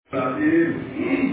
العظيم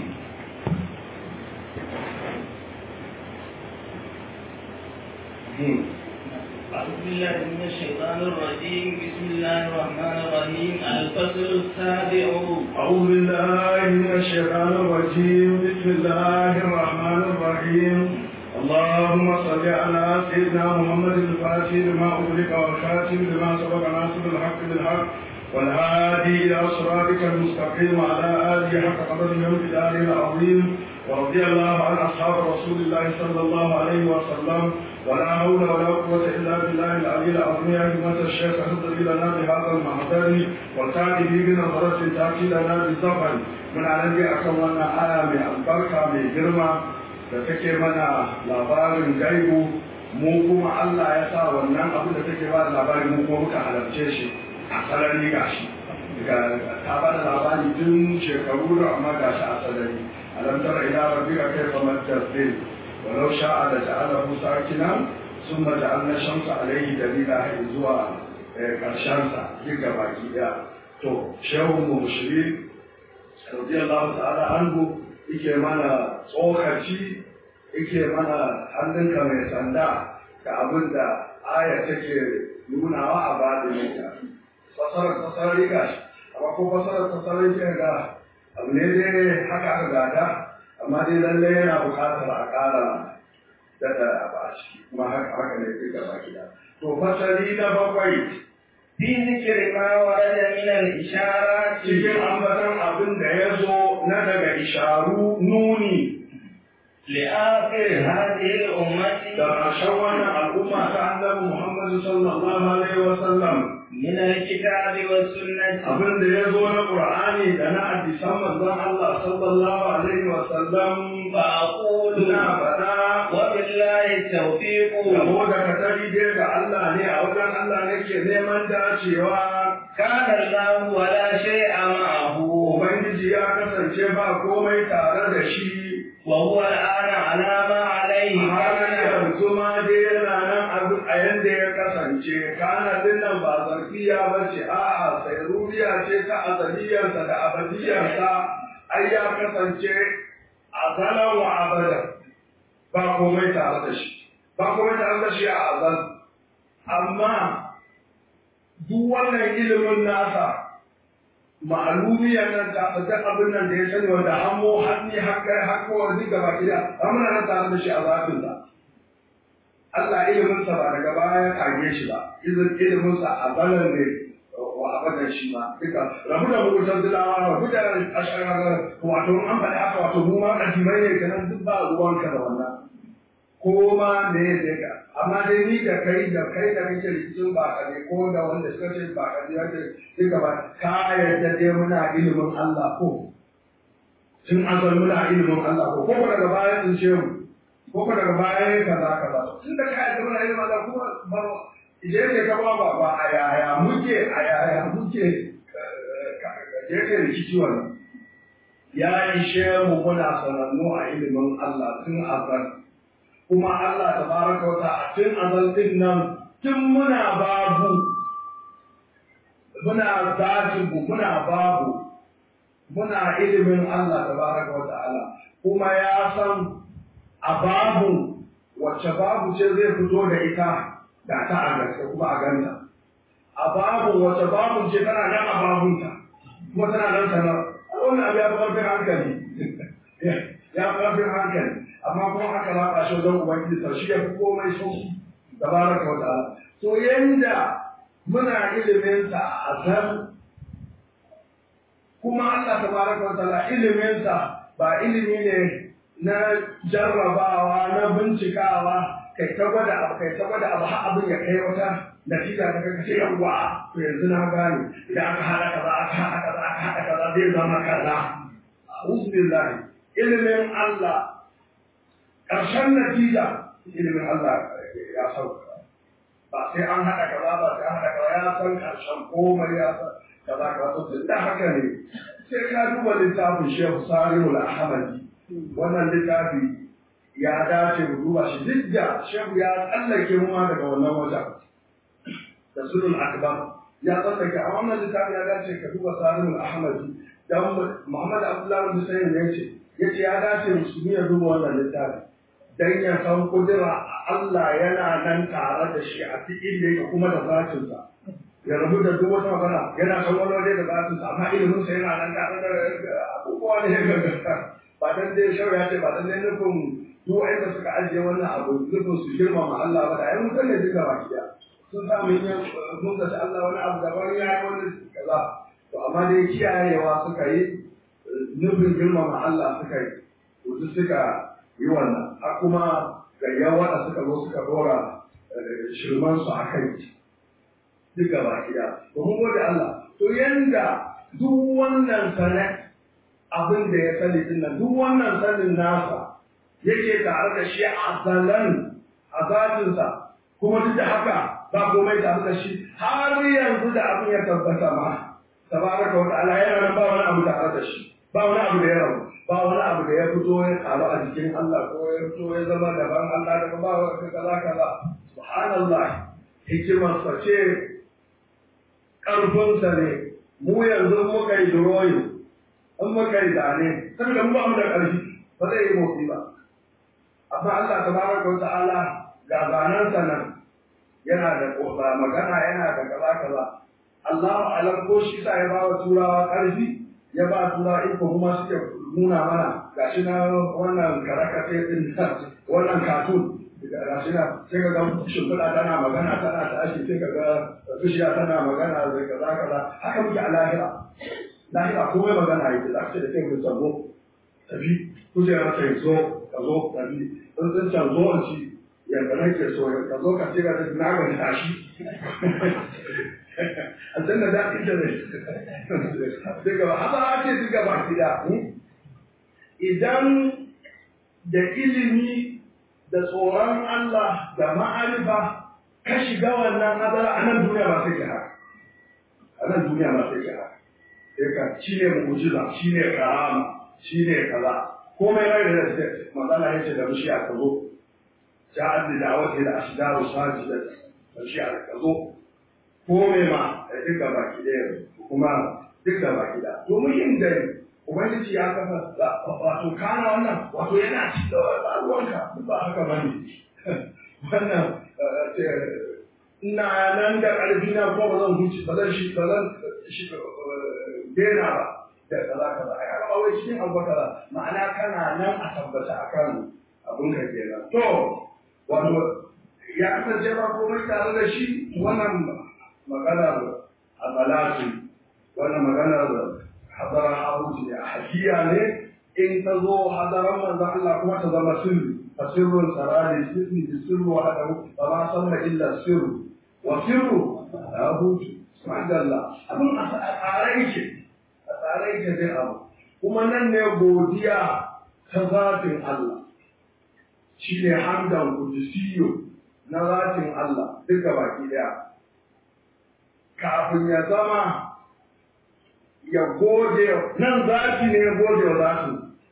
أعوذ بالله من الشيطان الرجيم بسم الله الرحمن الرحيم الفصل السابع أعوذ بالله من الشيطان الرجيم بسم الله الرحمن الرحيم اللهم صل على سيدنا محمد الفاتح لما أغلق والخاتم لما سبق ناصر الحق بالحق والهادي إلى صراطك المستقيم وعلى آله حق قدره وامتداره العظيم ورضي الله عن أصحاب رسول الله صلى الله عليه وسلم ولا حول ولا قوة إلا بالله العلي العظيم يا همة الشيخ اهدري لنا بهذا المحضر وتأتي به بنظرة تأتي لنا بالزفر من على أكون آية من البركة من جرمة da take mana labarin gaibu mu kuma Allah ya sa wannan abin da take ba da labari mu kuma muka halarce shi a sarari gashi ta ba da labari tun shekaru da amma gashi a sarari alam tara ila rabbika kayfa majjazil walau sha'a la ja'alahu sakinan thumma ja'alna shamsa alayhi dalila har zuwa karshen sa duka baki daya to shehu mu mushrik radiyallahu ta'ala anhu yake mana tsokaci yake mana hannunka mai sanda da abin da aya take nunawa a badininta fasarar fasarar riga shi amma ko fasarar fasarar riga ga abu ne dai haka aka gada amma dai lallai yana buƙatar a ƙara daɗa a ciki kuma haka haka ne duka baki da to fasari na bakwai في ذكر ما ورد من الإشارات cikin ambatan abin da ya zo na daga isharu nuni لآخر هذه الأمة da ƙarshen wannan al'umma ta annabi Muhammad sallallahu alaihi wa sallam من الكتاب والسنة abin da ya zo na Qur'ani da na hadisan manzon Allah sallallahu alaihi wa sallam فأقول ina faɗa وبالله التوفيق Yabo da katari dai ga Allah ne a wajen Allah ne ke neman dacewa كان الله ولا شيء معه Ubangiji ya kasance ba komai tare da shi وهو الآن على ما عليه har كان yanzu ma dai yana nan abu a yanda ya kasance kana din nan ba zarfiya ba ce a'a sairuriya ce ta azaliyarsa da abadiyarsa ai ya kasance azalan wa abada ba komai tare da shi ba komai tare da shi a azal amma duk wannan ilimin nasa ma'alumiyar nan ta fata abin nan da ya sani wanda hamo hanni hakkar hakkowar duk gaba gida amina nan tare da shi a zafin sa Allah ilimin sa ba daga baya ya kage shi ba izin ilimin sa a balan ne wa abadan shi ma duka rabu da muguntar zilawa rabu da ashararar wato an faɗi haka wato mu ma kadimai ne kenan duk ba ruwanka da wannan ko ma me ya ka amma dai ni da kai da kai da kake rikicin ba ka ne ko da wanda suka ce ba ka ne wanda duka ba ka yarda dai muna ilimin Allah ko tun azal muna ilimin Allah ko ko daga baya sun ce mu ko ko daga baya ne kaza kaza tun da ka yarda muna ilimin Allah kuma ba je ne ka ba ba ba a yaya muke a yaya muke je ke rikici wannan ya ishe mu muna sanannu a ilimin Allah tun azal kuma Allah ta baraka wata a tun azaltin nan tun muna babu muna zajibu muna babu muna ilimin Allah ta baraka wata ala kuma ya san a babu wacce babu ce zai fito da ita da ta a gaske kuma a ganta a babu wacce babu ce tana nan a babunta kuma tana nan sanar wannan abu ya fi ƙarfin hankali ya fi ƙarfin hankali amma kuma haka za a shi don ubangiji sa shi ya fi komai sauki da baraka wa ta'ala to yanda muna ilimin sa a azal kuma Allah tabaraka wa ta'ala ilimin sa ba ilimi ne na jarrabawa na bincikawa kai ta gwada abu kai ta gwada abu har abin ya kai wata natija ta kai ce yawa to yanzu na gane idan aka haɗa kaza aka haɗa kaza aka haɗa kaza zai zama kaza a'udhu billahi ilimin Allah ƙarshen natija ilimin Allah ya sauka ba sai an haɗa kaza ba sai an haɗa kaza ya san ƙarshen komai ya san kaza kaza to tun da haka ne sai ka duba littafin Shehu Salihu Al-Ahmadi wannan littafi ya dace mu duba shi duk da Shehu ya tsallake mu ma daga wannan wajen da sulul akbar ya tsallake a wannan littafi ya dace ka duba Salihu Al-Ahmadi dan Muhammad Abdullah Abdullahi bin Sayyid ne yace yace ya dace musulmi ya duba wannan littafi dan ya san kudura Allah yana nan tare da shi a cikin da yake kuma da zatin sa ya rabu da duk wata magana yana san wani waje da zatin sa amma ilimin sa yana nan tare da abubuwa ne ga ba dan dai shau ya ce ba dan dai nufin duk wanda suka ajiye wannan abu nufin su girmama Allah ba da ai mutan ne duka baki da sun samu yin mun da Allah wani abu daban ya yi wani kaza to amma dai kiyayewa suka yi nufin girmama Allah suka yi to suka yi wannan a kuma gayyan wanda suka zo suka dora shirman su a kai duk gaba ɗaya to mun gode Allah to yanda duk wannan sana abin da ya sani din nan duk wannan sanin nasa yake tare da shi a zalan a zatinsa kuma duk da haka ba komai tare da shi har yanzu da abin ya tabbata ma tabaraka wa ta'ala yana nan ba wani abu tare da shi ba wani abu da ya rabu ba wani abu da ya fito ya karu a jikin Allah ko ya fito ya zama daban Allah daga ba wa kaza kaza subhanallah hikimar sa ce karfin sa ne mu yanzu muka yi drawing in muka yi zane saboda mu ba mu da karfi ba zai yi motsi ba amma Allah tabaraka wa ta'ala ga zanen sa nan yana da kosa magana yana da kaza kaza Allahu alam ko shi sa ya ba wa turawa karfi ya ba tura iko kuma suke nuna mana gashi na wannan karakace din wannan katun gashi na sai ka ga shimfiɗa tana magana tana tashi sai ka ga bishiya tana magana da kaza kaza haka muke a lahira lahira komai magana yake za ka ce da kai mun sabo tafi kujera ta zo ka zo tafi in sun can zo in ci yadda nake so ka zo ka ce ka na ga tashi aljanna da ita ne daga haka ake duka baki da idan da ilimi da tsoron Allah da ma'arifa ka shiga wannan hadara a nan duniya ba sai ka haka a nan duniya ba sai ka haka sai ka shi ne mu'jiza shi ne karama shi ne kaza komai rai da zai magana yace da mushi a kazo ja'ad da da'awati da ashdaru sajidat mushi a kazo komai ma da duka baki ɗaya kuma duka baki da domin da ubangiji ya kafa wato kana wannan wato yana ci da ruwanka ba haka ba ne wannan ina nan da ƙarfi na ko ba zan huce ba zan shi ba zan shi dena ba da kaza kaza ai haka ba wai cikin abu kaza ma'ana kana nan a tabbata akan abun ka kenan to wato ya kasance ba komai tare da shi wannan maganar abalatu wannan maganar hadara haruji ne a hakiya ne in ta zo hadaran manzon Allah kuma ta zama sirri fa sirrun sarari sirri bi sirru wa hadahu fa ma sanna illa sirru wa sirru haruji subhanallah abin a tsare yake a tsare yake zai abu kuma nan ne godiya ta zatin Allah shi ne hamdan kudisiyo na zatin Allah duka baki daya kafin ya zama ya gode nan zafi ne ya gode wa zafi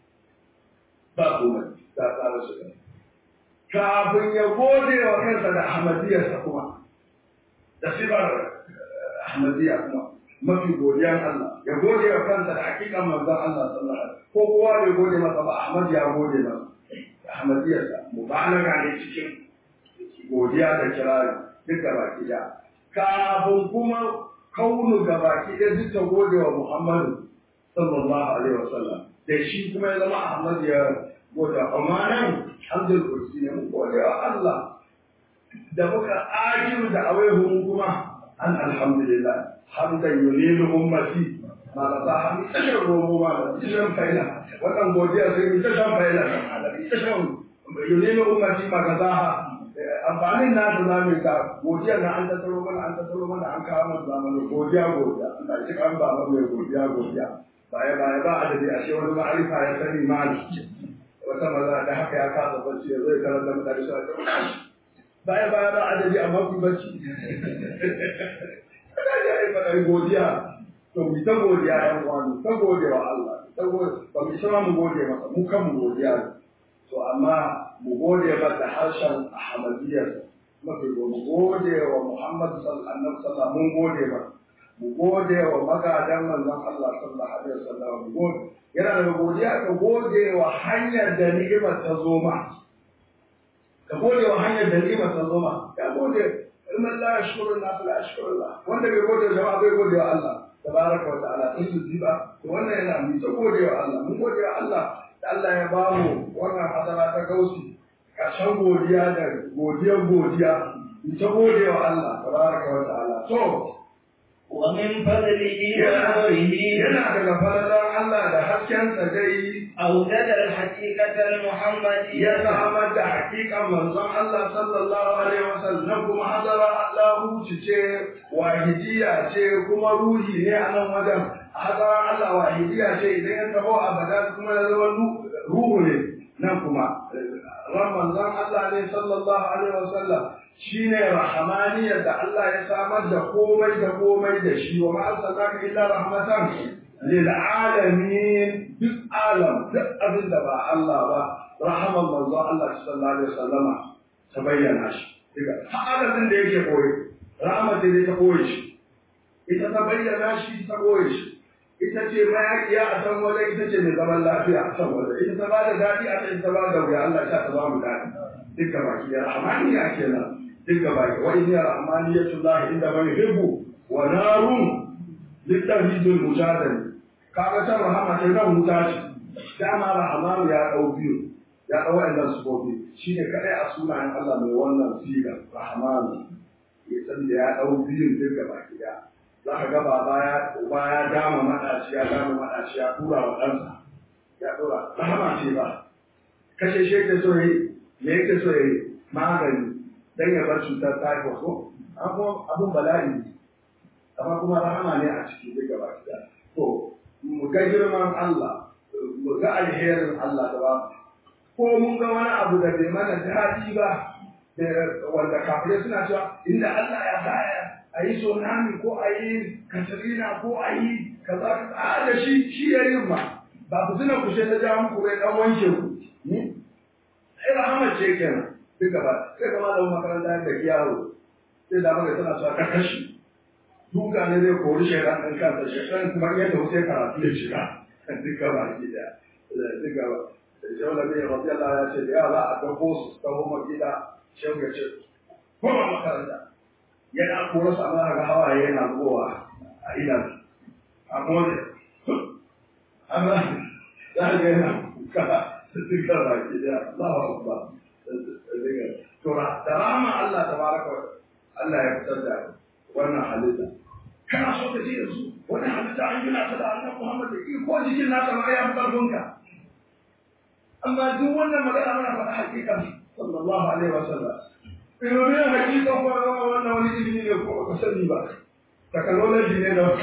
ba komai da tsara su da kafin ya gode wa kansa da ahmadiyarsa kuma da sifar ahmadiyya kuma mafi godiyan Allah ya gode wa kansa da hakikan manzon Allah sallallahu alaihi wasallam ko kowa bai gode masa ba Ahmad ya gode masa da ahmadiyarsa mubalaga ne cikin godiya da kirari duka baki da kafin kuma kaunu ga baki ɗaya duk ta gode wa Muhammadu sallallahu alaihi wasallam da shi kuma ya zama Ahmad ya gode amma nan hamdul kursi ne mun gode wa Allah da muka ajiru da awaihu kuma an alhamdulillah hamdan yunilu ummati ma la ta hami tashar romo ma la tashar faila wannan godiya sai mu tashar faila tashar yunilu ummati ma ga zaha amfanin na da zamu ka godiya na an tattaro mana an tattaro mana an kawo mana zamani godiya godiya Allah shi kan ba mai godiya godiya baya baya ba adadi ashe wani ma'arifa ya sani mali wata maza da haka ya kasa bacci ya zai karanta mutane su ta baya baya ba adadi amma ku bacci kada ya yi fadar godiya to mu ta godiya yan uwa ta gode wa Allah ta gode ba mu sama mu gode masa mu kan mu godiya to amma mu gode ba da harshen ahmadiyyar mafi mu gode wa muhammad sallallahu mun gode ba mu gode wa magadan manzon Allah sallallahu alaihi wasallam mu gode yana da godiya ka gode wa hanyar da ni'imar ta zo ma ka gode wa hanyar da ni'imar ta zo ma ya gode in Allah ya shukuru na la shukuru Allah wanda bai gode wa jama'a bai gode wa Allah tabaraka wa ta'ala in su ziba to wannan yana mu ta gode wa Allah mun gode wa Allah da Allah ya ba mu wannan hadara ta gausi kashan godiya da godiyar godiya mu ta gode wa Allah tabaraka wa ta'ala to ومن فضله ونوره yana daga falalar Allah da haskensa dai أوجد الحقيقة ya المحمدية samar da hakikan manzon Allah sallallahu alaihi wasallam kuma hadara Allah ce wahidiya ce kuma ruhi ne a nan wajen hadara Allah wahidiya ce idan ya taho abada kuma ya zama ruhu ne nan kuma ran manzon Allah ne sallallahu alaihi wasallam shine rahmaniyar da Allah ya samar da komai da komai da shi wa ma arsalnaka illa rahmatan lil alamin duk alam duk abin da ba Allah ba rahaman manzo Allah sallallahu alaihi wasallama ta bayyana shi daga ta'adadin da yake koyi rahama ce dai ta koyi shi ita ta bayyana shi ta koyi shi ita ce mayakiya a san waje ita ce mai zaman lafiya a san waje ita ta bada daɗi a ita ta bada wuya Allah ya ta ba mu daɗi duka baki ya rahmaniya kenan duka baki wa inna rahmaniyatullahi inda man yuhibbu wa narun littafidul mujadali kaga can rahama ce nan wuta ce dama rahmanu ya ɗau biyu ya ɗau wa'annan sufofi shi ne kaɗai a sunayen Allah mai wannan siga rahmanu ya san da ya ɗau biyun duk gaba gida za ka ga baba ya uba ya dama maɗaci ya dama maɗaci ya tura wa ɗansa ya tura rahama ce ba kashe shi yake so yi me yake so yi magani dan ya bar cutar typhoid ko abun bala'i ne amma kuma rahama ne a ciki duk gaba gida to mu ga girman Allah mu ga alherin Allah da ba ko mun ga wani abu da bai mana daɗi ba da wanda kafirai suna cewa inda Allah ya sa a yi tsunami ko a yi katarina ko a yi kaza kaza a da shi shi ya yin ma ba ku tuna ku ta ja muku bai dan wanke ku ai rahama ce kenan duk gaba sai ga malamin makaranta da yaro sai da maka tana cewa ka kashi duka ne zai kori shaidan ɗin kansa shaidan kuma yadda wasu ya karatu ya shiga duka ba ki da duka ba shehu da bai rabi Allah ya ce da yara a dauko su ta goma gida shehu ya ce kuma makaranta yana kora su amma ga hawaye yana zuwa a idan a mole amma za ga yana kuka duka ba ki da Allahu akbar to da rama Allah tabaraka wa Allah ya fitar da wannan halitta kana so ka ji da su wani halitta an gina ta da annabi Muhammad da ko jikin nasa ma ya fi karfinka amma duk wannan magana muna faɗa hakikan sallallahu alaihi wa sallam Irobi ya hakika ko wannan wani ilimi ne ko ka sani ba technology ne da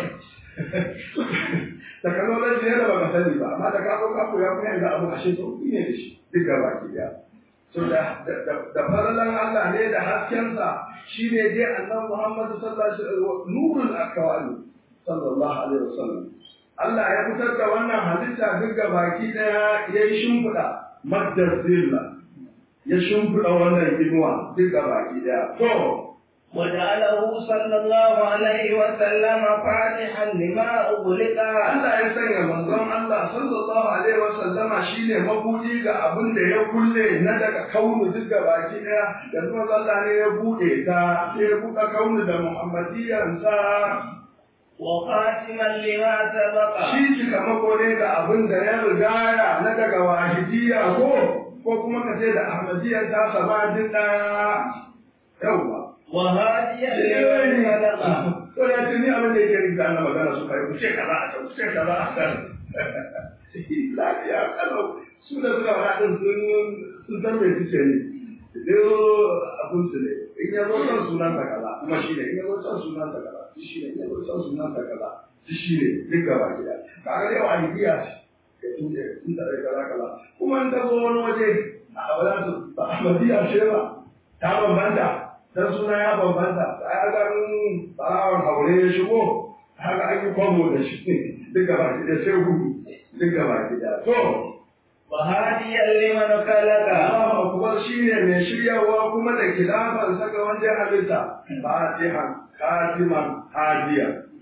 technology ne da ba ka sani ba amma da ka ko ka koya kuma yanzu abu ashe to ne da shi duk gaba ki da so da da faralan Allah ne da haskensa shi ne dai annabi Muhammad sallallahu alaihi wasallam nurul akwani sallallahu alaihi wasallam Allah ya fitar da wannan halitta duk ga baki daya ya yi shimfiɗa maddar zilla ya shimfiɗa wannan inuwa duk ga baki daya to وجعله صلى الله عليه وسلم فاتحا لما أغلق Allah ya sanya manzon Allah sallallahu alaihi wasallama shine mabudi ga abin da ya kulle na daga kaunu duk ga baki daya yanzu manzon Allah ne ya bude ta sai ya buɗe kaunu da muhammadiyansa وخاتما لما سبق shi cikamako ne ga abin da ya rigaya na daga wahidiyya ko ko kuma ka ce da ahmadiyya ta sama duk ɗaya yawwa وهاديا لمن خلق ko ya ce ni abin da yake rinka ana magana su kai ku ce kaza a can ku ce kaza a can lafiya kalau su da suka faɗa ɗin sun sun san me suke ne dai abun su ne in ya zo kan sunan ta kaza kuma shi ne in ya zo kan sunan ta kaza shi ne in ya zo kan sunan ta kaza shi ne duk gaba gida kaga dai wa hidiya ce ka tuje in da kaza kaza kuma in ta zo wani waje a wala su ba ahmadiyya ce ba ta bambanta dan suna ya bambanta ai ga barawon haure ya shigo haka an yi kwamo da shi duk gaba gida sai gudu duk gaba gida to وهاديا لمن خلق Allahu akbar shine mai shiryawa kuma da kilafan saka wanda halitta fatihan katiman hadiya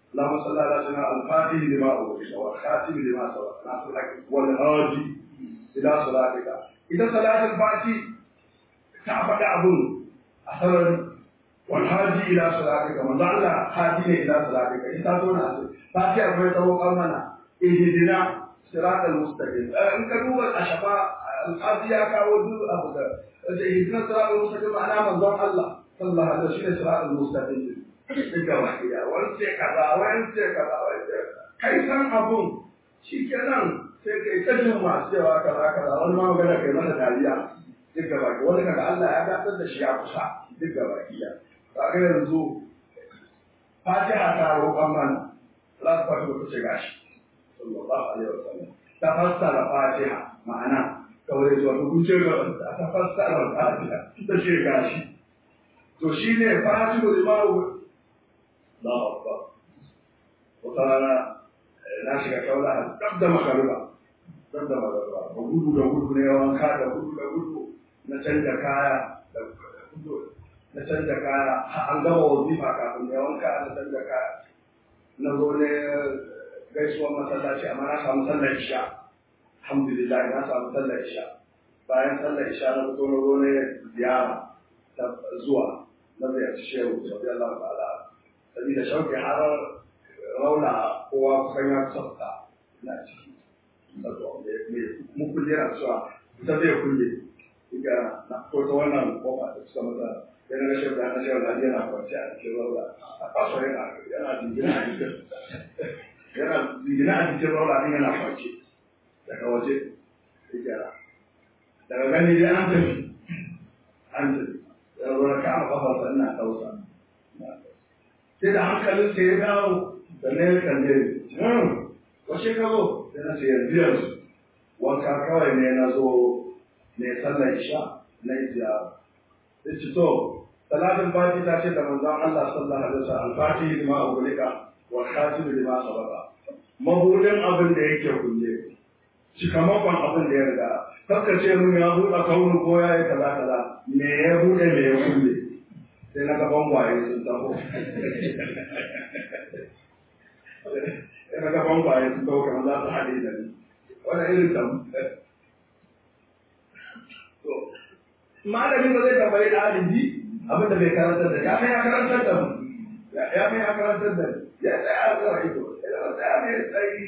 اللهم صل على سيدنا الفاتح لما أغلق والخاتم لما سبق ناصر الحق والهادي إلى صلاتك إذا صلاة الفاتح تعبد أبو أثرا والهادي إلى صلاتك من ضل هادي إلى صلاتك إذا تونا فاتح أبو يتوقع منا اهدنا صراط المستقيم إن كانوا الأشفاء القاضي كاودو أبو اهدنا صراط المستقيم معناه من ضل الله صلى الله عليه وسلم صراط المستقيم duka wakiya wani ce kaza wani ce kaza wani ce kai san abun shi kenan sai kai ta jin masu cewa kaza kaza wani ma magana kai masa dariya duka baki wani kaga Allah ya gasar da shi ya kusa duka wakiya kaga yanzu Fatiha ta roƙon mana za ta fito ta ce gashi sallallahu alaihi wasallam ta fassara Fatiha ma'ana kawai zuwa hukunce ga ta fassara Fatiha ta ce gashi to shine Fatiha limawu الله أكبر وقال na shiga kaula dab da makaruba dab da makaruba da gudu da gudu ne wanka da gudu da gudu na canja kaya da gudu na canja kaya an gama wazifa kafin ne wanka na canja kaya na zo ne gaisuwar masallaci amma na samu sallar isha alhamdulillah na samu sallar isha bayan sallar isha na fito na zo ne ziyara zuwa na ziyarci shehu sallallahu ta'ala sabida shauki har rauna kowa kusan ya kusa na ciki mu kulle na cewa ita zai kulle ga na ko ta wannan kofa da suka masa yana ga shauki na shauki na yana kwanci a cikin rauna a kasa yana yana jingina a cikin yana jingina a cikin rauna din yana kwanci daga waje daga gani dai an tafi an tafi ya zo na kama kafarsa ina kausa sai da hankalin sai ya dawo da na ya kalle ni washe ka zo sai na ce yanzu yanzu wanka kawai ne na zo ne sallar isha na yi ziyara sai ci to salatin fati ta ce da manzon Allah sallallahu alaihi wasallam al-fatihi lima ugulika wa khatim lima sabaka mabudin abin da yake kulle cikamakon abin da ya riga kakka ce mun ya buɗe kaunu ko ya yi kaza kaza me ya buɗe me ya kulle sai na gaban waye sun taho sai na gaban waye sun taho kamar za su haɗe da ni wani irin tam malami ba zai tambayi ɗalibi abin da bai karantar da ya mai ya karantar da mu ya mai ya karantar da ya tsaya a zuwa ido ya tsaya mai tsayi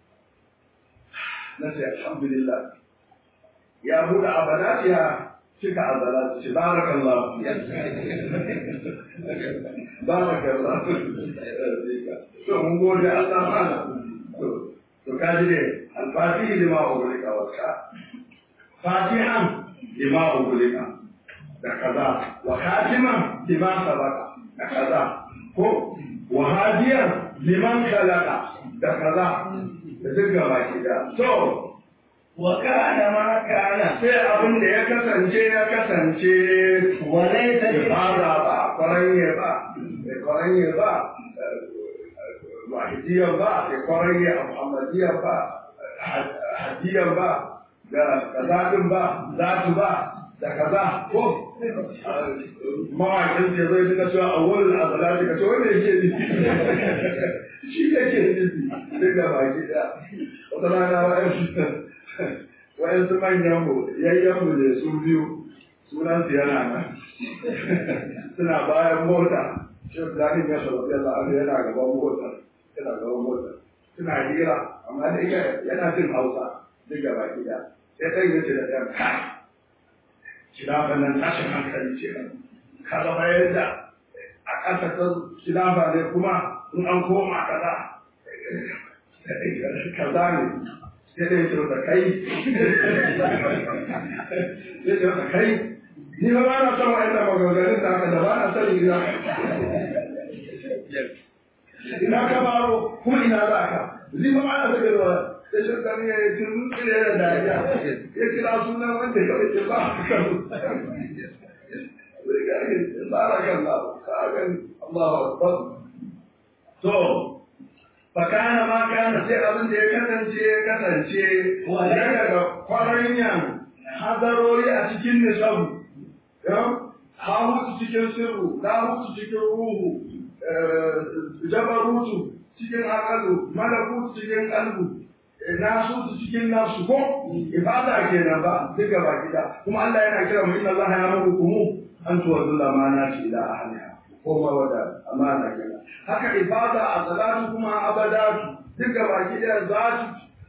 na ce alhamdulillah ya buɗe abalati ya cika abalati ce barakallah barakallah to mun gode Allah mana to to kaji ne alfatihi lima ugulika wasa fatihan lima ugulika da kaza wa khatiman lima sabaka da kaza ko wa hadiyan liman khalaqa da kaza da duk gaba ki da to wa kana ma kana sai abin da ya kasance ya kasance walaysa ibada ba kwaranye ba kwaranye ba wahidiyya ba kwaranye muhammadiyya ba hadiyya ba da kazadin ba zatu ba da kaza ko mawaƙin ce zai duka cewa a wurin azalati ka ce wanda yake nufi shi yake nufi duk da baki ɗaya wata rana wa'yansu wa'yansu manyan mu yayyan mu ne su biyu sunan su yana nan suna bayan mota shi zakin ya shababi Allah an yana gaban mota yana gaban mota suna hira amma da yana jin Hausa duk da baki ɗaya sai ɗan yace da ɗan kai khilafa nan tashin hankali ce ka zama yadda a ƙasa ta khilafa ne kuma in an koma kaza kaza ne sai dai ce da kai sai ce da kai ni ba ba na son wa'anda maganganun da haka da ba na son ina ina ka baro ko ina za ka ni ba ba na son ina da shirkan ya yi tun tsire da dariya ya kira sunan wanda kawai ke ba a kan barakan Allah kagan Allahu akbar to fakana ma kana sai abin da ya kasance ya kasance wanda daga kwaranyan hadarori a cikin nisabu ha mutu cikin sirru na mutu cikin ruhu jabarutu cikin aqalu malakut cikin qalbu nasu cikin nafsu ko ibada kenan ba duka ba gida kuma Allah yana kira mu inna Allah ya'murukum an tuwaddu amanati ila ahliha ko ma wada amana kenan haka ibada a salatu kuma abadatu duka ba gida zatu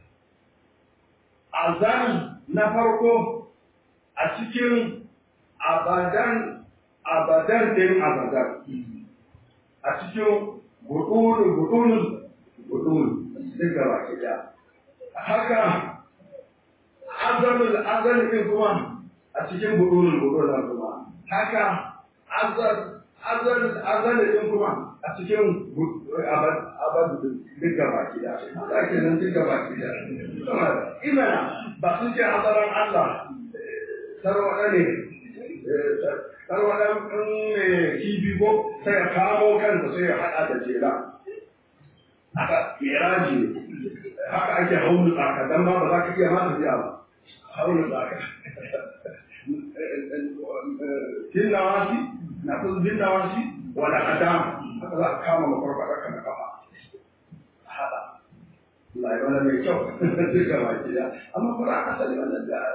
azan na farko a cikin abadan abadan din abadan a cikin gudunun gudunun gudunun duka ba gida haka azalul azal din kuma a cikin budurul budurul kuma haka azal azal azal din kuma a cikin abad abad duka baki da haka kenan duka baki da imana ba sun ce hadaran Allah tarwada ne tarwada in kibi ko sai ya kamo kansa sai ya hada da jera haka miraji ne haka ake haulu tsaka dan ma ba za ka iya ma tafiya ba haulu tsaka bin nawasi na kusa bin nawasi wala kadam haka za a kama makwarkwata kan kafa hada Allah ya wani mai kyau duka baki da amma kuma aka sani wannan da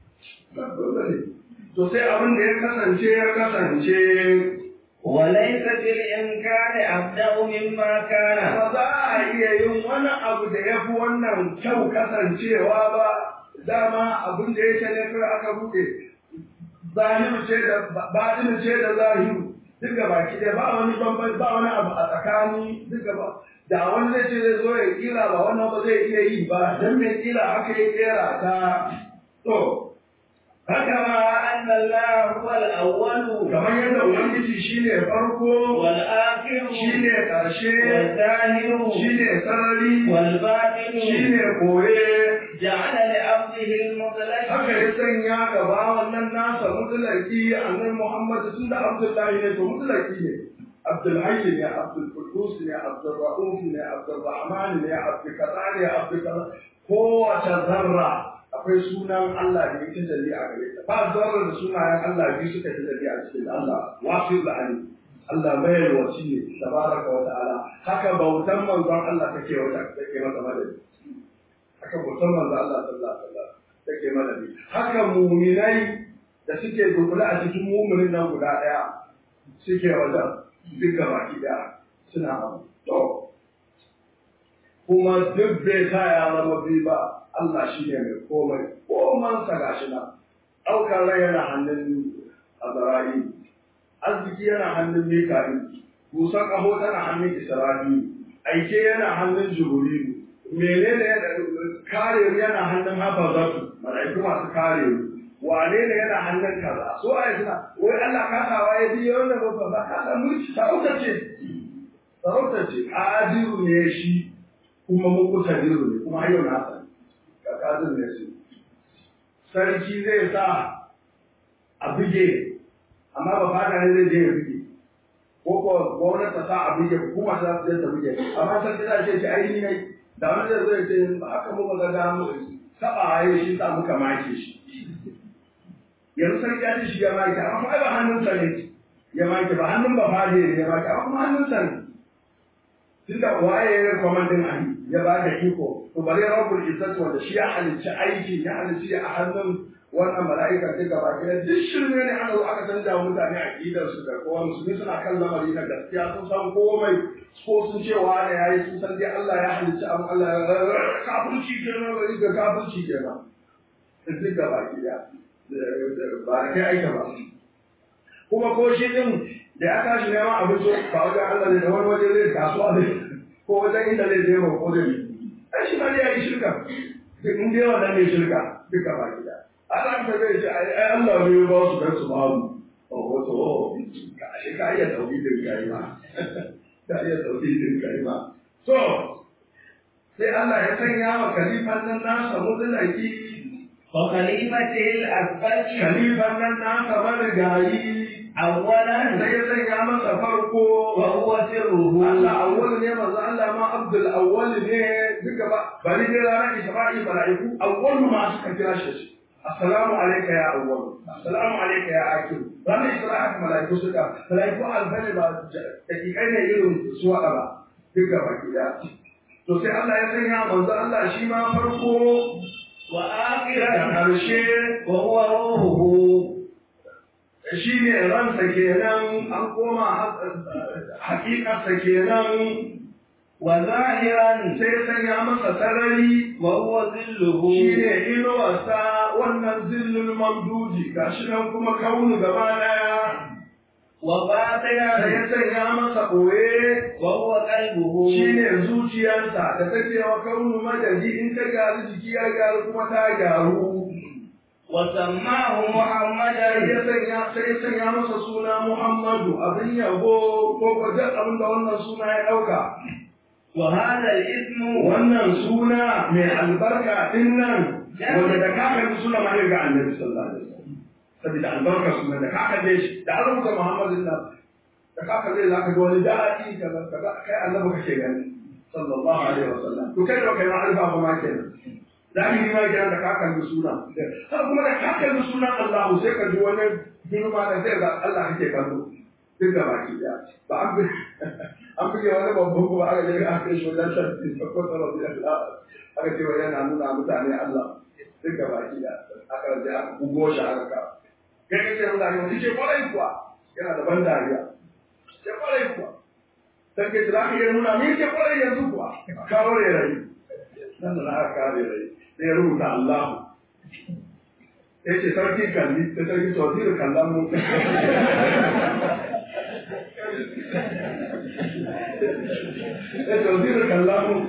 to sai abin da ya kasance ya kasance وليس في الإمكان أبدأ مما كان ba za a iya yin wani abu da ya fi wannan kyau kasancewa ba dama abin da yake ne kai aka buɗe zahiru ce da batinu ce da zahiru duk da baki da ba wani bambanci ba wani abu a tsakani duk ba da wani zai ce zai zo ya kira ba wannan ba zai iya yi ba dan mai kira aka yi kera ta to فكما أن الله هو الأول kamar yadda ubangiji shine farko والآخر shine ƙarshe والظاهر shine sarari والباطن shine koye جعل لعبده المطلق haka ya sanya gaba wannan nasa mutulaki annabi Muhammad tun da Abdullahi ne to mutulaki ne Abdul Hayy ne Abdul Qudus ne Abdul Rauf ne Abdul Rahman ne Abdul Kaza ne Abdul Kaza kowace zarra akwai sunan Allah da ya tajalli a gare ta ba zarra da sunayen Allah biyu suka tajalli a cikin Allah wasu da ali Allah bayar wasi ne tabaraka wa ta'ala haka bautan manzon Allah take wata take masa madadi haka bautan manzon Allah sallallahu alaihi wasallam take madadi haka muminai da suke dukula a cikin muminin nan guda daya suke wajen duka baki daya suna abu to kuma duk bai sa ya zama biyu ba Allah shi ne mai komai komansa ga shi nan ɗaukar rai yana hannun azra'i arziki yana hannun mika'il busan ƙaho tana hannun isra'i aike yana hannun jibrilu menene yana kare yana hannun hafazatu mala'iku masu kare wane ne yana hannun kaza so ai suna wai Allah kasawa ya biyo wannan ba ba kasa mulki sarauta ce sarauta ce adiru ne shi kuma mukuta diru ne kuma hayo na sani kakazin ne su sarki zai sa a buge amma ba fada ne zai je ya buge ko ko gwamnati ta sa a buge kuma ta zai ta buge amma sarki za ce ce ai ne da wani zai zo ya ce ba haka muka ga da mu saba ayi shi sa muka make shi yanzu sarki ya ce shi ya make amma kuma ai ba hannunsa ne ya make ba hannun ba fade ne ya make amma kuma hannunsa ne tunda waye ya kwamandin ali ya ba da iko to bare rabbul izzati wanda shi ya halicci aiki ya halicci a hannun wannan mala'ika duka ba kira duk shirme ne ana aka canja mutane aqidar su da kowa musulmi suna kan lamari na gaskiya sun san komai ko sun ce wa ne yayi sun san dai Allah ya halicci abu Allah ya kafirci kenan bari ga kafirci kenan duka ba kira ba da kai aika ba kuma ko shi din da ya tashi neman abinci ba wajen Allah ne da wani waje zai kasuwa ne ko wajen inda zai je ba ko da ni ai shi ma dai ya yi shirka duk in dai wannan ne shirka duka ba gida Allah ta zai ce ai Allah ne ya ba su dan su ba mu o wato ka shi ka iya tauhidin kai ma ka iya tauhidin kai ma so sai Allah ya sanya wa kalifan nan nasa mutulaki وخليفته الأكبر kalifan nan nasa marigayi أولا sai ya sanya masa farko وهو سره Allah awwal ne manzo Allah ma Abdul awwal ne duka ba bari ne ranar Isra'i mala'iku awwal ma suka kira shi assalamu alayka ya awwal assalamu alayka ya akhir ranar Isra'i haka mala'iku suka mala'iku alfani ba dakikai ne irin su wada ba duk gaba gida to sai Allah ya sanya manzo Allah shi ma farko wa da akhiran ƙarshe wa huwa ruhuhu shi ne ransa kenan an koma hakikarsa kenan wa zahiran sai ya sanya masa sarari wa huwa zilluhu shi ne inuwarsa wannan zillul mamduji ga shi nan kuma kaunu gaba daya wa sai batinan ya sanya masa ɓoye wa huwa qalbuhu shi ne zuciyarsa da take wa kaunu madadi in ta gyaru jiki ya gyaru kuma ta gyaru wa sammahu sai muhammadan ya sanya sai ya sanya masa suna Muhammadu abin yabo ko ko duk abin da wannan suna ya ɗauka wa hadha al-ismu wannan suna mai albarka din nan wanda da ka kalli suna ma ga annabi sallallahu alaihi wasallam saboda albarka suna da ka kalle shi da an rubuta Muhammadu nan da ka kalle za ka ga wani daɗi kaza kaza kai annabi kake gani sallallahu alaihi wasallam to kai da kai ma alfa ba ma kenan zahiri ma kenan da ka kalli suna har kuma da ka kalli sunan Allah sai ka ji wani girma da sai ga Allah kake kallo duk da baki daya ba an bi an buge wani babban kuma aka je aka kai shi wajen shan ko tsaro da Allah aka ce wai yana nuna mutane Allah duk da baki daya aka je aka bugo shi aka ka kai kake mutane wani ce kwarai kuwa yana da ban dariya ce kwarai kuwa sai ke za ka iya nuna me ke kwarai yanzu kuwa kawo rai rai nan da aka kare rai sai ya rubuta Allah ya ce sarki kalli sai sarki tsohon kallon mu ya tauzi da kallamu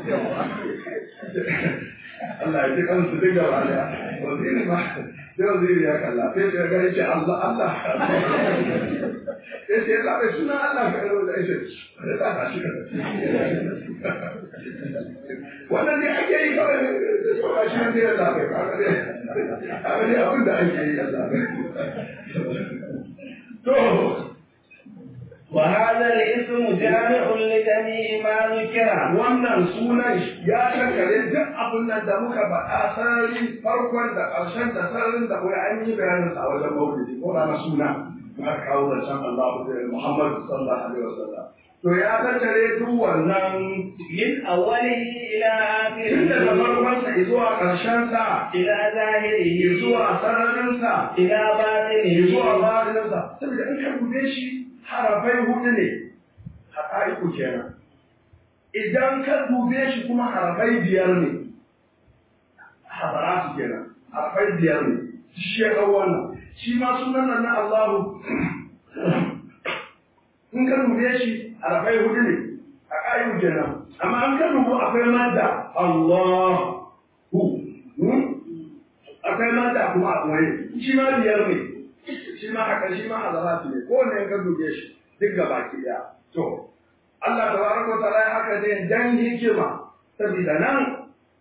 Allah ya ji kansu duk da wani waziri ma sai waziri ya kalla sai ya gani ce Allah Allah ya ce ya zaɓe suna Allah ka yi da ya ce ya zaɓa shi wannan ne ake yi kawai ba shi ne ya zaɓe ba ga ne abin da ake yi ya zaɓe to وهذا الاسم جامع لجميع ما ذكر wannan sunan ya shankare duk abin nan da muka faɗa sarari farkon da ƙarshen da sararin da kuma an yi bayanin sa a wajen maulidi ko na suna aka kawo zancen Allah da Muhammad sallallahu alaihi wasallam to ya tattare duk wannan من أوله إلى tun daga آخره farkon sa zuwa ƙarshen sa إلى ظاهره zuwa sararin sa إلى باطنه zuwa baɗinin sa saboda in ka bude shi harafai hudu ne haƙa'iku kenan idan ka dube shi kuma harafai biyar ne hadaratu kenan harafai biyar ne shi ya ɗau wannan shi ma sunan nan na Allahu in ka dube shi harafai hudu ne haƙa'iku kenan amma an ka dubu akwai madda Allahu akwai madda kuma a ɓoye shi ma biyar ne shi ma haka shi ma hadaratu ne kowanne in ka dube shi duk gaba ki ɗaya to Allah tabaraka wa ta'ala ya haka ne dan hikima saboda nan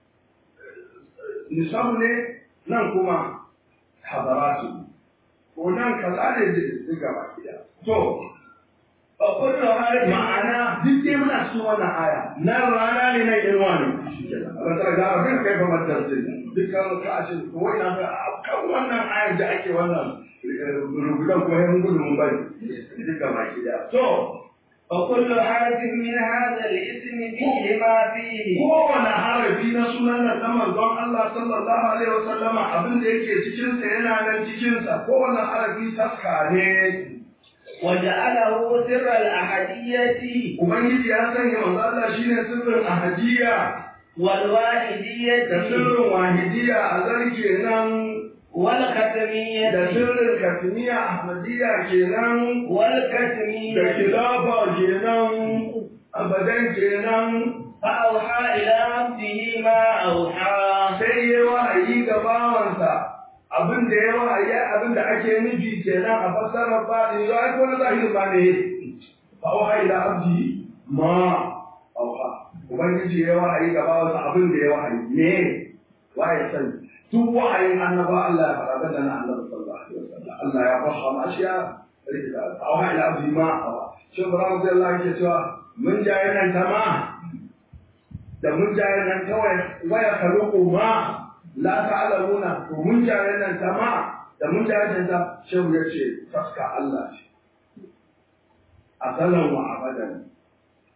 nisabu ne nan kuma hadaratu ko nan kaza ne duk gaba ki ɗaya to وكل حرف ma'ana duk dai muna cikin wannan aya nan rana ne nan inuwa ne ba ta ga abin kai ba madarsin dukkan ka a cikin ko ina ga kan wannan ayar da ake wannan rubutan ko yan gudu mun bari duk gaba ki ɗaya to وكل حرف من هذا الاسم فيه ما فيه kowane harafi na sunan nan na manzon Allah sallallahu alaihi wasallama abin da yake cikin sa yana nan cikin sa kowane harafi taska ne وجعله سر الأحدية ubangiji ya sanya manzon Allah shine sirrin ahadiyya والواحدية da sirrin wahidiyya a zarke nan da والختمية sirrin katmiya ahmadiyya kenan da والكتمية khilafa kenan abadan kenan فأوحى إلى عبده ما أوحى sai ya wahayi ga bawansa abin da ya wahayi abin da ake nufi kenan a fassarar ba ne ya ko na zahirin ba ne fa wahayi da abdi ma auha ubangiji ya wahayi ga bawansa abin da ya wahayi ne waye sani duk wahayin annaba Allah ya faɗa da na annabi sallallahu alaihi wasallam Allah ya fahama ashiya rikita auha ila abdi ma auha shi Ibrahim sai Allah yake cewa mun jaye nan ta ma da mun jaye nan kawai waya kaluku ma la ta'lamuna to mun jaye nan ta ma da mun jaye nan ta shehu ya ce taska Allah ce asalan wa abadan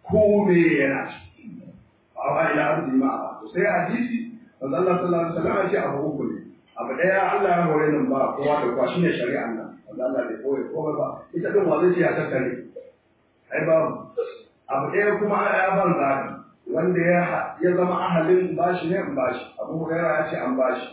ko me yana a wa ila arzi ma to sai hadisi manzo Allah sallallahu alaihi wasallam ya ce abu uku ne abu daya Allah ya hore nan ba kowa da kowa shine shari'an nan manzo Allah bai koyi kowa ba ita din wa zai ce ya tattare ai ba abu daya kuma ya ban zabi wanda ya ya zama ahalin bashi ne in bashi abu hurairah ya ce an bashi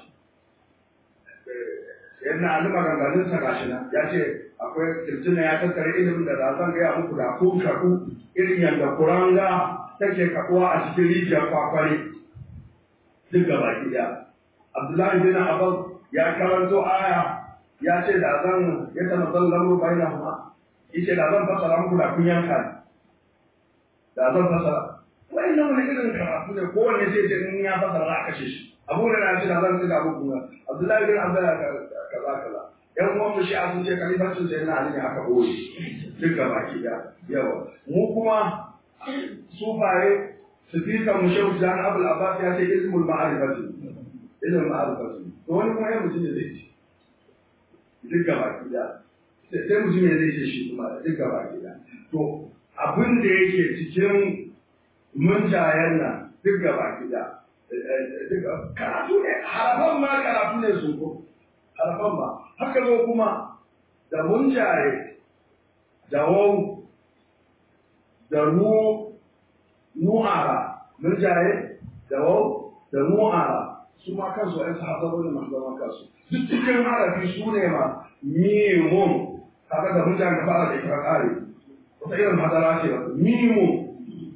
yadda Ali maganganun sa gashi nan ya ce akwai kirjina ya tattare ilimin da zan gaya muku da kun kaɗu irin yadda kuranga take kaɗuwa a cikin rijiyar kwakware duk da baki ɗaya. Abdullahi bin Abbas ya karanto aya ya ce da zan ya tana zan lamu bai na huma yace da zan fasara muku da kun yanka ni. Da zan fasara. Wai nan wani irin karatu ne kowanne zai ce in ya fasara za a kashe shi. Abu da na ce da zan tsiga muku Abdullahi bin Abbas kaza kaza yan uwan mu shi'a sun ce kalifancin sai na ali ne aka boye duk ga baki da yawa mu kuma sufaye sifikan mu shehu jan abul abbas ya ce ilmul ma'arifati ilmul ma'arifati to wani kuma yan mutum ne zai ce duk ga baki da sai mutum ne zai ce shi kuma duk ga baki da to abin da yake cikin munjayen nan duk ga baki da karatu ne harafan ma karatu ne su ko harfan ba haka zo kuma da munjaye da wau da nu nu'ara munjaye da wau da nu'ara su ma kansu ai sahabbai ne masu zama kansu duk cikin harafi su ne ma mimun kaga da munjaye da fara da ita kare wata irin madara ce ba mimun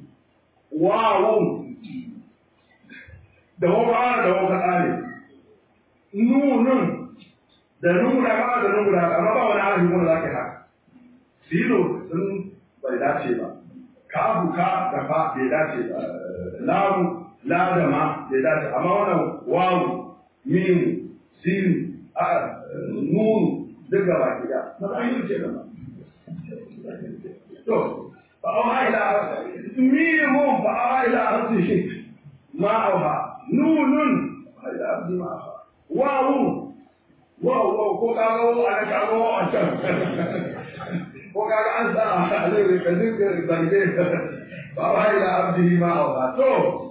wawun da wau ba da wau ka kare nunun da nuna ba da nuna amma ba wani arabi wanda za ka yi haka silo sun bai dace ba kafu ka da fa bai dace ba lamu la da ma bai dace amma wannan wawu min sin a nun duk gaba ki da na ba yi ce da ba to fa auha ila mimu fa auha ila ardihi ma auha nunun ila ardi ma auha wawu wow wow ko ka ga wa ana ka ga wa can ko ka ga an sa alai ka dinga zange ba wa ila abdihi ma awa to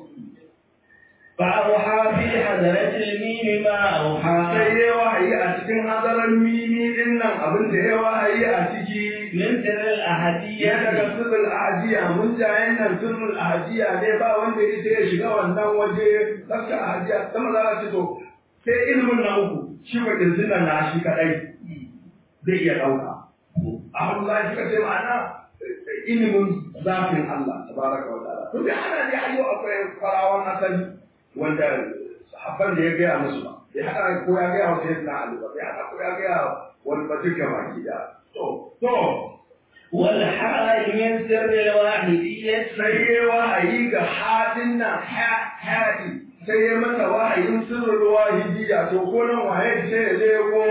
فأوحى في حضرة الميم ما أوحى sai ya wahayi a cikin hadaran mimi din nan abin da ya wahayi a ciki من سر ya الأحدية daga sirrul ahajiya mun jayen nan sirrul ahajiya ne ba wanda ya ya shiga wannan waje tsaka ahajiya sama za a ce to sai ilimin na uku shi ba kirjin nan na shi kadai zai iya ɗauka a hannu za shi kace ma'ana ilimin zafin Allah tabaraka wa ta'ala to da ana ne ayyo akwai farawan asali wanda sahabban da ya gaya musu ba ya hada ko ya gaya wa sayyidina Ali ba ya hada ko ya gaya wani ba duka baki da to to والحال من سر الواحدية sai ya wahayi ga hadin nan haɗi sai ya mata wahayin sirrin wahidiyya to ko nan wahayi sai ya je ko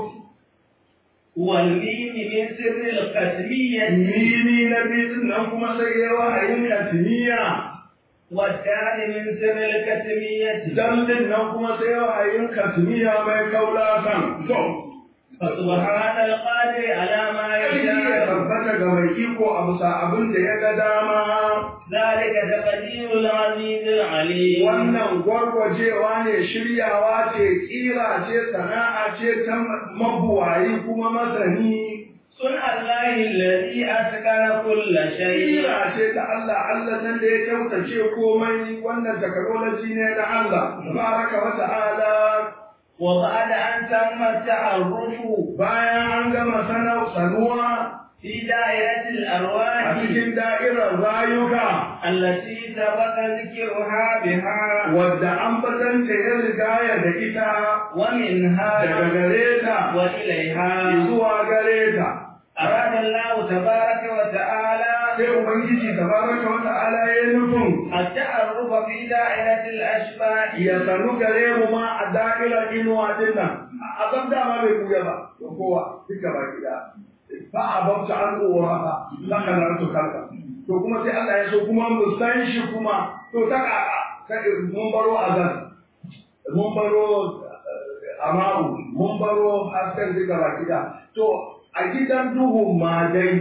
والميم من سر القسمية mini na biyu nan kuma sai ya wahayin katimiya والدال من سر الكتمية dallin nan kuma sai ya wahayin katimiya mai kaula kan to فسبحان القادر على ما sai ya يشاء tabbata ga mai iko a bisa abin da ya ga dama ذلك تقدير العزيز العليم wannan gwargwajewa ne shiryawa ce kira ce sana'a ce ta mabuwayi kuma masani صنع الله الذي أتقن كل شيء kira ce ta Allah Allah nan da ya kyautace komai wannan technology ne na Allah baraka wa ta'ala وبعد أن تم التعرف bayan an gama sanar sanuwa في دائرة a الأرواح cikin da'irar rayuka التي سبق ذكرها بها wadda an batanta ya rigaya da ita ومنها daga gare ta وإليها zuwa gare ta أراد الله تبارك وتعالى sai ubangiji tabaraka wa ta'ala ya nufin التعرف في دائرة الأشباح ya sanu gare mu ma a da'irar inuwa din nan a san dama bai kuya ba da kowa duka ba gida ba a bauta an uwa ba laka na to kanka to kuma sai Allah ya so kuma mu san shi kuma to ta kaka kai mun baro azan mun baro eh, amaru mun baro hasken duka ba gida to a gidan duhun ma dai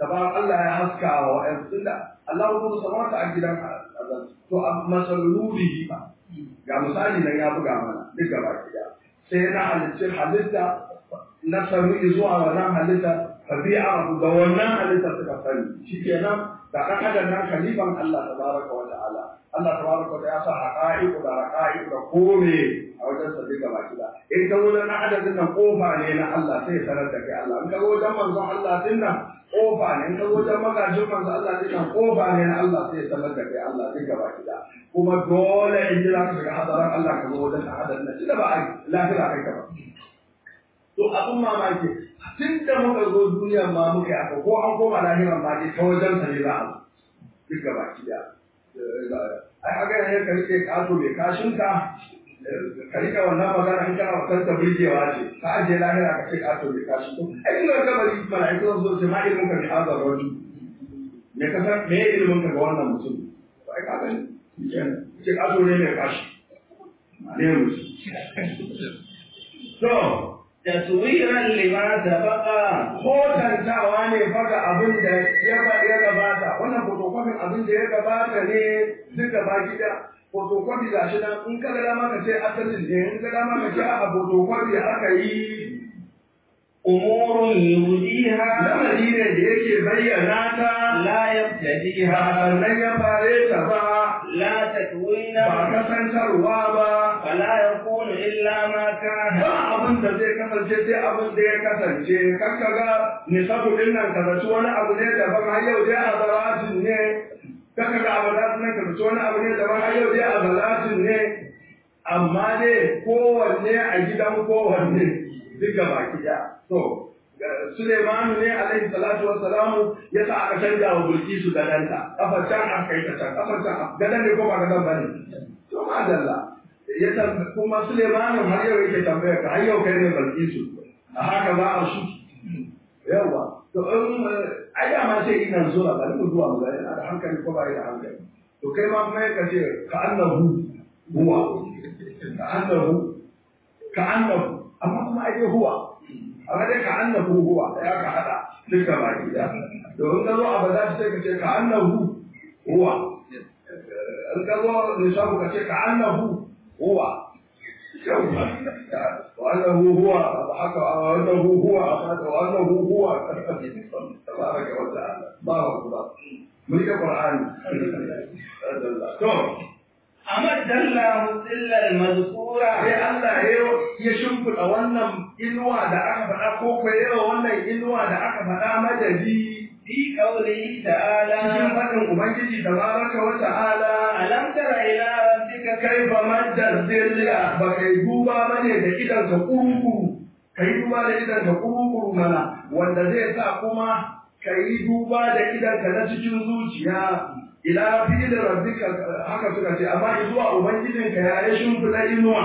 tabar Allah ya haska wa wa'ansu tunda Allah ya kuma samawata a gidan azal to a masallulihi ba ga misali nan ya buga mana duk gaba ɗaya sai na halittar halitta na sami zuwa wannan halitta tabi'a da wannan halitta suka sani shikenan da kan adam nan khalifan Allah tabaraka wa ta'ala Allah tabaraka wa ta'ala ya sa haqa'iq da raqa'iq da kome a wajen sa duka baki da in ka wajen na adadin nan kofa ne na Allah sai ya sanar da kai Allah in ka wajen manzon Allah din nan kofa ne in ka wajen magajin manzon Allah din nan kofa ne na Allah sai ya sanar da kai Allah duka baki da kuma dole in ji za ka shiga hadaran Allah ka zo wajen adadin nan tunda ba a lafiya kai ka ba to abin mamaki tun da muka zo duniyar ma muka yi ko an koma lahiran ma dai ta wajen sa ne za a duk gaba ki da ai haka ne ka rike kato mai kashin ka ka rike wannan magana in kana wasan ta burgewa ce ka ajiye lahira ka ce kato mai kashin to ai in ga bari mala'iku zan zo ce ma ilimin ka ne hazar rajul me ka san me ilimin ka ga wannan mutum to ai ka gani ce kato ne mai kashi ne mutum to taswiran lima sabaqa hotantawa ne faga abin da ya ya gabata wannan fotokofin abin da ya gabata ne duka baki da fotokofi ga shi nan in ka ga dama ka ce asalin ne in ka dama ka ce a fotokofi aka yi umurun yudiha lamari ne da yake bayyana ta la ba yabtadiha sannan ya fare ta ba la takwina ba kasantarwa ba fala yakunu illa ma kana ba abin da zai kasance sai abin da ya kasance kan ka ga nisabu din nan ka zaci wani abu ne daban har yau dai a zalatin ne kan ka ga abadatun nan ka zaci wani abu ne daban har yau dai a zalatin ne amma dai kowanne a gidan kowanne duk gaba ki ɗaya to Suleimanu ne alaihi salatu wa salamu ya sa aka canja wa Bilkisu gadanta kafar can aka yi ta can kafar can gadan ne ko ba gadan bane to madalla ya tambaye kuma Suleimanu har yau yake tambaya ka har yau kai ne Bilkisu a haka za a su yawa to in ai da ma sai ina zuwa bari mu zuwa mu ga yana da hankali ko ba da hankali to kai ma kuma ka ce ka annahu huwa ka annahu ka annahu amma kuma ai huwa amma dai ka annahu huwa ya ka hada duka baki da to in ka zo a bada sai ka ce ka annahu huwa in ka zo nisabu ka ce ka annahu huwa وأنه هو أضحك وأنه هو أخذ وأنه هو تبارك وتعالى الله أكبر من القرآن أمد الله الظل المذكورة sai Allah ya shimfiɗa wannan inuwa da aka faɗa ko ko yawa wannan inuwa da aka faɗa madadi في قوله cikin تعالى faɗin Ubangiji tabaraka wa ta'ala ألم تر إلى ربك kai ba madda zilla ba kai duba bane da idan ka kurukuru kai duba da idan ka kurukuru mana wanda zai sa kuma kai duba da idan ka na cikin zuciya ila fi da rabbika haka suka ce amma zuwa ubangijinka ya yi shimfiɗa inuwa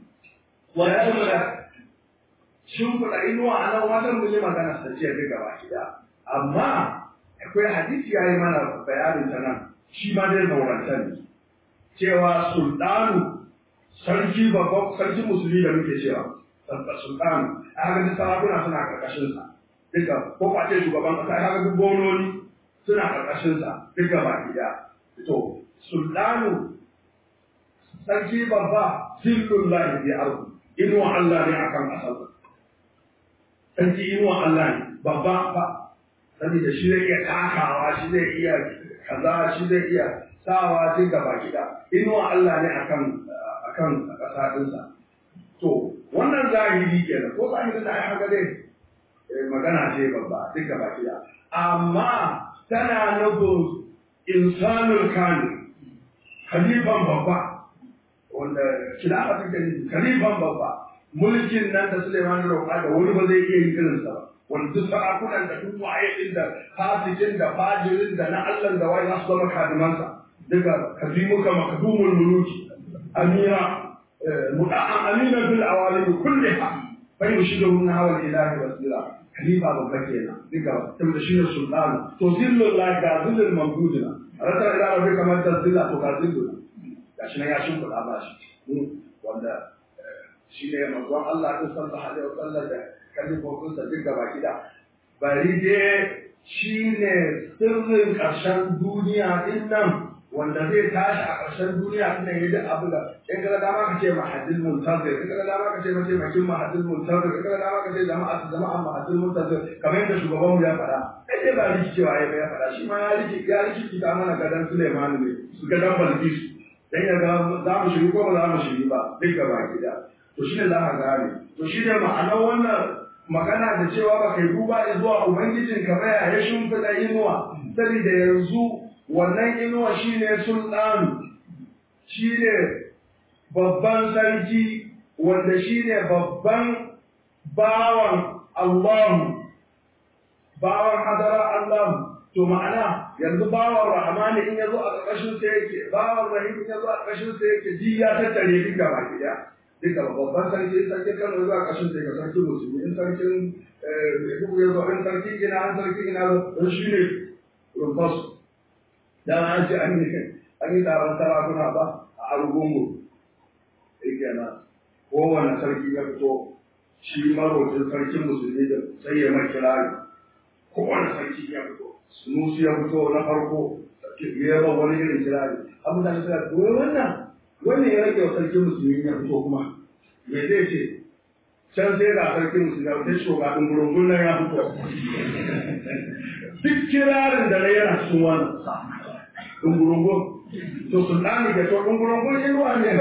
ya shimfiɗa shimfiɗa inuwa a nan wajen mun yi magana sa ce duka ba gida amma akwai hadisi ya yi mana bayanin ta nan shi ma dai zauranta ne cewa sultanu sarki babban sarki musulmi da muke cewa sultanu a haka duk sarakuna suna karkashin sa duka ko kwace shugaban kasa haka duk gononi suna karkashin sa duka baki daya to sultanu sarki babba zillullahi bi ardu inuwa Allah ne akan kasar sarki inuwa Allah ne babba ba saboda shi zai iya takawa shi zai iya kaza shi zai iya sawa duk gaba gida inuwa Allah ne akan akan ƙasa ɗinsa to wannan zahiri kenan ko zahiri da ai haka dai eh, magana ce babba duk gaba gida amma tana nufin insanul kamil khalifan babba wanda khilafa take nufi khalifan babba mulkin nan da Suleiman ya roƙa da wani ba zai iya yin irinsa ba wanda duk sarakunan da duk waye din da fasikin da fajirin da na Allah da waye za su zama kadimansa daga kadimuka makdumul muluki amira muda'an amina bil awalim kulliha fa yushidu min hawa ilahi wasila khalifa babba kenan daga tunda shi ne sultanu to zillul la ga zillul mamdudina rasa ila rabbi kamar da zilla to ga zillul gashi nan ya shimfiɗa ba shi wanda shi ne manzon Allah ɗin sallallahu alaihi wasallam da kalifofinsa duk gaba gida bari dai shine sirrin ƙarshen duniya din nan wanda zai tashi a ƙarshen duniya din nan yadda abu da in kaga dama ka ce mahadin muntazir in kaga dama ka ce mace makin mahadin muntazir in kaga dama ka ce jama'a jama'a mahadin muntazir kamar yadda shugabanmu ya faɗa kai dai ba rikicewa ya ya faɗa shi ma ya riki ya riki ta mana gadan Suleimanu ne su gadan Balkisu dan ya ga za mu shiri ko ba za mu shiri ba duk gaba gida to shine za ka gane to shine ma'anar wannan magana da cewa ba kai duba zuwa ubangijin ka baya ya shimfiɗa inuwa saboda yanzu wannan inuwa shine sultan shine babban sarki wanda shine babban bawan Allah bawan hadara Allah to ma'ana yanzu bawan rahmani in yazo a ƙarƙashin sa yake bawan rahim in yazo a ƙarƙashin sa yake ji ya tattare duk gaba gida duka babban sarki sarki kano zuwa ƙashin sai ga sarki musulmi in sarkin duk ya zo in sarki ina an sarki ina don shi ne rumfas dan an ce an yi an yi taron sarakuna ba a argungu yake na kowane sarki ya fito shi marocin sarkin musulmi da sai ya mai kirari kowane sarki ya fito sunusi ya fito na farko ya ba wani irin kirari abin da ya ce wannan wannan ya rage wa sarkin musulmi ya fito kuma me zai ce can sai ga sarkin musulmi ya fito shoga ɗin gurungun nan ya fito duk kirarin da na yana cikin wannan ɗin gurungun to sultani da to ɗin gurungun yin ruwa ne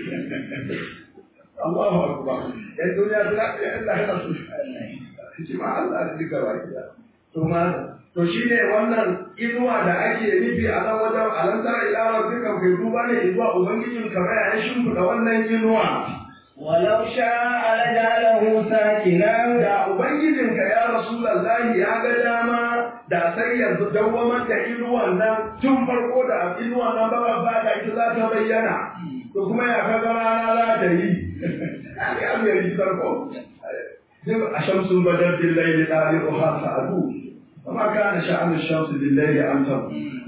Allahu akbar yan duniya suna ɗaya Allah ya rasu shi ma Allah ya duka baki da to ma to shine wannan inuwa da ake nufi a nan wajen alantar ilawa duka kai duba ne zuwa ubangijin ka baya ya shimfiɗa wannan inuwa ولو شاء لجعله ساكنا da ubangijin ka ya rasulullahi ya ga dama da sai yanzu dawwamar da inuwan nan tun farko da inuwan nan ba ba da ita za ta bayyana to kuma ya kaga rana za ta yi ya abu ya yi farko a shamsun badar billahi da ɗali'uha sa'adu وما كان شأن الشمس بالليل أن تظهر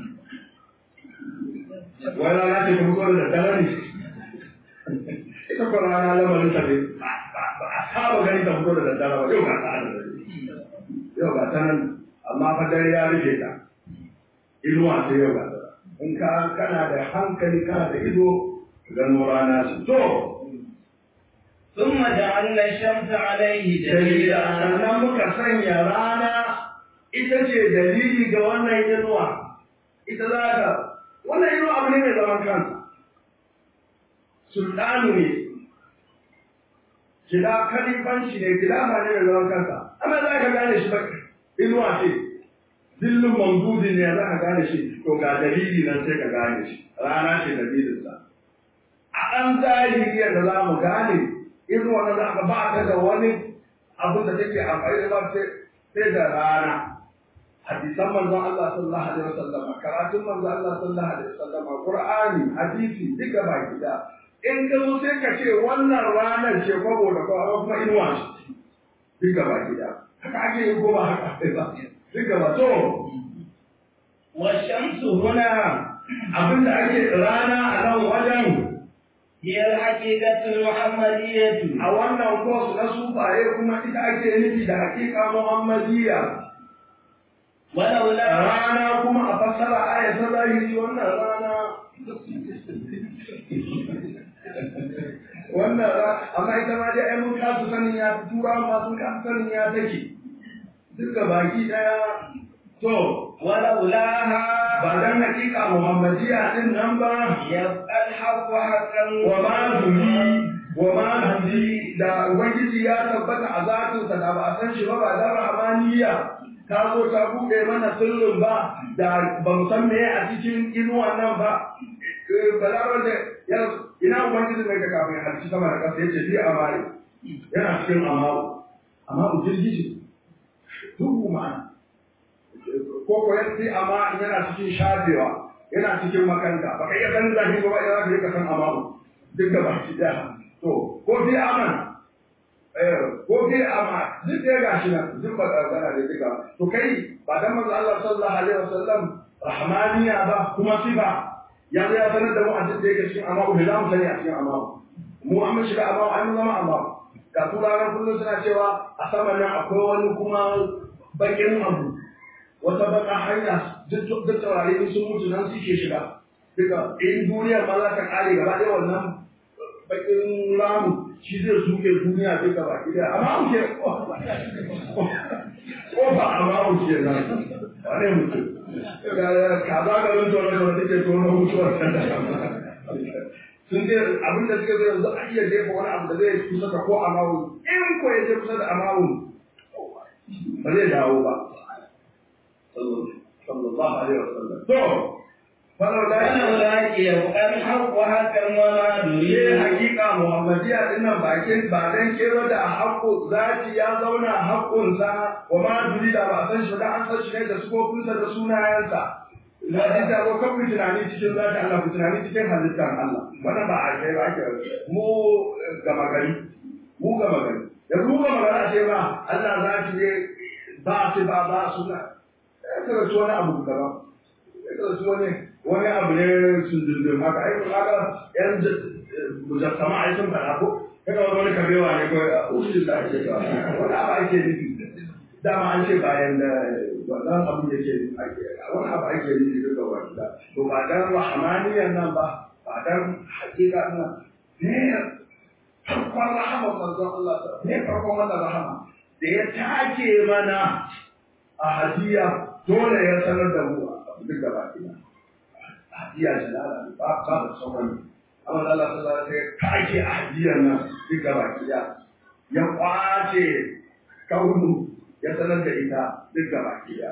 ولا لا تقول الدلالي ita ko rana lamarin ta ne ba a saba gani ta fito da daddare ba yau ga ta yau ga ta nan amma fa dare ya rufe ta inuwa sai yau ga ta in ka kana da hankali kana da ido gano rana su to ثم جعلنا الشمس عليه dalila دليلا sannan muka sanya rana ita ce dalili ga wannan inuwa ita za ta wannan inuwa abu ne mai zaman kansa sultanu ne gida kalifanci ne gida ma ne mai zaman kansa amma za ka gane shi ba inuwa ce zillin mamdudin ne za ka gane shi to ga dalili nan sai ka gane shi rana ce dalilinsa a ɗan zahiri yadda za mu gane irin wannan za ka ba ta da wani abin da take amfani da ba sai da rana hadisan manzon Allah sallallahu alaihi wasallam karatun manzon Allah sallallahu alaihi wasallam Qur'ani hadisi duka baki da in ka zo sai ka ce wannan ranar ce kwabo da kwabo kuma inuwa ce duka baki da haka ake yi ko ba haka ake ba duka ba to والشمس هنا abin da ake rana a nan wajen هي الحقيقة المحمدية a wannan kos na sufaye kuma ita ake nufi da hakika muhammadiyya ولولا rana kuma a fassara aya ta zahiri wannan rana wannan ra- amma ita ma dai ai mun kasu sanin ya tura ma sun kasu sanin ya take duka baki daya to ولولاها ba dan hakika muhammadiya din nan ba يبقى الحق حقا wa ma zuri wa ma zuri da ubangiji ya tabbata a zatinsa da ba a san shi ba ba da rahmaniya ta zo ta buɗe mana sirrin ba da ba mu san meye a cikin inuwa nan ba balarar da ya ina ubangiji mai ga kafin halci sama da ƙasa yace fi amari yana cikin amaru amaru girgiji duhu ma'ana ko ko yan fi amma yana cikin shafewa yana cikin makanta ba ka iya ganin zafi ba ba ya za ka yi ka san amaru duk da baki daya to ko fi aman eh ko fi ama duk da gashi nan duk ba da gana da duka to kai ba dan manzo Allah sallallahu alaihi wasallam rahmaniya ba kuma sifa ya zo ya sanar da mu a duk da yake cikin amaru da za mu sani a cikin amaru mu an shiga amaru an zama amaru ga turawan kullum suna cewa a saman nan akwai wani kuma bakin abu wata baka hanya duk duk taurari sun mutu nan suke shiga duka in duniya ma za ta kare gaba ɗaya wannan bakin ramu shi zai suke duniya duka baki ɗaya amma mu ke ko ba amma mu ke nan wane mutum kaza garin tsoron tsoron take tsoron mutuwar sun ce abin da suka zai yanzu a iya jefa wani abu da zai kusa da ko amawun in ko ya je kusa da amawun ba zai dawo ba sallallahu alaihi wasallam to falau da فلولا يبقى الحق حقا وما ne دليل hakika muhammadiya din nan bakin ba dan kero da haƙƙo zati ya zauna haƙƙunsa wa ma duri da ba san shi da an san shi ne da sufofinsa da sunayensa zati ta zo kan ku tunani cikin zati Allah ku tunani cikin halittar Allah wannan ba a kai ba ake mu gama gari mu gama gari yanzu mu gama gari a ce ba Allah zati ne ba su ba ba suna ya kira su wani abu gaba ya kira su wani wani abu ne sun dindin haka ai kun haka yan mujassama ai sun faɗa ko kaga wani wani kabewa ne ko usul da ake cewa wani abu ake nufi dama an ce bayan da wannan abu da ke ake wani abu ake nufi duka wanda to ba dan rahmaniyan nan ba ba dan hakika nan ne farkon rahama manzon Allah ne farkon wannan rahama da ya take mana a hadiya dole ya sanar da mu duk gaba ɗaya hadiya jalala ba ba da sauran amma Allah sallallahu alaihi wasallam kake a hadiyar nan duk gaba ɗaya ya kwace kaunu ya sanar da ita duk gaba ɗaya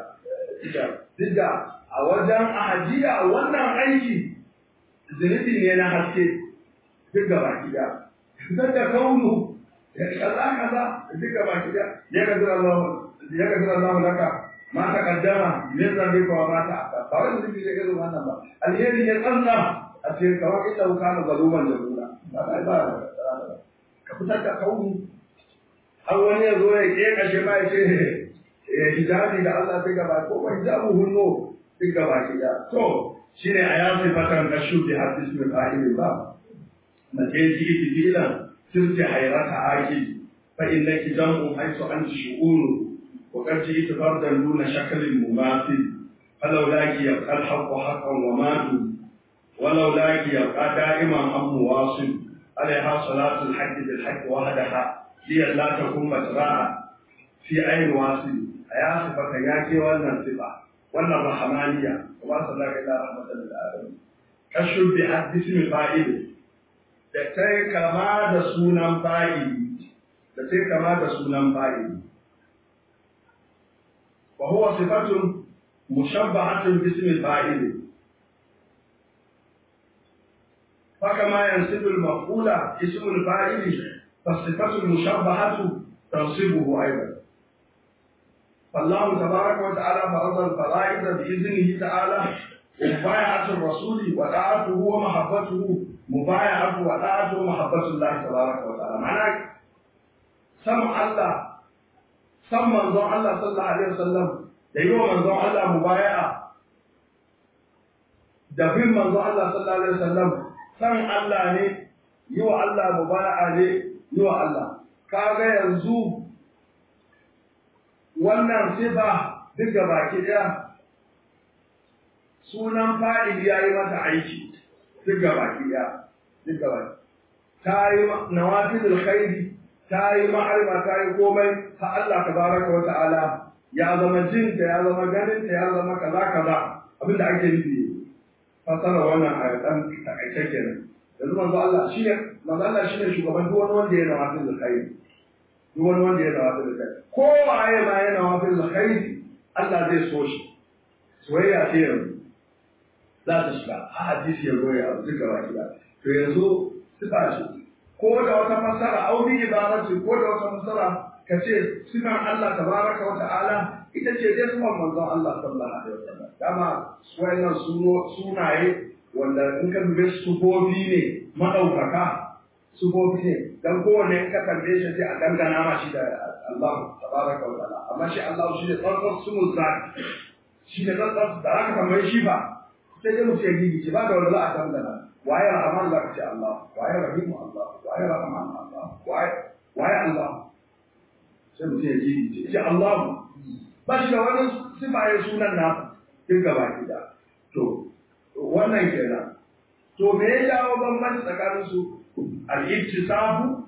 duk da a wajen ahadiya wannan aiki zunubi ne na haske duk gaba ɗaya fitar da kaunu ya kaza kaza duk gaba ɗaya ya ga zira Allah ya ga zira Allah laka ma ta kaddama min zambika wa ma ta aka ba wani zunubi ne irin wannan ba alheri ya tsanna a cikin kawai illa kana zaluman jahula ba ba ba ka fitar da kaunu har wani ya zo ya ke kashe ma ya ce ya hijabi da Allah ta gaba ko ba hijabu hunno duk gaba ki da to shine a ya sifatan kashu bi hadis min qa'il ba mace ji tijilan sirti hayrata aki fa innaki jam'u haythu anti shu'unu wa qad ji'tu fardan duna shaklin mumathil فلولاك يبقى الحق حقا وماتوا ولولاك يبقى دائما أم واصل عليها صلاة الحق بالحق وحدها هي لا تكون مجراء في عين واصل يا صفة ياكي ولا صفة ولا رحمانية وما صلى إلى رحمة للعالمين كشف بحد اسم فائل da kai kama da sunan fa'ili da sai kama da sunan fa'ili wa huwa sifatun مشبهة باسم الفاعل فكما ينسب المفعول اسم الفاعل فالصفة المشبهة تنصبه أيضا فالله تبارك وتعالى فرض الفرائض بإذنه تعالى مبايعة الرسول وطاعته ومحبته مبايعة وطاعته ومحبة الله تبارك وتعالى معناه سمع الله سمع الله صلى الله عليه وسلم da yi wa manzon Allah mubaya'a da bin manzon Allah sallallahu alaihi wasallam san Allah ne yi wa Allah mubaya'a ne yi wa Allah kaga yanzu wannan sifa duk da baki daya sunan fa'il ya yi mata aiki duk da baki daya duk da baki ta yi nawafilul khairi ta yi ma'arima ta yi komai ha Allah tabaraka wa ta'ala ya zama jin ta ya zama ganin ta ya zama kaza kaza abin da ake nufi fasara wannan ayatan takaice kenan yanzu manzo Allah shine manzo Allah shine shugaban duk wani wanda ya nawa fil khair duk wani wanda ya nawa fil khair ko waye ma ya nawa fil khair Allah zai so shi soyayya ce yanzu za ta shiga a hadisi ya zo ya abu duka baki da to yanzu sifa ce ko da wata fasara auri ibarati ko da wata fasara ka ce sunan Allah tabaraka wa ta'ala ita ce dai sunan manzon Allah sallallahu alaihi wasallam dama wayannan sunaye wanda in ka dube sufofi ne madaukaka sufofi ne dan kowanne in ka kalle shi sai a dangana ma shi da Allah tabaraka wa ta'ala amma shi Allah shi ne tsarkar sunan zaki shi ne tsarkar da aka tambaye shi ba sai dai mutum ya gigi ce ba da wanda za a dangana waye rahman za ka ce Allah waye rahimu Allah waye rahman Allah waye waye Allah sai mutum ya ji ce Allah ba shi da wani sifaye sunan nasa duk gaba gida to wannan kenan to me ya jawo bambanci tsakanin su al-ittisabu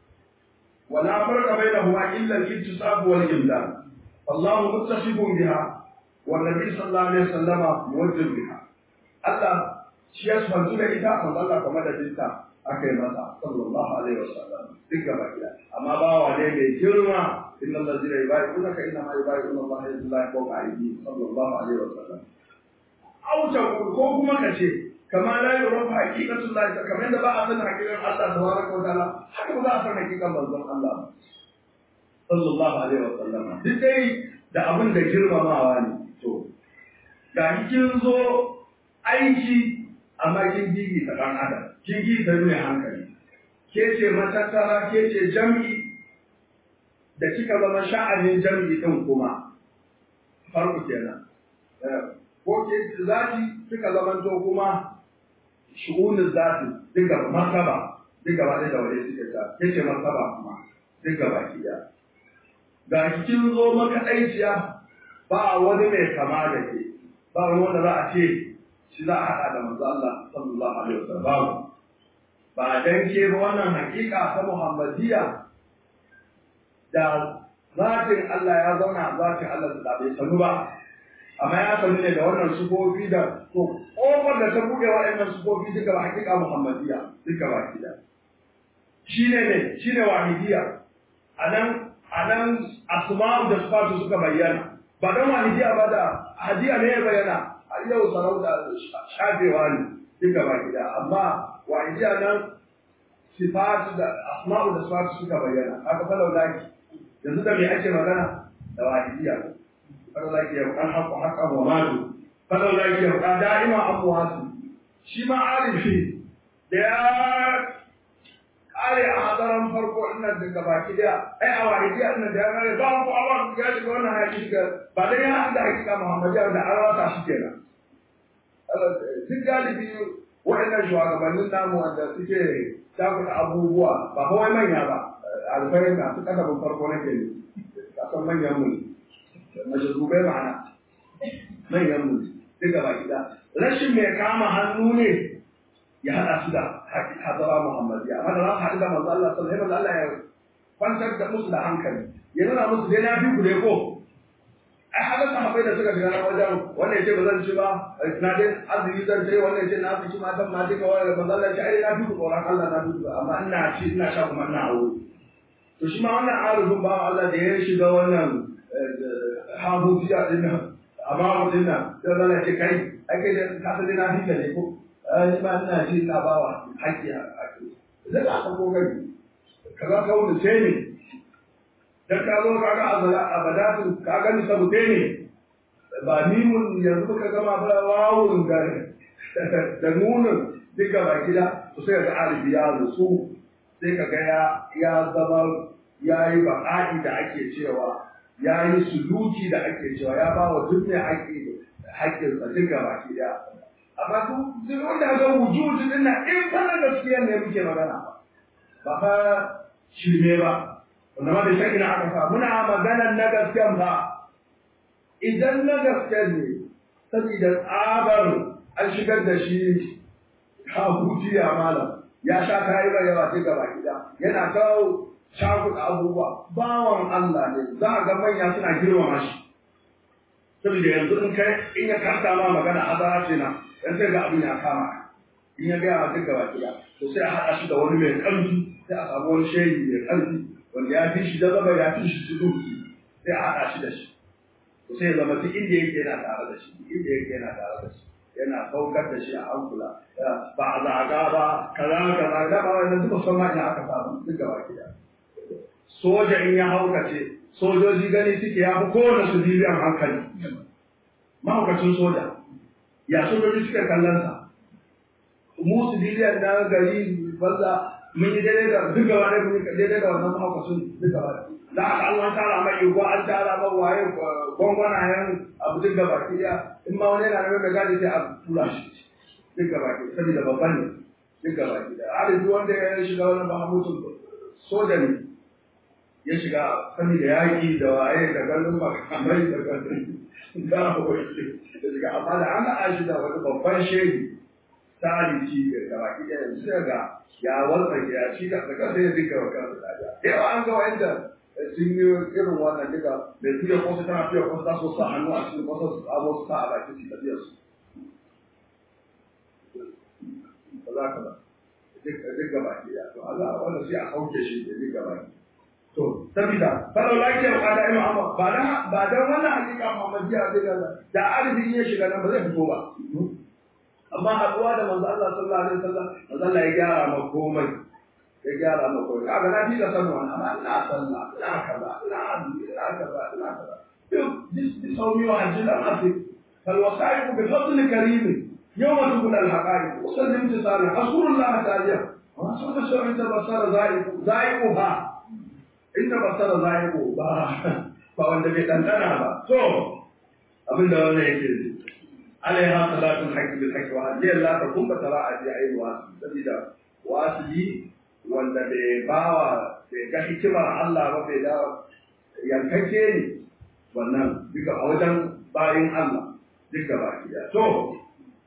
wala farqa bainahuma illa al-ittisabu wal imdad Allah muttasifun biha wa nabi sallallahu alaihi wasallama muwajjih biha Allah shi ya santu da ita manzo Allah kamar da dinta aka yi masa sallallahu alaihi wasallam duk gaba gida amma bawa ne mai girma inna allazina yubayyi'unaka inna ma yubayyi'una Allah yadullahi fawqa aydihim sallallahu alaihi wasallam auta ko kuma kace kama la yurafa haqiqatul lahi kamar da ba a san haqiqan Allah tabaraka wa ta'ala haka ba za a san haqiqan manzon Allah sallallahu alaihi wasallam duk dai da abin da girmamawa ne to ga kin zo aiki amma kin gigi ta ɗan adam kin gigi ta mai hankali ke ce matattara ke ce jam'i da kika zama sha'anin jam'i ɗin kuma farko kenan ko ke zati kika zama to kuma shu'unin zati duka martaba duka ba da wani suke ta ke ce martaba kuma duka baki ɗaya ga kin zo makaɗaiciya ba wani mai kama da ke ba wani wanda za a ce shi za a haɗa da manzo Allah sallallahu alaihi wasallam ba dan ke ba wannan hakika ta Muhammadiyya da zatin Allah ya zauna zatin Allah da bai sanu ba amma ya sanu ne da wannan sufofi da to kofar da ta buɗe waɗannan sufofi duka ba hakika Muhammadiyya duka ba kida shine ne shine wahidiyya anan anan asma'u da sifatu suka bayyana ba dan wahidiyya ba da hadiya ne ya bayyana har yau sarauta shafewa ne duka ba gida amma wahidiya nan sifatu da asma'u da sifatu suka bayyana haka falau laki yanzu da me ake magana da wahidiya falau laki ya kan haƙƙo haƙƙan wa malu falau laki ya kan da'ima amwasu shi ma arifi da ya kare a hadaran farko ina daga baki da ai a wahidiya ina da ya kare ba ku awa ya shiga wannan hakika ba dai ya haɗa hakika muhammadiya da an rasa shi kenan duk galibi waɗannan shugabannin namu wanda suke takuta abubuwa ba kawai manya ba alfahari masu kasafin farko nake ne kasan manyan mu majalubai ma'ana manyan mu duka ba gida rashin mai kama hannu ne ya haɗa su da hazara muhammadiyya amma da za su haɗu da manzo Allah sallallahu alaihi Allah ya kwantar da musu da hankali ya nuna musu dai na fi ku dai ko ai haka sahabbai da suka shiga na wajen wannan yace ba zan ci ba na dai azumi zan ce wannan yace na fi ci matan ma duka wannan manzo Allah ya ce ai na fi ku tsoron Allah na fi ku amma ina ci ina sha kuma ina aure to shi ma wannan arifin ba Allah da ya shiga wannan habujiya din nan amma din nan sai Allah ya ce kai ai kai da ka san dai na fi ka ne ko ni ma ina ci ina bawa haƙƙi a haƙƙi zai ka ko gani kaza ka wuce sai ne dan ka zo ka ga abadatu ka gani sabute ne ba mimun yanzu muka gama ba wawun da da nunin duka ba gida to sai ga alibi ya rusu sai ka ga ya ya zama ya yi baƙa'i da ake cewa ya yi suluki da ake cewa ya ba wa duk mai haƙƙi haƙƙinsa duka ba gida amma duk wanda ga wujudu din nan in fa na gaskiya ne muke magana ba ba fa shirme ba wanda ma da shakki na aka sa muna maganar na gaskiyan ba idan na gaskiya ne saboda tsabar an shigar da shi habutiya malam ya sha kayi ba yawa sai gaba gida yana kawo shaguɗa abubuwa bawan Allah ne za a ga manya suna girmama shi saboda yanzu in kai in ya kanta ma magana azara ce na dan sai ga abin ya kama in ya gaya ma duk gaba gida to sai a haɗa shi da wani mai ƙarfi sai a samu wani shehi mai ƙarfi wanda ya fi shi zaba ya fi shi suluki sai a haɗa shi da shi to sai ya zama duk inda yake yana tare da shi duk inda yake yana tare da shi yana saukar da shi a hankula ba a zaga ba kaza kaza da ba wannan duk san ma ina aka samu duk gaba gida soja in ya haukace sojoji gani suke ya fi kowane su biliyan hankali mahaukacin soja ya sojoji suke kallon sa mu su biliyan na gari banza mun yi daidai da duk gaba ɗaya mun yi daidai da wannan mahaukacin duk gaba da aka an tara mai iko an tara ma waye gwangwanayen abu duk gaba ki in ma wani yana da gadi sai a tura shi duk gaba ki saboda babban ne duk gaba ki da alibi wanda ya shiga wani mahamutun soja ne ya shiga sani da yaƙi da waye da ganin makamai da ganin gawawai da shiga amma da an haɗa shi da wani babban shehi tarihi da baki ɗaya yanzu sai ga ya walsa ya ci da daga sai ya dinga wa kansa dariya yawa an ga wanda sun yi irin wannan duka da tuya ko su tana tuya ko su taso sa hannu a cikin kwasa su tsamo su sa a baki su tafiyar su ba za ka ba duk gaba ke ya to Allah wanda sai a sauke shi da duk gaba ke to sabida falau lafiya ba da ima amma ba da ba da wannan hakika Muhammadiyya zai ga da arzikin ya shiga nan ba zai fito ba amma haɗuwa da manzo Allah sallallahu alaihi wasallam manzo Allah ya gyara ma komai ya gyara ma komai kaga na fi da sanu amma ina sallah ina kaza ina azumi ina kaza ina kaza duk dis saumi wa hajji da mafi fal wasaiqu bi fadl karim yawm tubul al haqaiq usallim tisari rasulullah ta'ala wa sunna shar'in basara zaiqu zaiquha inda basara zaiqu ba ba wanda bai dandana ba to abinda wannan yake عليها صلاة الحق بالحق وهذه لا تكون بتراء في أي واسل سبيدا واسلي wanda bai bawa bai ga hikimar Allah ba bai da yankake ne wannan duka a wajen bayin Allah duka baki da to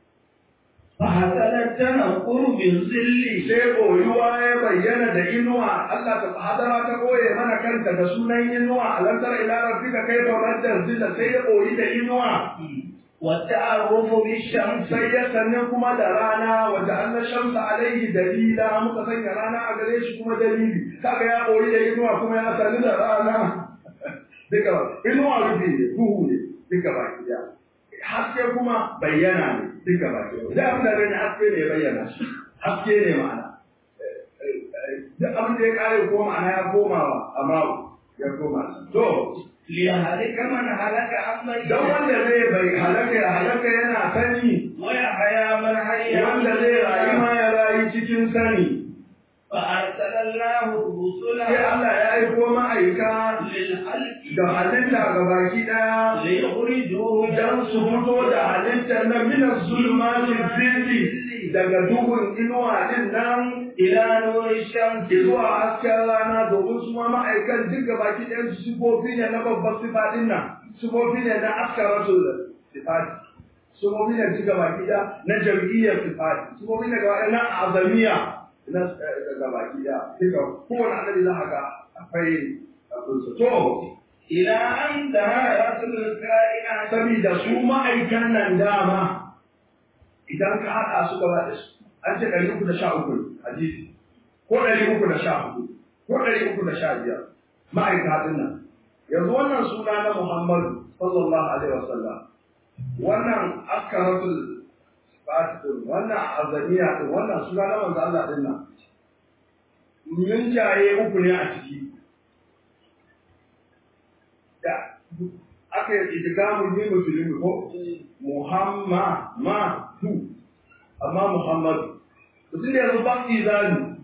فحسن التنقر بالظل sai koyuwa ya bayyana da inuwa Allah ta hadara ta koye mana kanta da sunan inuwa alam tara ila rabbika kayfa rajja zilla sai ya koyi da inuwa والتعرف بالشمس sai ya sannan kuma da rana wanda an shamsa alaihi dalila muka sanya rana a gare shi kuma dalili kaga ya koyi da inuwa kuma ya sani da rana duka inuwa rufi ne duhu ne duka baki daya haske kuma bayyana ne duka baki daya da abin da gani haske ne ya bayyana shi haske ne ma'ana duk abin da ya kare ko ma'ana ya komawa amma ya koma to ليهلك من هلك عن بينه don wanda zai bai halaka ya halaka yana sani ويحيى من حي wanda zai rayu ma ya rayu cikin sani فأرسل الله الرسل sai Allah ya aiko ma'aika للخلق da halitta ga baki daya ليخرجوه don su fito da halittar nan minas zulmatin zilli daga duhun inuwa din nan إلى نور الشمس zuwa hasken rana domin su ma ma'aikan duk ga baki ɗayan su sifofi ne na babbar sifatin nan sifofi ne na askaratu sifati sifofi ne duk ga baki ɗaya na jam'iyyar sifati sifofi ne ga na azamiya na ga baki ɗaya duka kowane annabi za a ga akwai abinsa to إلى أن دهرت الكائنات saboda su ma'aikan nan dama idan ka haɗa su gaba da su an ce ɗari uku da sha uku hadisi ko ɗari uku da sha hudu ko ɗari uku da sha biyar ma'aika ɗin nan yanzu wannan suna na Muhammadu sallallahu alaihi wasallam wannan askaratul fatihin wannan azaniya ɗin wannan suna na manzo Allah ɗin nan mun jaye uku ne a ciki da aka yi idgamu ne musulmi ko Muhammad ma tu amma Muhammadu mutum da yanzu baki zani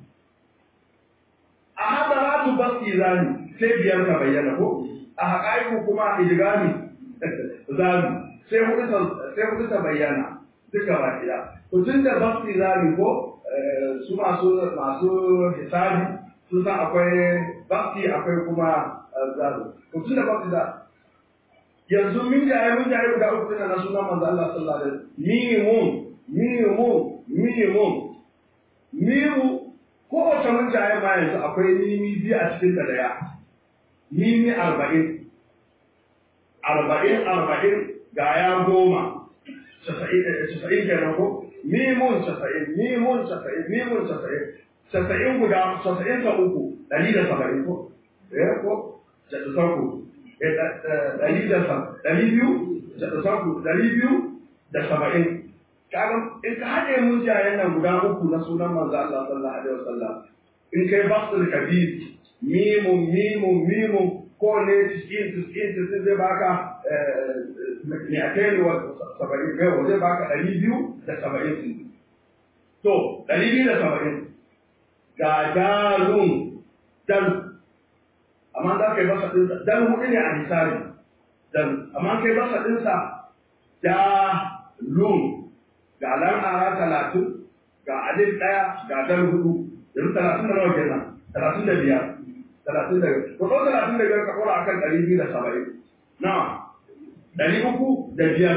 a hadaratu baki zani sai biyar ka bayyana ko a haƙa'iku kuma idgami zani sai hudu ta sai hudu ta bayyana duka ba kida to tun da baki zani ko su masu masu hisabi sun san akwai baki akwai kuma zani to tun da baki zani yanzu min jaye mun jaye guda uku na sunan manzo Allah sallallahu alaihi wasallam minimum minimum minimum mimu ko wata mun jaye ma yanzu akwai mimi biyu a cikin ta daya mimi arba'in arba'in arba'in ga ya goma casa'in kenan ko mimun casa'in mimun casa'in mimun casa'in casa'in guda casa'in ta uku ɗari da saba'in ko eh ko casa'in ku ɗari da ɗari biyu da saku ɗari biyu da saba'in kaga in ka haɗe mun jayen nan guda uku na sunan manzo Allah sallallahu alaihi wasallam in kai basul kabir mimun mimun mimun ko ne tiskin tiskin tiskin zai baka ne a kai wa saba'in kai zai baka ɗari biyu da saba'in to ɗari biyu da saba'in ga dalun dal amma za ka yi masa ɗinsa dan hudu ne a misali dan amma kai masa ɗinsa da lun ga lan ara talatin ga alif ɗaya ga dan hudu yanzu talatin da nawa kenan talatin da biyar talatin da biyar ko talatin da biyar ka ɗora akan ɗari biyu da saba'in na ɗari uku da biyar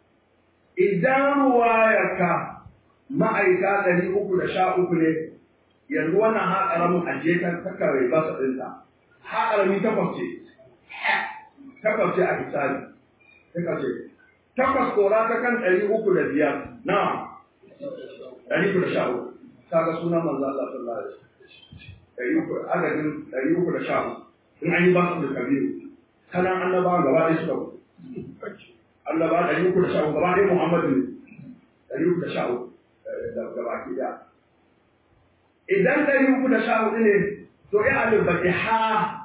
idan ruwayarka ma'aika ɗari uku da sha uku ne yanzu wannan haƙaramin ajiye ta kakare ba sa ɗinta haƙarami takwas ce takwas ce a hisabi takwas ce takwas kora ta kan ɗari uku da biyar na ɗari uku da sha uku kaga sunan manzo Allah sallallahu alaihi wasallam ɗari uku adadin ɗari uku da sha uku in an yi ba su da kabiru kana annabawa gaba ɗaya suka annaba ɗari uku da sha uku gaba ɗaya Muhammadu ne ɗari uku da sha uku da baki ɗaya idan ɗari uku da sha hudu ne to ya alif baki ha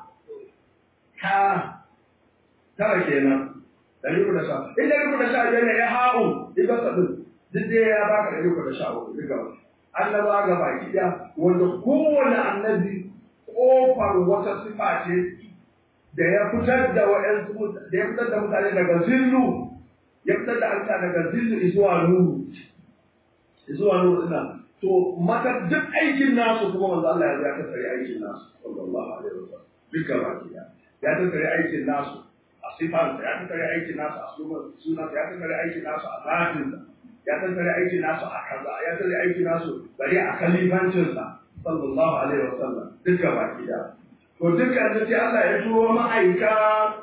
ha tara kenan ɗari uku da sha in ɗari uku da sha biyar ne ya ha'u idan sabbin duk dai ya baka ɗari uku da sha uku duka annaba ga baki ɗaya wanda kowane annabi ƙofar wata sifa ce da ya fitar da wa'yansu da ya fitar da mutane daga zillu ya fitar da alta daga zillu zuwa nuru zuwa nuru ina to mata duk aikin nasu kuma manzo Allah ya ya tattare aikin nasu sallallahu alaihi wasallam duka baki ya ya tattare aikin nasu a sifan ya tattare aikin nasu a sunan ya tattare aikin nasu a zatin ya tattare aikin nasu a kaza ya tattare aikin nasu bari a kalifancin sa sallallahu alaihi wasallam duka baki ya to dukkan da sai Allah ya turo ma'aika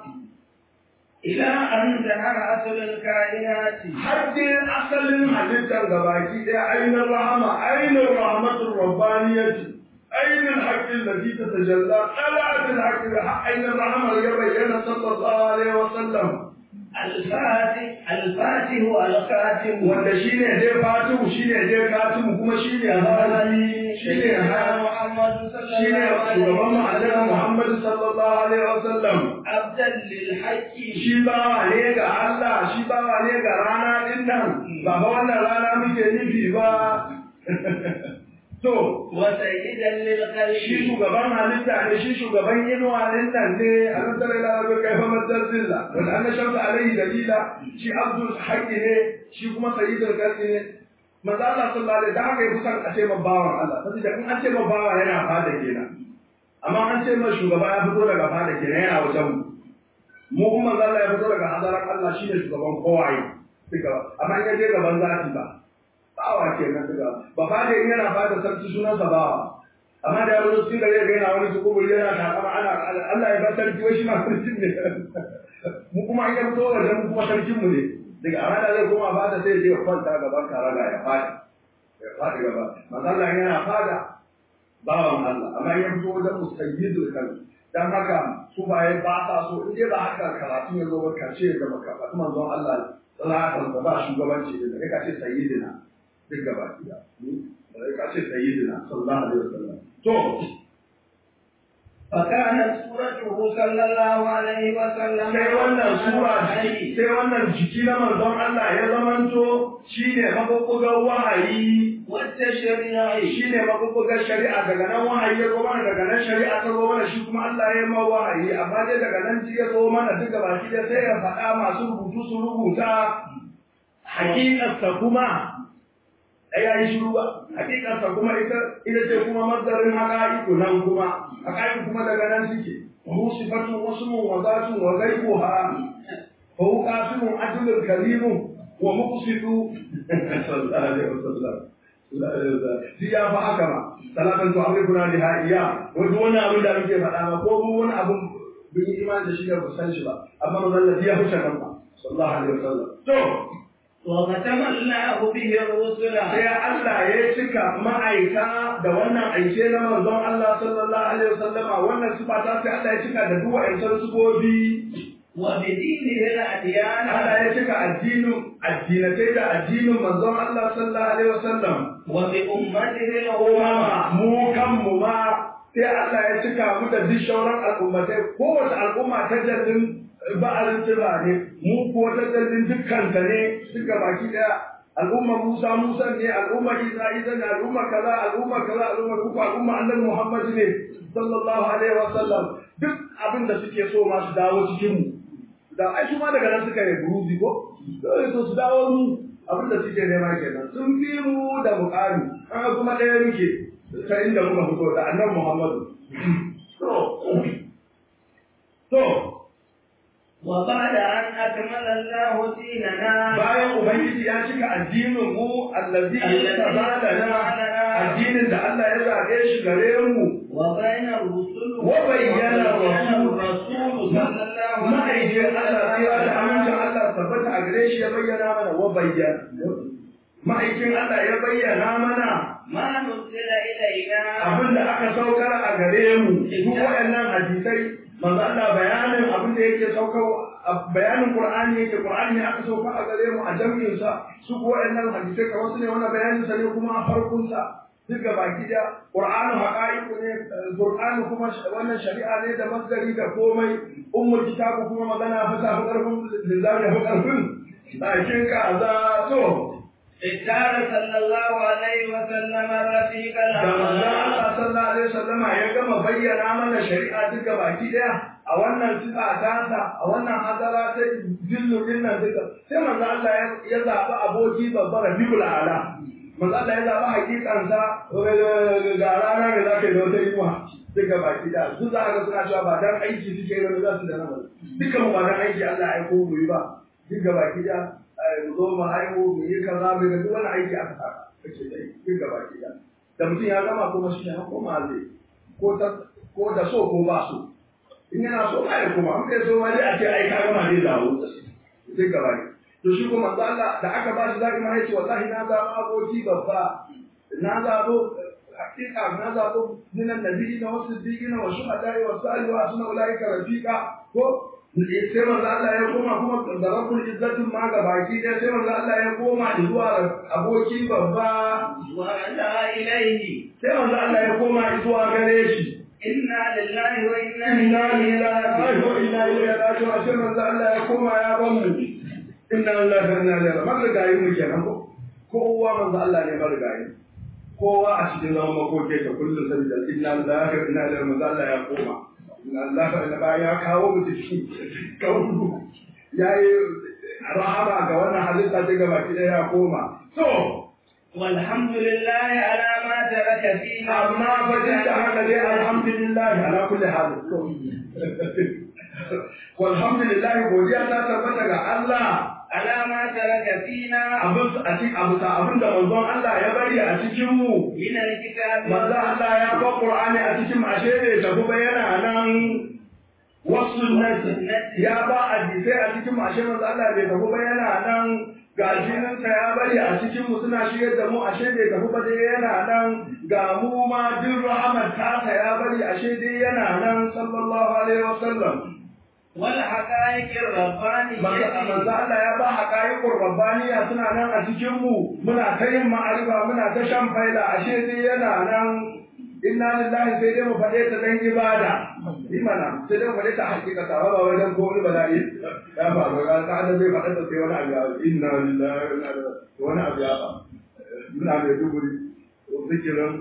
إلى أن ظهر أصل الكائنات har dai asalin halittar gabaki ɗaya ainihin rahama ainihin rahmatul rabbaniyati ainihin haƙƙin da ta tajalla ɗala'atul haƙƙin da ainihin rahamar ya bayyana sallallahu alaihi wa sallam الفاتح الفاتح الخاتم wanda shine dai fatihu shine dai katimu kuma shine hali shine hali محمد صلى shine الله عليه shugaban mu annabi وسلم Muhammad sallallahu alaihi wa sallam عبدا للحق shi bawa ne ga Allah shi bawa ne ga rana din nan ba fa wannan rana muke nufi ba to وسيدا shi للخلق shugaban halitta ne shi shugaban inuwa din nan ne a nan tare da rabbi kai fa madarzilla wanda an shamsa alaihi dalila shi abdul haqqi ne shi kuma sayyidul qalbi ne manzo Allah sallallahu alaihi da haka ya kusan a ce ma bawan Allah saboda in an ce ma bawa yana fada kenan amma an ce ma shugaba ya fito daga fada kenan yana wajen mu mu kuma manzo Allah ya fito daga hadaran Allah shine shugaban kowaye duka amma in ya je gaban zati ba bawa kenan duka ba fada in yana fada sarki sunansa bawa amma da yaro sun gare ga yana wani su kuburi yana takama ana Allah ya ba sarki wai shi ma sarkin ne mu kuma an yi fito wajen mu kuma sarkin mu ne daga amma da zai koma fada sai ya je ya kwanta gaban karaga ya fadi ya fadi gaba manzo Allah yana fada bawan Allah amma ya fito wajen musayyidul kalbi dan haka su baye ba sa so in dai ba haka karatu ya zo ba kace da baka ba kuma manzon Allah sallallahu da ba shugabanci da kai kace sayyidina duk gaba ki da kai kace sayyidina sallallahu alaihi wasallam to فكانت سورته صلى الله عليه وسلم sai wannan sura sai wannan jiki na manzon Allah ya zamanto shine mabubbugan wahayi والتشريع shine mabubbugan shari'a daga nan wahayi ya zo mana daga nan shari'a ta zo mana shi kuma Allah ya ma wahayi amma dai daga nan ji ya zo mana duka baki da sai ya faɗa masu rubutu su rubuta hakikarsa kuma ai ya yi shiru ba hakikarsa kuma ita ita ce kuma mazdarin haqa'iqu nan kuma haqa'iqu kuma daga nan suke mu sifatu wasmun wa zatun wa ghaibuha fa uqasimu adlul karimu wa muqsitu sallallahu alaihi wasallam shi ya fa haka ma salatan to amri kuna da iya wani wani abin da muke faɗa ba ko mu wani abin bin yi imani da shi da ba san shi ba amma manzon Allah ya huce kan ba sallallahu alaihi wasallam to وختم الله به الرسل sai Allah ya cika ma'aika da wannan aike na manzon Allah sallallahu alaihi wasallama wannan sifa ta sai Allah ya cika da duk wa'ancan sifofi وبدينه الأديان Allah ya cika addinin addinatai da addinin manzon Allah sallallahu alaihi wasallam وبأمته الأمم umama mu kanmu ma sai Allah ya cika mu da duk shauran al'ummatai kowace al'umma ta jallin ba'arin tira ne mu kuwa ta jallin dukkan ta ne duka baki daya al'umma Musa Musa ne al'umma Isa Isa ne al'umma kaza al'umma kaza al'umma kuka al'umma Annabi Muhammad ne sallallahu alaihi wa sallam duk abin da suke so ma su dawo cikin mu da ai su ma daga nan suka yi buruzi ko dole so su dawo mu abin da suke nema kenan sun fi mu da muƙami an kuma ɗaya muke ta inda muka fito da annabi Muhammadu to وبعد أن أكمل الله ديننا bayan ubangiji ya cika addinin mu allazi tabalana addinin da Allah ya zabe shi gare mu وبين الرسل وبين الرسول الرسول صلى الله عليه ma'aikin Allah ya da amincin Allah tabbata a gare shi ya bayyana mana wa bayyana ma'aikin Allah ya bayyana mana ما نزل إلينا abin da aka saukar a gare mu duk waɗannan hadisai manzo Allah bayanin abin da yake saukar bayanin Qur'ani yake Qur'ani ne aka saukar a gare mu a jami'in sa su ko waɗannan hadisai kamar su ne wannan bayanin sa ne kuma a farkon sa duk ga baki da Qur'anu haqa'iqu ne Qur'anu kuma wannan shari'a ne da masdari da komai ummul kitabu kuma magana fasa fa karfin lillahi da karfin bakin ka za to اختار صلى الله عليه وسلم الرفيق da manzon الأعلى Allah sallallahu alaihi wasallama ya gama bayyana mana shari'a duka baki daya a wannan sifa tasa a wannan hadara ta dillu din nan duka sai manzon Allah ya- ya zaɓi aboki babbar Rabiul Ala manzon Allah ya zaɓi hakikansa ga rana da za ka yi da wata inuwa duka baki daya su za a ga suna cewa ba dan aiki suke yi wani za su da nama duka mu ba dan aiki Allah ya aiko mu yi ba duka baki daya mu zo mu haihu mu yi kaza mu ga duk wani aiki aka saka kace dai duka baki daya da mutum ya gama kuma shi ya koma zai ko ta ko da so ko ba so in yana so ba ya koma an kai so ma dai a ce ai ka gama zai dawo sai gaba ne to shi kuma manzo Allah da aka ba shi zaki ma yace wallahi na zaɓi aboki babba na zaɓo hakika na zaɓo minan nabiyina wa siddiqina wa shuhada'i wa salihin wa asna ulaika rafiqa ko sai manzo Allah ya koma kuma da rabbul izzatin ma ga baki ɗaya sai manzo Allah ya koma zuwa aboki babba ورجع إليه sai manzo Allah ya koma zuwa gare shi إنا لله وإنا inna إليه lillahi wa inna ilaihi raji'un sai manzo Allah ya koma ya ban mu inna lillahi wa inna ilaihi raji'un marigayi mu kenan ko kowa manzo Allah ne marigayi kowa a cikin zaman makoke ka kullum sabida inna lillahi wa inna ilaihi manzo Allah ya koma inna lillahi wa inna ilaihi ya kawo mu cikin kauru yayi rahama ga wannan halitta ta gaba ki ya koma to والحمد لله على ما ترك فينا amma fa duk da haka dai alhamdulillah ala kulli hal walhamdulillah godiya ta tabbata ga Allah على ما ترك فينا abin a cikin abu ta abin da manzon Allah ya bari a cikin mu من الكتاب manzon Allah ya ba Qur'ani a cikin ashe bai tafi ba yana nan wasu ya ba hadisai a cikin ashe manzon Allah bai tafi ba yana nan ga jininsa ya bari a cikin mu suna shigar da mu ashe bai tafi ba dai yana nan ga mu ma duk rahamar tasa ya bari ashe dai yana nan sallallahu alaihi wasallam والحقائق الربانية manzo manzo Allah ya ba haƙa'iƙur rabbaniya suna nan a cikin mu muna ta yin ma'arifa muna ta shan faida ashe dai yana nan inna lillahi sai dai mu faɗe ta dan ibada imana sai dai mu faɗe ta hakika ta ba wajen ko wani bala'i ya faru ga ta da zai faɗa ta sai wani abu ya inna lillahi wa inna ilaihi wani abu ya faru muna mai duguri zikirin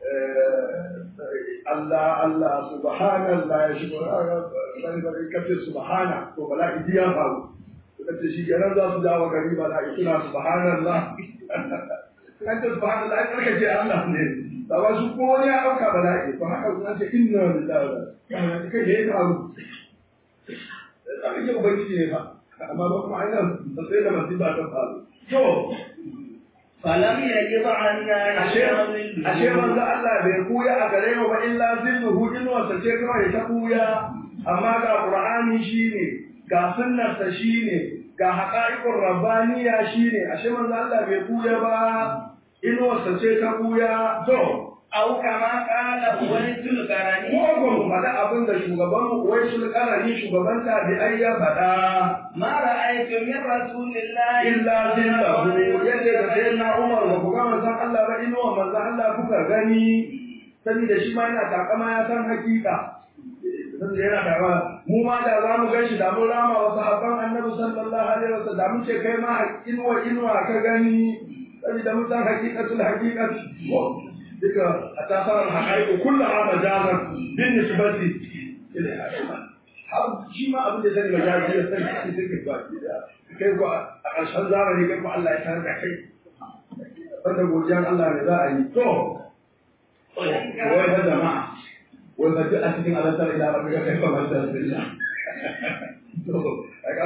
Allah Allah subhanallah ya shi bari bari kace subhana to bala'i ya faru kace shi kenan za su dawo gari bala'i suna subhanallah kan ce subhanallah ai karka ce Allah ne da ba su ko ya dauka bala'i to haka sun ce inna lillahi wa inna ilaihi kai ya faru sai ke ubangiji ne fa amma ba kuma ainihin sai da masifa ta faru to فلم يجب عنا ashe ashe manzo Allah bai kuya a gare mu ba illa zilluhu in wasa ce kawai ta kuya amma ga qur'ani shine ga sunnarsa shine ga haqa'iqur rabbaniya shine ashe manzo Allah bai kuya ba in wasa ce ta kuya to أو كما قال أويس القرني ko mu faɗa abin da shugaban mu wai sulkarani shugaban tabi'ai ya faɗa ما رأيت من رسول الله illa zillahu yadda da sayyidina Umar ba ku ga manzon Allah ba inuwa manzon Allah kuka gani saboda shi ma yana takama ya san hakika saboda yana takama mu ma da za mu gan shi da mun rama wa sahabban annabi sallallahu alaihi wasallam da mun ce kai ma inuwa inuwa ka gani saboda mun san hakikatul haqiqati duka a tasarar haƙa'iƙo kullum a majazar bin nisbati har shi ma abin da zai majazi ya san shi suke ba kai ko a ƙarshen zamani kai ko Allah ya sanar da kai wanda godiyan Allah ne za a yi to wai da jama'a wai ba duk a cikin alantar ila ba ga kai ba man da sunna to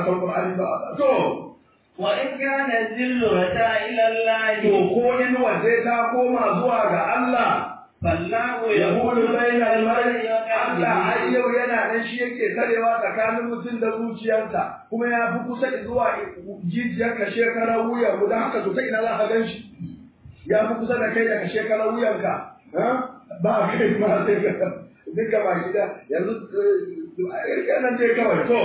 san Qur'ani ba to وإن كان الذل رجاء إلى الله to ko in waje ta koma zuwa ga Allah فالله yaqulu bainal mar'i وقلبه Allah har yau yana nan shi yake karewa tsakanin mutum da zuciyarsa kuma ya fi kusa zuwa jijiyar ka shekara wuya guda haka to ta ina za ka gan shi ya fi kusa da kai daga shekara wuyanka ba kai ma sai ka duka ba gida yanzu nan dai kawai to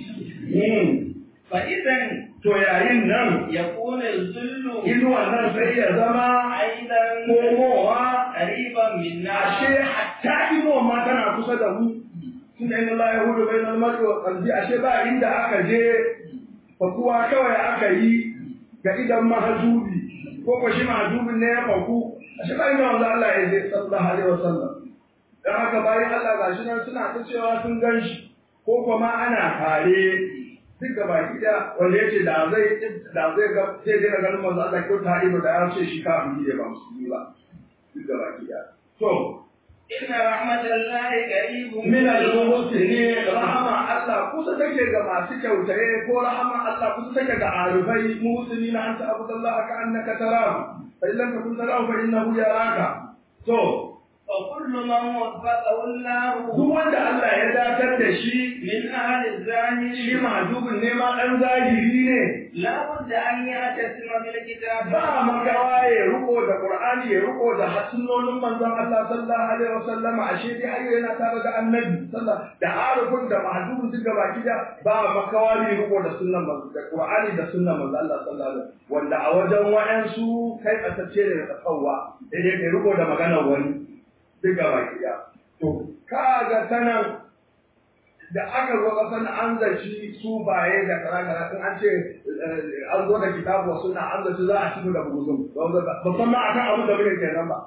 فإذا to yayin nan يكون الذل inuwan nan sai ya zama أيضا komowa قريبا منا ashe hatta inuwan ma tana kusa da mu tunda inna la yahudu bainal mar'i wa qalbi ashe ba inda aka je fakuwa kawai aka yi ga idan mahajubi ko ko shi mahajubin ne ya faku ashe ba inda wanda Allah ya je sallallahu alaihi wasallam dan haka bayan Allah gashi nan suna ta cewa sun gan shi ko kuma ana kare duk da baki da wanda yace da zai da zai ga sai dai ganin manzo Allah ko ta ido da ya ce shi kafiri ne ba musulmi ba duk da baki da to إن رحمة الله قريب min al-muhsinin rahama Allah kusa take ga masu kyautaye ko rahama Allah kusa take ga arifai muhsinin an ta abu Allah ka annaka tarahu fa illam takun tarahu fa innahu yaraka to وكل من وفقه الله duk wanda Allah ya datar da shi من أهل shi الظاهر mahjubin ne ma dan zahiri ne لا بد أن يعتصم بالكتاب ba makawa ya riko da Qur'ani ya riko da sunnonin manzon Allah sallallahu alaihi wasallam ashe dai har yana tare da annabi sallallahu da arifin da mahdubin duk gaba kida ba makawa ne riko da sunnan manzon da Qur'ani da sunnan manzon Allah sallallahu alaihi wasallam wanda a wajen wayansu kai kasance ne da tsawwa dai dai riko da maganar wani duk gaba kida to kaga sanan da aka zo kasan an zaci su baye da kara-kara in an ce an zo da kitabu wa suna an zaci za a ci da buguzun ba san ma akan abin da muke kenan ba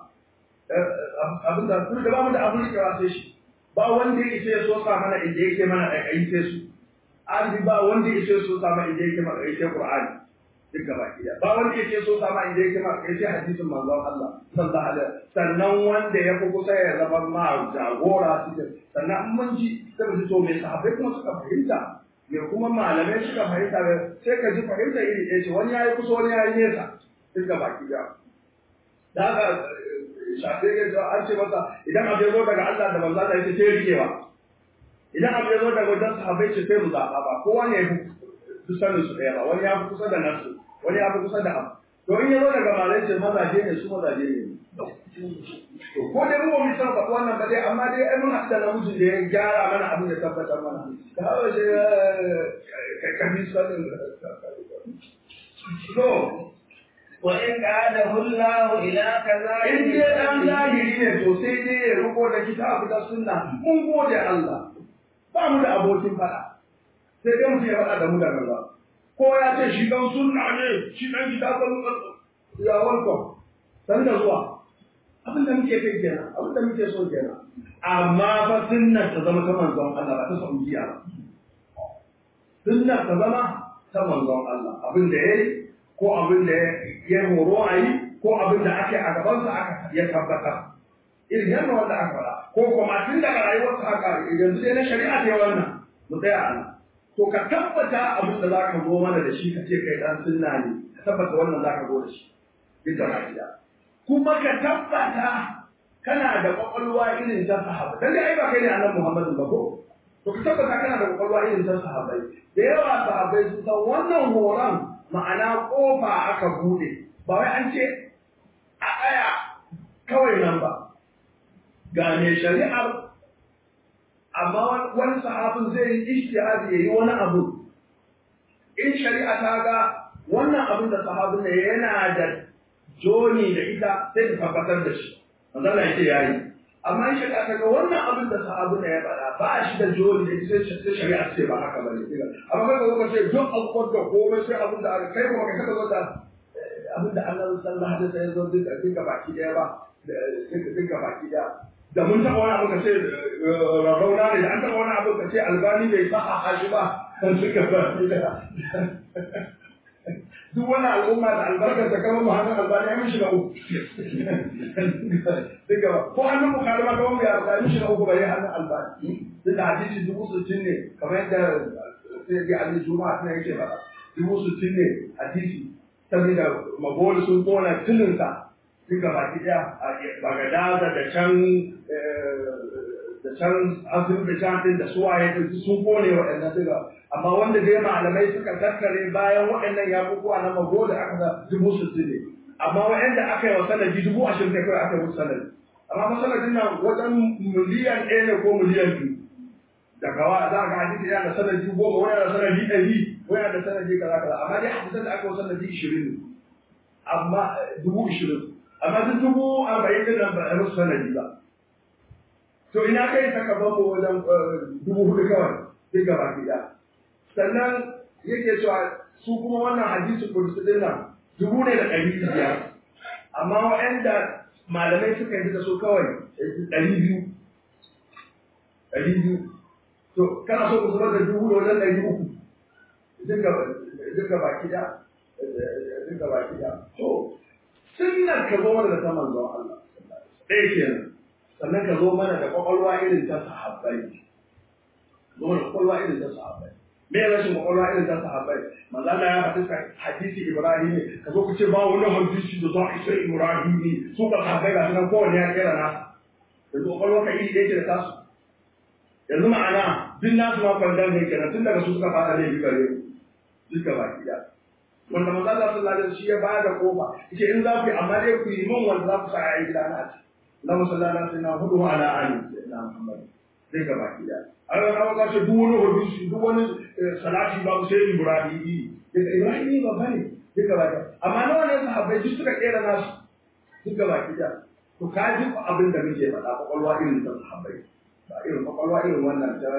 abin da kuma da ba mu da abin da sai shi ba wanda ya isa ya so sa mana inda yake mana da kai sai su an ba wanda ya isa ya so sa mana inda yake mana kai sai qur'ani duk gaba ki ba wanda ya isa ya so sa mana inda yake mana kai sai hadisin manzon Allah sallallahu alaihi sannan wanda ya fi kusa ya zama ma jagora cikin sannan in mun ji sai mu ji to me sahabbai kuma suka fahimta me kuma malamai suka fahimta sai ka ji fahimta iri ɗaya ce wani yayi kusa wani yayi nesa duk gaba ki da haka shafi ya ce an ce masa idan abu ya zo daga Allah da manzo Allah yake sai rikewa idan abu ya zo daga wajen sahabbai ce sai mu zaɓa ba kowa ne ya fi sanin su ɗaya ba wani ya fi kusa da nasu wani ya fi kusa da abu to in ya zo daga malai ce mazaje ne su mazaje ne to ko dai mu mu san faɗi wannan ba dai amma dai ai mun haɗu da namijin da ya gyara mana abin da tabbatar mana da hawa shi ka bi sanin to وإن قاده الله إلى كذلك in dai dan zahiri ne to sai dai ya riko da kitabu da sunna mun gode Allah ba mu da abokin fada sai dai mutum ya faɗa da mu da gaba ko ya ce shi dan sunna ne shi dan kitabun ya welcome san da zuwa abin da muke kai kenan abin da muke so kenan amma fa sunnar ta zama ta manzon Allah ba ta saudiya ba sunnar ta zama ta manzon Allah abin da yayi ko abin da ya horo a yi ko abin da ake a gabansa aka ya tabbata irin yadda wanda aka faɗa ko kuma tun daga rayuwarsa aka yanzu dai na shari'a ta wannan mu tsaya a nan to ka tabbata abin da za ka zo mana da shi ka ce kai dan sunna ne ka tabbata wannan za ka zo da shi duk da lafiya kuma ka tabbata kana da kwakwalwa irin ta sahaba dan dai ai ba kai ne annabi Muhammadu ba ko to ka tabbata kana da kwakwalwa irin ta sahabbai da yawa sahabbai sun san wannan horon ma'ana kofa aka bude ba wai an ce a tsaya kawai nan ba ga mai shari'ar amma wani sahabin zai yi ishtihadi ya yi wani abu in shari'a ta ga wannan abin da sahabin ne yana da joni da ita sai ta tabbatar da shi manzala ya ce yayi amma in shari'a ta ga wannan abin da sahabin ne ya faɗa ba shi da joni da ita sai shari'a ce ba haka bane amma kai ka zo ka ce duk abubuwan da komai sai abin da aka kai kuma ka kada zo da abin da Allah sallallahu alaihi wasallam ya zo duk duka baki daya ba duka baki daya da mun taɓa wani abu ka ce rauna ne da an taɓa wani abu ka ce albani bai sa a shi ba kan suka baki daya duk wani al'umma da albarkar ta kama muhammad albani ya mishi na uku duka ko hannun bukari ma kama ya albani mishi na uku bai hannun albani duk da hadisi dubu sittin ne kamar yadda sai ga Ali Juma'a tana yake faɗa dubu sittin ne hadisi saboda magoli sun kona tuninsa duka baki ɗaya a Bagadaza da can da can Azerbaijan din da suwaye din sun kone waɗannan duka amma wanda dai malamai suka tattare bayan waɗannan yakukuwa na magoli aka sa dubu sittin ne amma waɗanda aka yi wa sanadi dubu ashirin ne kawai aka yi musu sanadi amma masanadin nan wajen miliyan ɗaya ne ko miliyan biyu daga wa za ka hadisi yana da sanadi goma wani da sanadi ɗari wani da sanadi kaza kaza amma dai hadisan da aka yi sanadi ishirin ne amma dubu ishirin amma duk dubu arba'in din nan ba a musu sanadi ba to ina kai sakamakon mu wajen dubu hudu kawai duk gaba ɗaya sannan yake cewa su kuma wannan hadisi kudusi din nan dubu ne da ɗari biyar amma waɗanda malamai suka yi da su kawai ɗari biyu ɗari biyu to kana so ku zubar da dubu da wajen ɗari uku duka baki da duka baki da to sunnar ka zo mana da ta manzon Allah ɗaya kenan sannan ka zo mana da kwakwalwa irin ta sahabbai zo mana kwakwalwa irin ta sahabbai me ya rashin kwakwalwa irin ta sahabbai manzo Allah ya faɗi hadisi Ibrahim ne ka zo ku ce ba wani hadisi da za a isa Ibrahim ne su ka sahabbai ga sunan kowanne ya kera nasa yanzu kwakwalwa ka iri ɗaya ce da tasu yanzu ma'ana duk nasu ma kwandon ne kenan tun daga su suka fara laifi gare mu duka baki ɗaya wanda manzo Allah sallallahu alaihi shi ya ba da kofa yace in za ku yi amma dai ku yi min wanda za ku sa ayi gida na ci Allah sallallahu alaihi wasallam hudu ala ali na Muhammad sai ga baki ɗaya an ga ka ce duk wani hadisi duk wani salati ba sai Ibrahimi daga Ibrahimi ba bane duka baki amma nawa ne sahabbai duk suka kera nasu duka baki ɗaya to ka ji abin da muke faɗa kwakwalwa irin ta sahabbai ba irin kwakwalwa irin wannan ta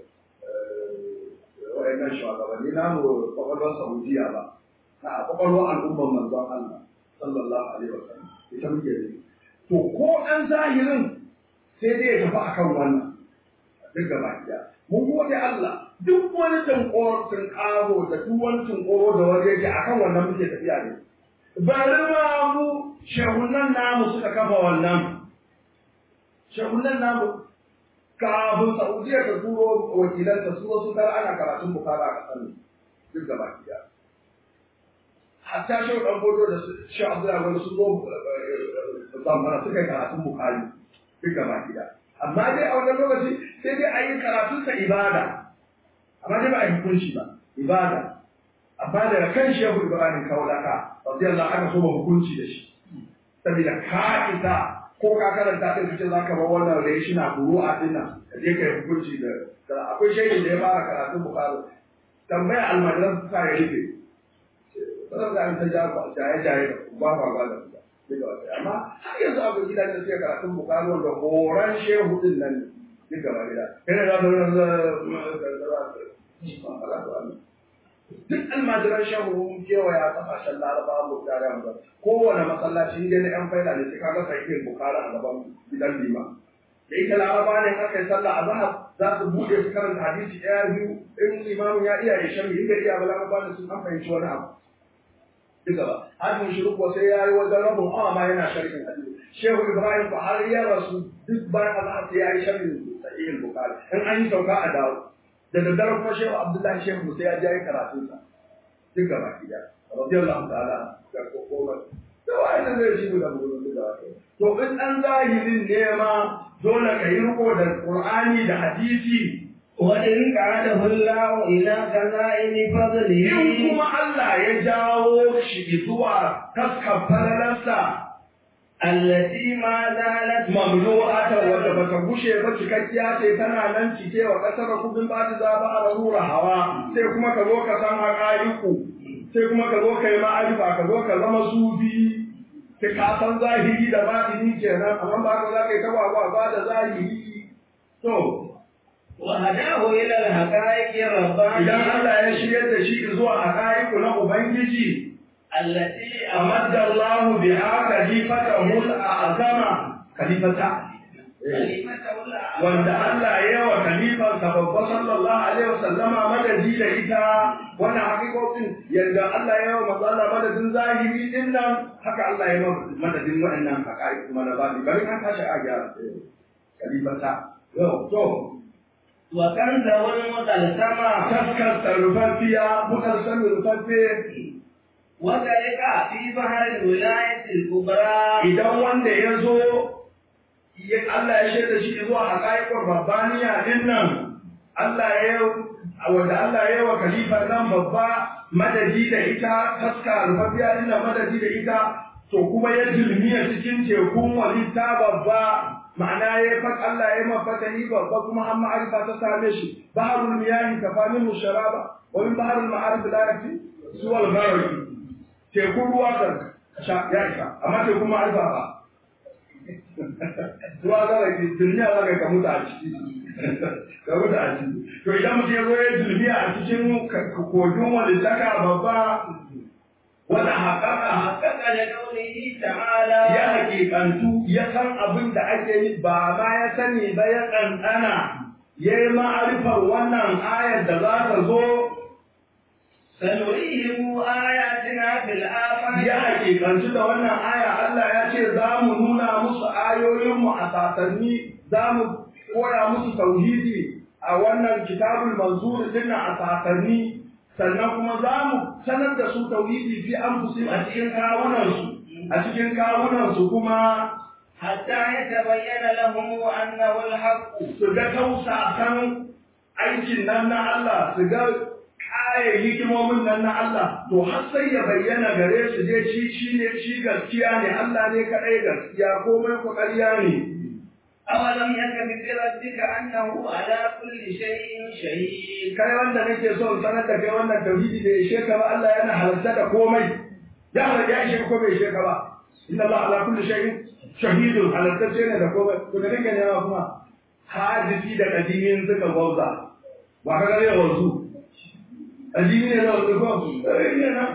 wa'annan shugabanni namu kwakwalwar Saudiya ba a kwakwalwar al'ummar manzon Allah sallallahu alaihi wa sallam ita muke da to ko an zahirin sai dai ya tafi akan wannan duk gaba ɗaya mun gode Allah duk wani tunkoro tunkaro da duk wani tunkoro da wani yake akan wannan muke tafiya ne bari ma mu shehunan namu suka kafa wannan shehunan namu kafin Saudiya ta turo wakilanta su wasu kar ana karatun bukara a ƙasar duk gaba ɗaya hatta shi ɗan bodo da shi Abdullahi wani sun zo zamfara suka yi karatun bukari duk gaba ɗaya amma dai a wannan lokaci sai dai a yi karatunsa ibada amma dai ba a yi hukunci ba ibada amma daga kan shehu Ibrahim Kaulaka radiyallahu anhu so ba hukunci da shi saboda ka isa ko ka karanta din kace zaka bar wannan reshi na buru'a din nan ka je kai hukunci da akwai shaidin da ya fara karatun Bukhari tambaya almajiran sa ya rike sanar da an ta ja ba jaye jaye ba ba ba da amma har yanzu akwai gidan da suke karatun Bukhari wanda horan shehu din nan ne duka ba gida kai da za duk almajiran shehu mun kewaya kasashen laraba mu tare mu kowane masallaci inda na yan faida ne sai kaga sahihin bukara a gaban gidan lima da ita laraba ne aka yi sallah a zahar za su buɗe su karanta hadisi ɗaya biyu in limamin ya iya ya shan in bai iya ba laraba ne sun an fahimci wani abu duka ba hajjin shiru kuwa sai ya yi wajen rabin awa ma yana sharhin hadisi shehu ibrahim ba har ya rasu duk bayan azhar sai ya yi sharhin sahihin bukari in an yi sauka a dawo da daddare kuma shehu abdullahi shehu musa ya jaye karatun sa duk gaba ki da radiyallahu ta'ala da kokoma da wa'annan zai shi mu da mu da to in dan zahirin ne ma dole ka yi riko da qur'ani da hadisi وإن قعده الله إلى خزائن فضله in kuma Allah ya jawo shi zuwa taskar falalarsa التي ما زالت mamlu'ata wadda bata gushe ba cikakkiya ce tana nan cike wa kasar kudin ba ta za ba a rura hawa sai kuma ka zo ka san haƙa'iku sai kuma ka zo ka yi ma'arifa ka zo ka zama sufi sai ka san zahiri da batini kenan amma ba ka za ka yi ta ba da zahiri to وهداه إلى الحقائق الربانية idan Allah ya shiryar da shi zuwa haƙa'iku na Ubangiji التي أمد الله بها خليفته الأعظم خليفته كلمته الأعظم wanda Allah ya wa khalifansa babba sallallahu alaihi wasallama madadi da ita wannan hakikokin yanda Allah ya wa manzo Allah madadin zahiri din nan haka Allah ya wa madadin waɗannan haƙa'iq kuma na bani bari an tashi a gyara khalifata yau to وكنزه المطلسمة taskar rufaffiya mukar sami rufaffe وذلك في بحر الولاية الكبرى idan wanda ya zo ya Allah ya shaida shi zuwa haƙaƙon rabbaniya din nan Allah ya wanda Allah ya yi wa khalifa nan babba madadi da ita taska rufaffiya din nan madadi da ita to kuma ya zulmiya cikin tekun walitta babba ma'ana ya fa Allah ya mafata ni babba kuma an ma'arifa ta same shi baharul miyahi kafanin musharaba wa min baharul ma'arif la yakfi suwal gharqi tekun ruwa kan sha ya isa amma tekun ma'arifa ba ruwa za ka duniya za ka ka mutu a ciki ka mutu a ciki to idan mutum ya zo ya dulmiya a cikin kogin walittaka babba wanda haƙaƙa حقق لقوله تعالى ya hakikantu ya san abin da ake yi ba ma ya sani ba ya ɗanɗana ya yi ma'arifar wannan ayar da za ta zo سنريهم آياتنا في الآفاق ya hakikantu da wannan aya Allah ya ce za mu nuna musu ayoyinmu a sasanni za mu koya musu tauhidi a wannan kitabul manzur din a sasanni sannan kuma za mu sanar da su tauhidi fi anfusihim a cikin kawunansu a cikin kawunansu kuma حتى يتبين لهم أنه الحق su ga tausasan aikin nan na Allah su ga kayan hikimomin nan na Allah to har sai ya bayyana gare su je shi shi ne shi gaskiya ne Allah ne kaɗai gaskiya komai ku ƙarya ne أولم يكن بربك أنه على كل شيء شهيد kai wanda nake so in sanar da kai wannan tauhidi da ishe ka ba Allah yana halarta da komai ya halarta ya ishe ko bai ishe ka ba inna Allah ala kulli shay'in shahidun halarta ce ne da komai to da nake nema kuma hadisi da kadimin suka gwauza wa ka gare wanzu kadimi ne da wanzu ko eh ne na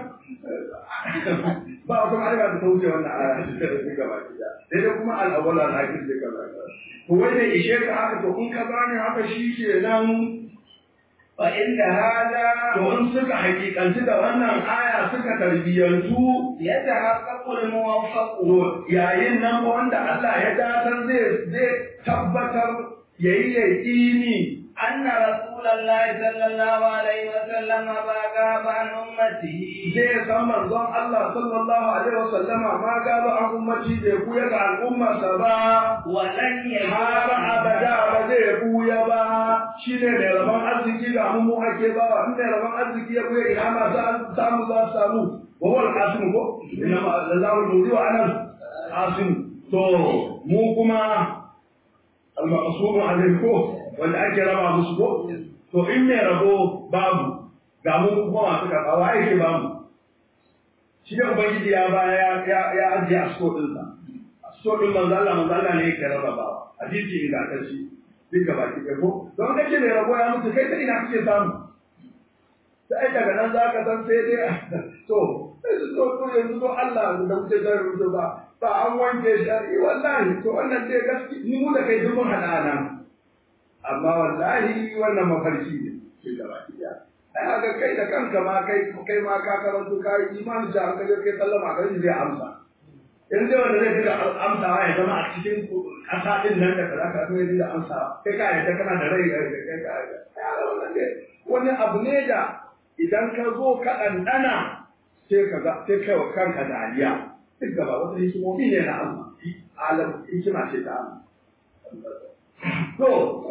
ba wata ma'arifa da ta wuce wannan aya da suka ba ki da dai kuma al-awwal al-akhir da kaza to wai da ishe ka haka to in ka gane haka shi ke nan فإن هذا domin suka hakikanci da wannan aya suka tarbiyyantu يتحقق الموفق to yayin nan wanda Allah ya datar zai zai tabbatar yayi yaƙini أن رسول الله صلى الله عليه وسلم ما غاب عن أمته zai san manzon Allah sallallahu alaihi wasallama ma gaba an ummati bai kuya ga al'ummarsa ba ولن har abada ba zai buya ba shine mai rabon arziki ga mu mu ake ba in mai rabon arziki ya buya ina ma za samu za su samu wa wal qasim ko inna ma Allahu nuri wa ana qasim to mu kuma al maqsum alaihi ko wanda ake raba musu ko to in mai rabo babu ga mu kuma masu karɓa wa yake babu shi da ubangiji ya baya ya ya ajiye a sto ɗinsa so din manzo Allah manzo Allah ne yake rarrabawa hadisi ingantacce duk gaba ki ko don kace ne rabo ya mutu kai sai ina kake samu sai daga nan zaka san sai dai to to to yanzu to Allah da muke da rubutu ba ba an wanke shi wallahi to wannan dai gaski ni mu da kai duk mun hada nan amma wallahi wannan mafarki ne duk gaba ki ai haka kai da kanka ma kai kai ma ka karanto kai imani da an kaje kai sallama kai zai amsa in zai wanda zai dinga amsawa ya zama a cikin ƙasa ɗin nan da kaza ka zai dinga amsawa kai ka yadda kana da rai kai ka ya wannan ne wani abu ne da idan ka zo ka ɗanɗana sai ka ga sai kai wa kanka dariya duk gaba wata hikimomi ne na Allah alam hikima ce ta Allah to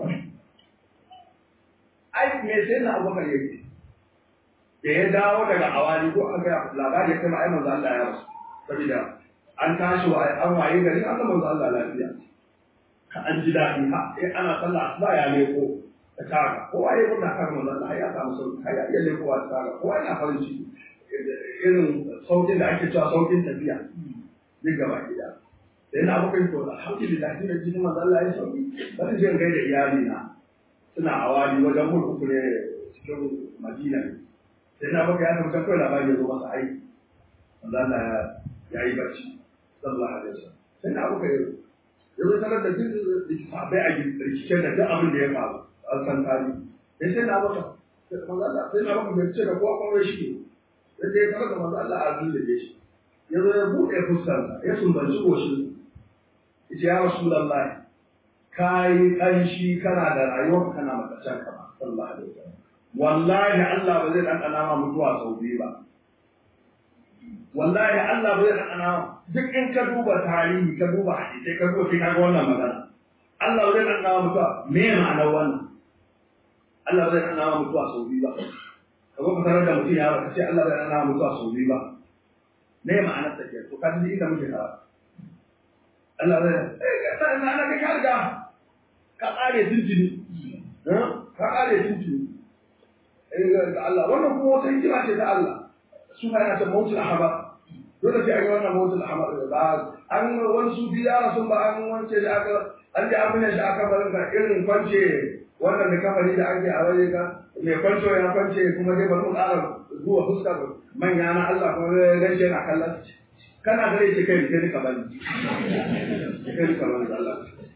ai me sai na abubakar yake da ya dawo daga awali ko an ga labari ya kai ma ai manzo Allah ya rasu saboda an tashi wa an waye gari an manzo Allah lafiya an ji daɗi ha eh ana sallah asuba ya leko ta kaga kowa ya kunna kan manzo Allah ya samu sauki har ya iya leko ta kaga kowa yana farin ciki irin saukin da ake cewa saukin tafiya duk gaba gida sai na abokan to alhamdulillah ina ji manzo Allah ya sauki bari je gaida iyali na suna awali wajen mulku ne cikin Madina sai na baka ya tafi kawai labari ya zo masa aiki manzo Allah ya yi barci sallallahu alaihi wasallam sai na abuka yau ya zo sanar da duk sabai a rikice da duk abin da ya faru an san tari sai sai na abuka manzo Allah sai na abuka bai ce da kowa kuma shi ne sai ya sanar da manzo Allah a zuwa da shi ya zo ya buɗe fuskarsa ya sumbanci goshin ya ce ya rasulullahi kayi kanshi kana da rayuwar kana makacin ka ba sallallahu alaihi wasallam wallahi Allah ba zai dan ma mutuwa sau biyu ba wallahi Allah ba zai dan duk in ka duba tarihi ka duba hadisi ka duba sai ka ga wannan magana Allah ba zai dan ma mutuwa me ma'anar wannan Allah ba zai dan ma mutuwa sau biyu ba ka zo ka tarar da mutum ya ka ce Allah ba zai dan ma mutuwa sau biyu ba me ma'anar ta ke to ka ji inda muke karatu Allah zai eh ka na ana ka riga ka kare tuntuni ka kare tuntuni eh ga Allah wannan kuma wata hikima ce ta Allah su ma yana ta mawutul ahaba dole sai an yi wannan mawutul ahaba ba an wani su biya rasul ba an wance da aka an ji abin da aka bar ka irin kwance wannan da kafari da ake a waje ka mai kwanto ya kwance kuma dai bari mu ƙara zuwa fuska manya na Allah kuma gashi yana kallon kana gare shi kai rike ka bani kai ka bani Allah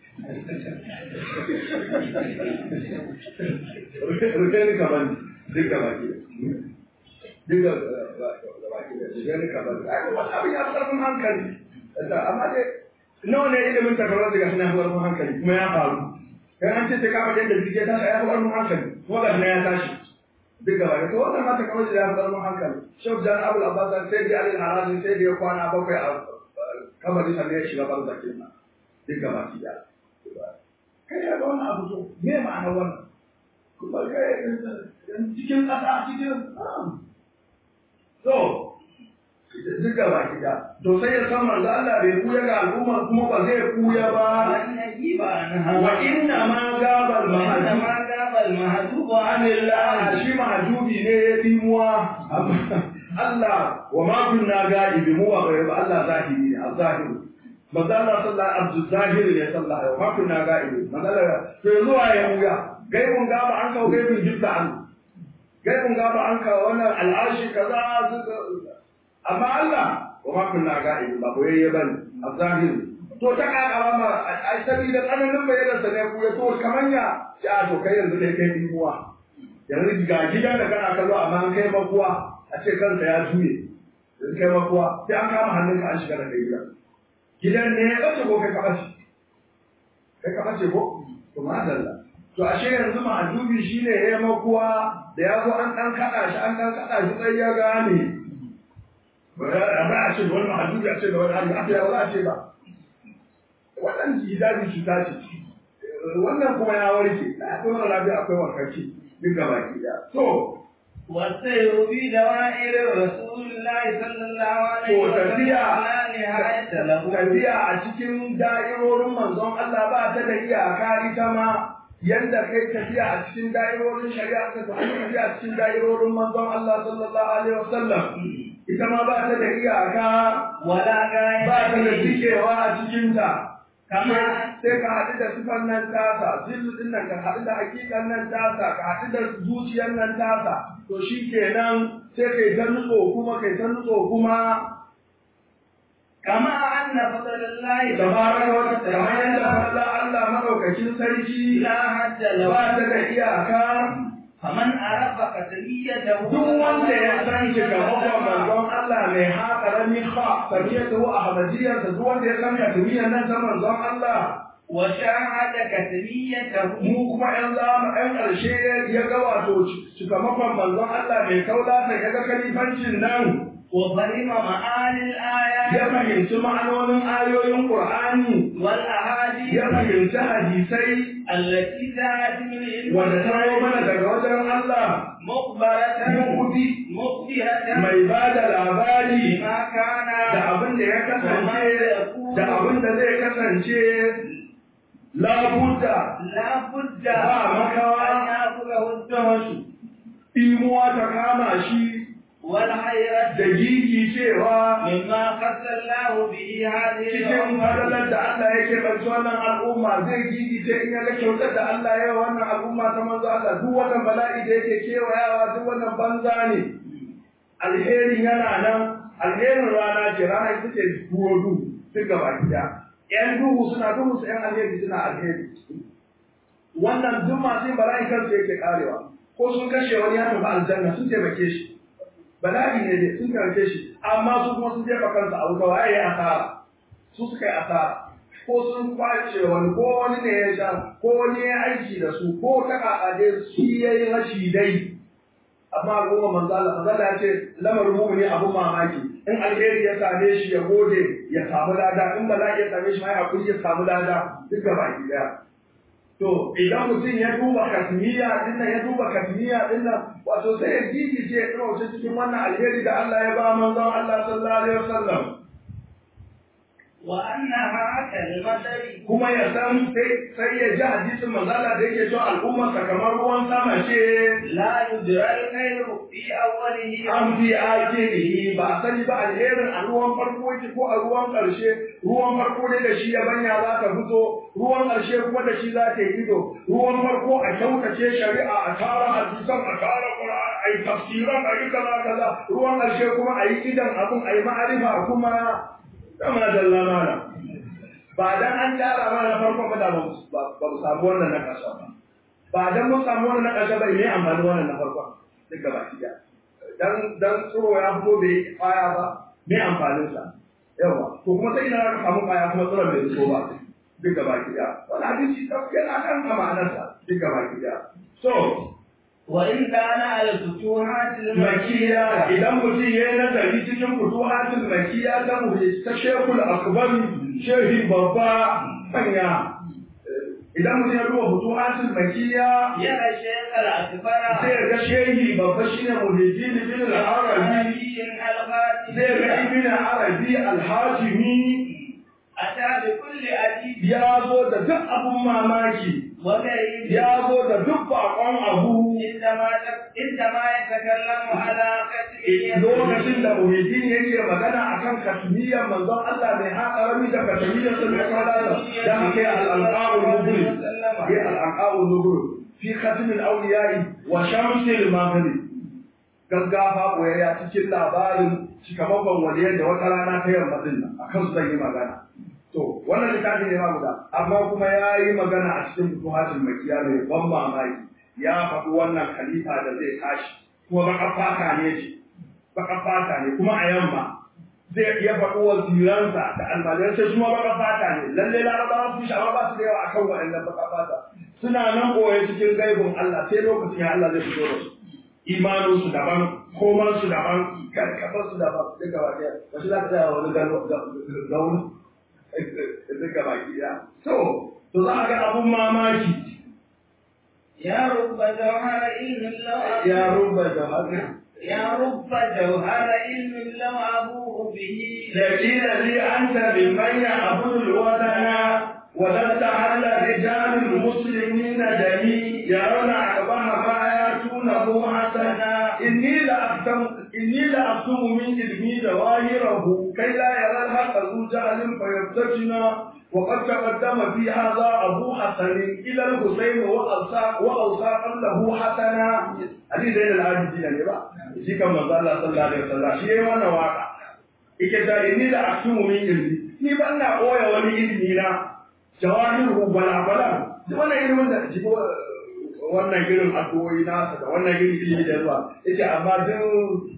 rike ka bani duk da baki duk da baki da rike ka bani ai wannan abin ya karfin hankali amma dai nawa ne ilimin takarar daga suna karfin hankali kuma ya faru kai an ce sai ka faɗi yadda jirgin tashi ya fi karfin hankali kuma ga ya tashi duk gaba da wannan ma ta kamar da ya fi karfin hankali shaf jan abul abbas sai da alil harazi sai da ya kwana bakwai a kamar sannan ya shiga barzakin nan duk gaba ki da kai ya ga wannan abu to me ma'ana wannan kuma kai cikin ƙasa cikin to duk gaba ki da to sai ya san manzo Allah bai kuya ga al'umma kuma ba zai kuya ba wa inna ma gabal mahajub ma gabal mahajub anillah shi mahajubi ne ya dimuwa Allah wa ma kunna ga'ibi mu wa ghaibi Allah zahiri ne az-zahiri manzo Allah sallallahu alaihi zahiri ne sallallahu alaihi wa ma kunna ga'ibi manzo Allah to zuwa ya muya gaibun gaba an kawo gaibun jibta an gaibun gaba an kawo wannan al'arshi kaza amma Allah wa ma kunna ga'ibi ba koyayye bane az-zahiri to ta kakara ma ai sabida tsananin bayanan sa ne ku ya to kamanya ya to kai yanzu dai kai dimuwa yanzu ga gidan da kana kallo amma an kai makuwa a ce kansa ya juye yanzu kai makuwa sai an kama hannunka an shiga da kai gidan gidan ne ya bace ko kai ka bace kai ka bace ko to madalla to ashe yanzu ma'adubi shine ya makuwa da ya zo an dan kada shi an dan kada shi sai ya gane ba a ce da wani ma'adubi a ce da wani hali a ba a ce ba wannan hijabi cuta ce wannan kuma ya warke akwai wani lafiya akwai warkarci duk gaba ki da to والسير في دوائر رسول الله صلى الله عليه to وسلم tafiya لا نهاية له tafiya a cikin da'irorin manzon Allah ba ta da iyaka ita ma yanda kai tafiya a cikin da'irorin shari'a ka tafi tafiya a cikin da'irorin manzon Allah sallallahu alaihi wasallam ita ma ba ta da iyaka ولا غاية ba ta da فيه. cikewa a cikin ta كما sai ka haɗu da sifan nan tasa zillu din nan ka haɗu da hakikan nan tasa ka haɗu da zuciyar nan tasa to shi kenan sai kai ta nutso kuma kai ta nutso kuma كما أن فضل الله tabaraka wa ta'ala kamar yadda Allah Allah madaukakin sarki لا حد له ba ta da iyaka فمن عرف قتليته duk wanda ya san shi ga manzon Allah mai haƙarami ha sabiyatu ahmadiyyar duk wanda ya san katimiyar nan ta manzon Allah وشاهد كتميته mu kuma ‘yan zama ‘yan ƙarshe ya ga wato cikamakon manzon Allah mai kaula sai ya ga kalifancin nan وفهم معاني الآيات ya fahimci ma'anonin ayoyin Qur'ani والأحاديث ya fahimci hadisai التي جاءت من علم wanda ta zo mana daga wajen Allah مخبرة Mu'udi مخبرة mai ba da labari بما كان da abin da ya kasance da abin da zai kasance labudda لا بد ba makawa. أن يأخذه الدهش imuwa ta kama shi والحيرة da gigi cewa مما خص الله به هذه cikin fadalar da Allah yake ɓarci wannan al'umma zai gigice in ya ga kyautar da Allah ya yi wa wannan al'umma ta manzo Allah duk wannan bala'i da yake kewayawa duk wannan banza ne alherin yana nan alherin rana ce rana ita ce duwo duhu duk gaba gida ƴan duhu suna duhu su ƴan alheri suna alheri wannan duk masu yin bala'i kansu yake karewa ko sun kashe wani ya tafi aljanna sun taimake shi bala'i ne dai sun karfe shi amma su kuma sun jefa kansu a wuta waye ya asara su suka yi asara ko sun kwace wani ko wani ne ya sha ko wani ya aiki da su ko ta kakade shi ya yi rashi dai amma goma manzala manzala ya ce lamarin mumuni abun mamaki in alheri ya same shi ya gode ya samu lada in bala'i ya same shi ma ya hakuri ya samu lada duk gaba ki daya to idan mutum ya duba kasmiya din nan ya duba kasmiya din nan wato sai ya gigice ya ɗauke cikin wannan alheri da Allah ya ba manzon Allah sallallahu alaihi wasallam وأنها كالمطر kuma ya san sai ya ji hadisin manzala da yake cewa al'ummarsa kamar ruwan sama ce لا يدرى الخير في أوله an fi akirihi ba a sani ba alherin a ruwan farko yake ko a ruwan ƙarshe ruwan farko ne da shi ya banya za ta fito ruwan ƙarshe kuma da shi za ta yi ido ruwan farko a kyautace shari'a a tara hadisan a tara qur'an a yi tafsiran a yi kaza kaza ruwan ƙarshe kuma a yi idan abun a yi ma'arifa kuma kama dalla mana ba dan an tara mana na farko ba da ba mu samu wannan na ƙasa ba ba dan mun samu wannan na ƙasa ba ne amfani wannan na farko duka baki ɗaya dan dan tsoro ya fito bai kwaya ba me amfanin sa yawa to kuma sai ina ka samu kwaya kuma tsoron bai fito ba duka baki ɗaya wannan hadisi ta yana kan amanar sa duka baki ɗaya so وإن كان على الفتوحات makiya idan mutum ya yi nazari cikin futuhatul makiya ta mu ta shekul akbar shehi babba manya idan mutum ya duba futuhatul makiya يرى الشيخ الأكبر sai ga shehi babba shine muhyiddin bin al-arabi علي الغازي zai ga ibn arabi al-hajimi أتى بكل أديب ya zo da duk abun mamaki وغيره ya zo da duk bakon abu عندما عندما يتكلم على كتبه lokacin da muhyiddin yake magana akan kasmiyar manzon Allah mai haƙarami da kasmiyar sun da kwadata da aka yi al-alqa'ul mubin yi al-alqa'ul mubin fi khatm al-awliya'i wa shams al-maghrib gaggafa koyayya cikin labarin cikamakon waliyar da wata rana ta yamma din nan akan su zan yi magana to wannan littafi ne ma guda amma kuma ya yi magana a cikin futuhatul makiya mai ban mamaki ya faɗi wannan khalifa da zai tashi kuma baka fata ne shi baka fata ne kuma a yamma zai iya faɗi waziransa da almajiran sai kuma baka fata ne lalle larabawa su shaba ba su da yawa akan waɗannan baka fata suna nan ɓoye cikin gaibin Allah sai lokacin ya Allah zai fito da su imanin su daban koman su daban karkafar su daban duka ba ɗaya ba shi za ka tsaya wani gauni duka baki ɗaya to to za a ga abun mamaki يا رب جوهر علم لو ya ruba da haka يا رب جوهر علم لو أبوه به لقيل لي أنت ممن يعبد الوثن ولست على رجال المسلمين دمي يرون أقبح ما يأتونه حسنا إني لأختم إني لأختم من علمي ظواهره كي لا يرى الحق ذو جهل فيفتتنا وقد تقدم في هذا أبو حسن إلى الحسين وأوصى وأوصى قبله حسنا هذه زين العابدين ne ba shi kan manzo Allah sallallahu alaihi wasallam shi yayi wannan waka yake da inni da asumu min ilmi ni ban na koya wani ilmi na jawahiru bala bala da wannan ilimin da shi wannan irin addu'o'i nasa da wannan irin ilimi da zuwa yace amma duk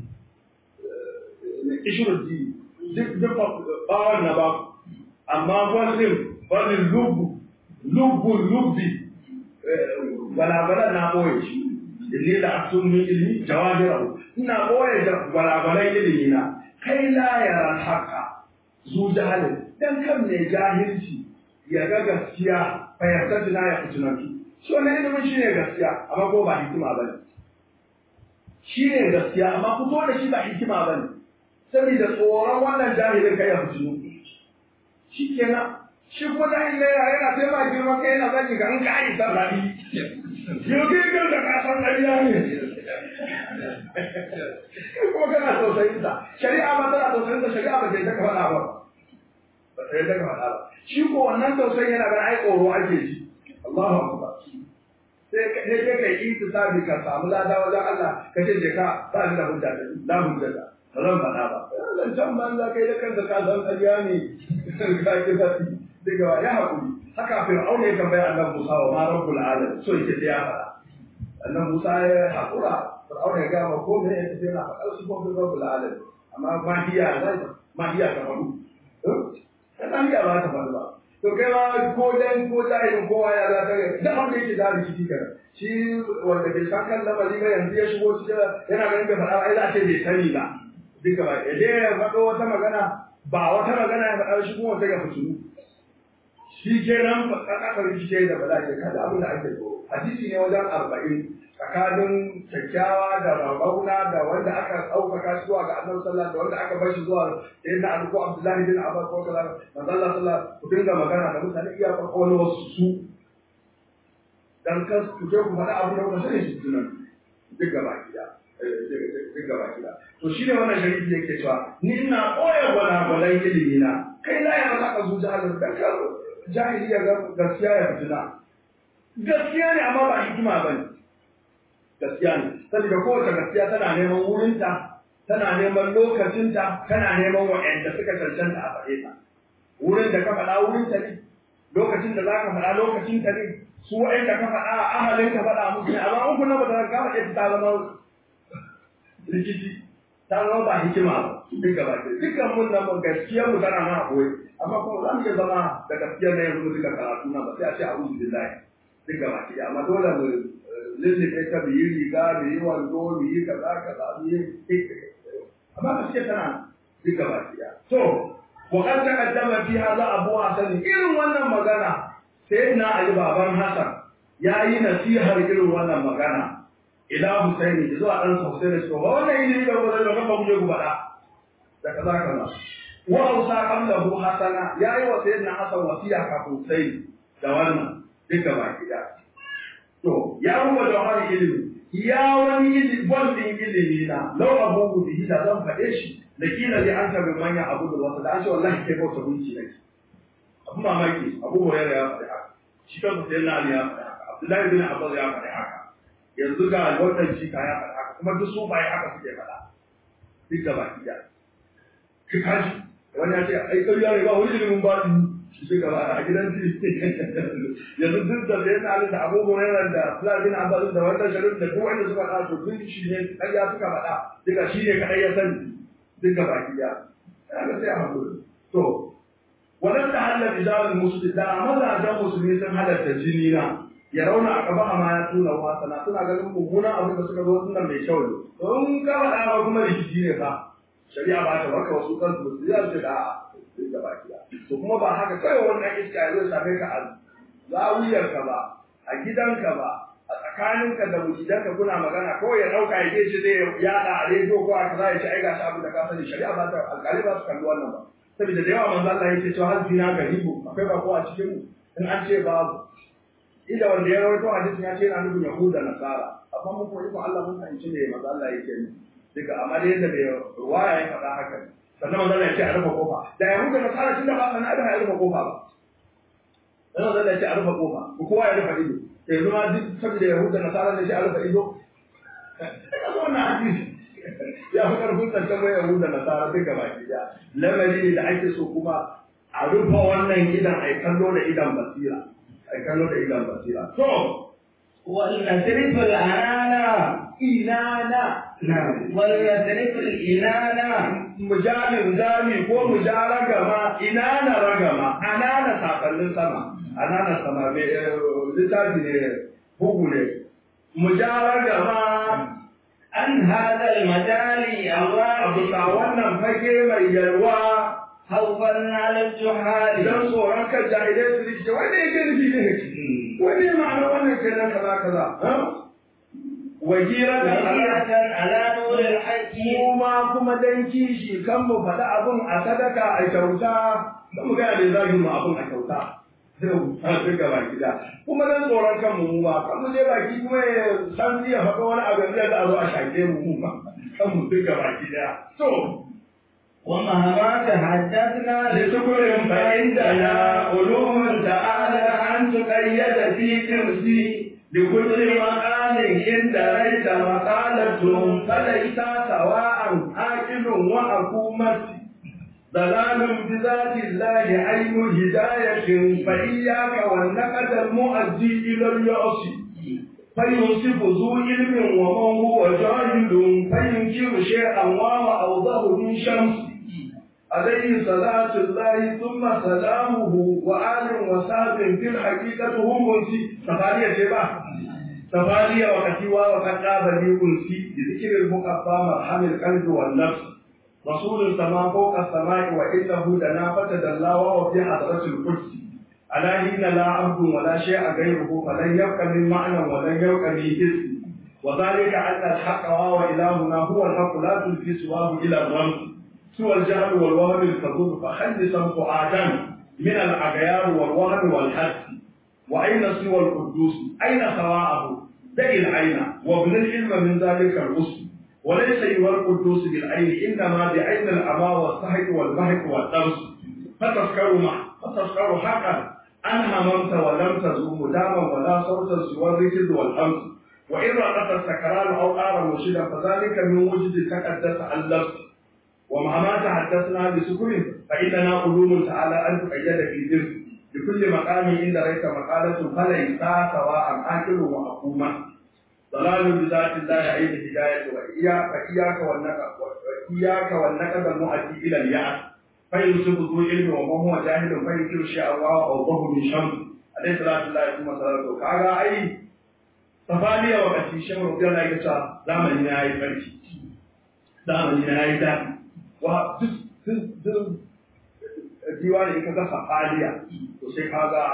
ishurji duk duk bawan na ba amma wannan wannan lubu lubu lubbi bala bala na boye shi inni da asumu min ilmi jawahirahu ina boye da bala bala ilimi na kai la yara haka zu jahalin dan kan ne jahilci ya ga gaskiya fa yarda tuna ya fitunantu shi wannan ilimin shi ne gaskiya amma ko ba hikima ba ne shi ne gaskiya amma fito da shi ba hikima ba ne saboda tsoron wannan jahilin kai ya fitinu shi kenan shi kuma jahilin yana yana sai ma girma kai yana zaki ga an ka yi sarrafi yau kai kan da kasan ƙarya ne kuma kana tausayin sa shari'a ba tana tausayin sa shari'a ba ta yi ta faɗa ba ba ta yi ta faɗa ba shi ko wannan tausayin yana ganin ai tsoro ake ji Allahu akbar sai ka sai kai kai intisabi ka samu lada wajen Allah ka ce je ka ba ni da hujja da la hujja da ba zan faɗa ba zan can banza kai da kanka ka san ƙarya ne ka ki faɗi daga ya haƙuri haka fir'aun ya tambaya annabi Musa wa ma rabbul alamin so yake da ya faɗa annabi Musa ya haƙura fir'aun ya ga ma ko me ya tafi na faɗa su ko rabbul alamin amma mahiya zai mahiya ta faɗu mahiya ba ta faɗu ba to kai ma ko dan ko jahilin kowa ya za ta ga da wanda yake da rikici kenan shi wanda bai san kan lamari ba yanzu ya shigo cikin yana ganin bai faɗa ba ai za a ce bai sani ba duka ba ya je ya faɗo wata magana ba wata magana ya faɗa shi kuma wata ga fitinu shi kenan aka rikice da bala ce kada abin da ake so hadisi ne wajen arba'in tsakanin kyakkyawa da rarrauna da wanda aka ɗaukaka shi zuwa ga annabi sallallahu da wanda aka bar shi zuwa sai na abu ko abdullahi bin abbas ko kaza manzo Allah sallallahu ku dinga magana da mutane iya farko wani wasu su dan kas ku je ku faɗa abu da kuka sani shi tunan duk gaba gida duk gaba gida to shine wannan sharifi yake cewa ni ina koya gwalagwalan ilimi na kai la ya maka zuciya halin dan ka jahili ya ga gaskiya ya fitina gaskiya ne amma ba hikima bane gaskiya ne saboda kowace gaskiya tana neman wurinta tana neman lokacinta tana neman wa'anda suka cancanta a faɗe ta wurin da ka faɗa wurinta ne lokacin da za ka faɗa lokacinta ne su wa'anda ka faɗa a ahalin ka faɗa musu ne amma in kuna ba ta ka faɗe ta zama rikici ta zama ba hikima ba duk gaba ke dukkan mun nan gaskiyar mu tana na koyi amma kuma za mu iya zama da gaskiyar na yanzu mu duka karatu na ba sai a ce a'udhu billahi duk gaba ke amma dole mu lullube ta mu yi riga mu yi wando mu yi kaza kaza mu yi amma gaskiya tana duka baki ɗaya to wa qad taqaddama fi hadha abu hasan irin wannan magana sai na ali baban hasan ya yi nasihar irin wannan magana ila husaini zuwa dan husaini to ba wannan ilimi da ba zai ba mu je ku faɗa da kaza kaza wa ausa qablahu hasana ya yi wa sayyidina hasan wasiya kafin husaini da wannan duka baki ɗaya To, ya ruwa da wani ilimi, ya wani ilimi, din ilimi na, lau abubu bihi da zan faɗe shi, da kila zai an tabi manya abu da wasu, da an ce wallahi kai bauta gunki ne. Abu mamaki, abu Hurairah ya faɗi haka, shi kansa sai na Ali ya faɗi haka, Abdullahi bin Abbas ya faɗi haka, yanzu ga wannan shika ya faɗi haka, kuma duk su baye haka suke faɗa. Duk gaba ɗaya. Ki kaji, wani ya ce, ai ƙarya ne ba wani ilimin baɗi, shi gaba a gidan yanzu duk da zai na da Abu Hurairah da Abdullah bin Abbas da wannan sharif da duk wanda suka faɗa to duk shi ne ƙarya suka faɗa duka shi ne kadai ya sani duka baki ya kaga sai a hakuri to wannan da halal rijal muslim da mazajen musulmi sun halatta jini na ya rauna a gaba ma ya tuna wasana suna ganin mummunan abin da suka zo sunan mai kyau ne don ka faɗa ba kuma rikici ne fa shari'a ba ta baka wasu kansu su ya ce da sai da baki to kuma ba haka kai wannan iska ya zo same ka a zawiyarka ba a gidanka ba a tsakaninka da mujidanka kuna magana ko ya dauka ya ce zai yada a rediyo ko a kaza ya ce ai gashi abin da ka sani shari'a ba ta alƙali ba su kalli wannan ba saboda da yawa manzo Allah yake cewa hal zina garibu akwai ba ko a cikin mu in an ce babu inda wanda ya rawaito hadisin ya ce yana nufin yahuda nasara amma mun ko iko Allah mun fahimci ne manzo Allah yake ni duka amma da yadda bai ruwaya ya faɗa haka ne sannan manzo Allah ya ce a rufe kofa da yahuda nasara tunda ba sana da ya rufe kofa ba sannan manzo Allah ya ce a rufe kofa ko kowa ya rufe ido yanzu ma duk saboda yahuda nasara ne shi a rufe ido kaga wannan hadisi ya fi karfin tantan mai yahuda nasara duka baki da lamari ne da ake so kuma a rufe wannan idan a kallo da idan basira a kallo da idan basira to والنسرف الأنانة inana na والنسرف الإنانة mujalin zami ko mujalaga ma inana ragama anana sakannin sama anana sama me littafi ne bugu ne mujalaga ma عن هذا المجال a الواحد bisa wannan fage mai yalwa خوفا على الجهال idan tsoron kan jahilai su rike wanda yake nufi ne wani ma'ana wannan kenan kaza kaza wajiran da نصيحة على نور الحق kuma kuma dan kishi kan mu faɗi abin a sadaka a kyauta kan mu gaya da zagin mu abin a kyauta sai ga baki da kuma dan tsoron kan mu ma kan mu je baki kuma ya san zai faɗa wani abu da za a zo a shake mu mu ma kan mu duka baki da to ومهما تحدثنا لشكر فعندنا علوم تعالى أن تقيد في كرسي لكل مقال إن دريت مقالة فليس سواء آكل وحكومة ضلال بذات الله عين هداية فإياك والنقد المؤدي إلى اليأس فيوصف ذو علم ومن هو جاهل فينكر شيئا وهو أوضح من شمس عليه صلاة الله ثم سلامه وآل وصحب في الحقيقة هم أنسي سفارية شبه سفارية وكتوى وقد قاب لي أنسي بذكر المقفى مرحم القلب والنفس رسول السماء فوق السماء وإنه دنا فتدلى وهو في حضرة القدس ألا حين لا عبد ولا شيء غيره فلن يبقى من معنى ولن يبقى من اسم وذلك أن الحق وهو إلهنا هو الحق لا تلفي سواه إلى الرمز سوى الجهل والوهم الكذوب فحدثا فؤادا من الأغيار والوهم والحد وأين سوى القدوس أين سواءه دع العين وابن العلم من ذلك الغصن وليس يوى القدوس بالعين إنما بعين الأمى والسحق والبهق والدرس فتذكر ما فتذكر حقا أن هممت ولم تزوم داما ولا صوتا سوى الركز والهمس وإن رأت السكران أو آر مرشدا فذلك من وجد تقدس عن لفظ ومهما تحدثنا بسكر فإننا علوم تعالى أن تقيد في ذكر لكل مقام عند ريت مقالة فليس سواء آكل وحكومة ضلال بذات الله عين الهداية وإياك فإياك والنقد وإياك والنقد المؤدي إلى اليأس فيوسف ذو علم وما هو جاهل فينكر شيء الله أوضه من شمس عليه صلاة الله ثم صلاته كاغا أي tafaniya wakati shan rubiyar na yasa zamani na yi farki zamani na yi daɗi wa duk duk duk jiwa ne ka ga safaliya to sai ka ga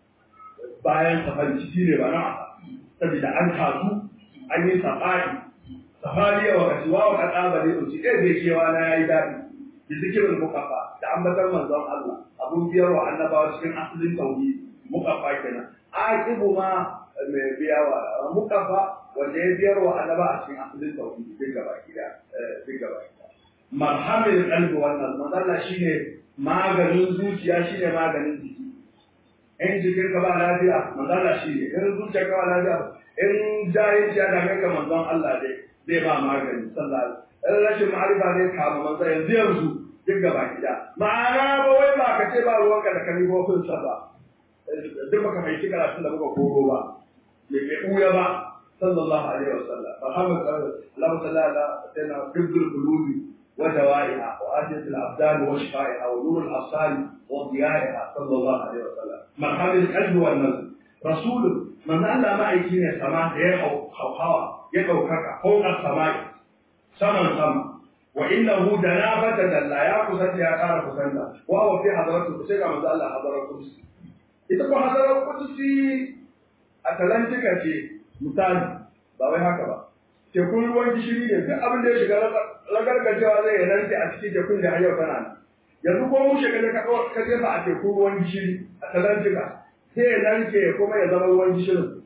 bayan safari ciki ne ba na saboda an tasu an yi safari safaliya wakati wa wa kada ba ne to eh bai kewa na yayi daɗi da zikirin mukafa da ambatar manzon Allah abun biyarwa annabawa cikin asalin tauhid mukafa kenan aqibu ma mai biya wa mukafa wanda ya biyar wa annaba a cikin asalin tauhid duk gaba gida duk gaba gida marhamil qalbi wannan manzala shine maganin zuciya shine maganin jiki in jikin ka ba lafiya manzala shine in zuciya ka ba lafiya in jahilci ya dame ka manzon Allah dai zai ba magani sallallahu in rashin ma'arifa zai kama manzon yanzu yanzu duk gaba gida ma'ana ba wai ba ka ce ba ruwanka da kalibofin sa ba duk baka mai shiga tun da muka koro ba bai ɓuya ba sallallahu alaihi wasallam fahimu Allah sallallahu alaihi wasallam dubdul qulubi wa dawaiha wa ajiyat al abdan wa shifaiha wa nur al absar wa diyaiha sallallahu alaihi wasallam marhaban al qalbi wal nazr rasul man Allah ma aiki ne sama da ya hawa ya daukaka fawqa samai saman sama wa innahu danabata dalla ya kusanta ya kara kusanta wa huwa fi hadratu sai ga manzo Allah hadratu ita ko hadarar kudusi Atalantika ce misali ba wai haka ba. Tekun ruwan gishiri ne duk abin da ya shiga lagargajewa zai ya rantse a cikin tekun da har yau tana nan. Yanzu ko mu shekara ka ka jefa a tekun ruwan gishiri Atalantika sai ya narke kuma ya zama ruwan gishirin.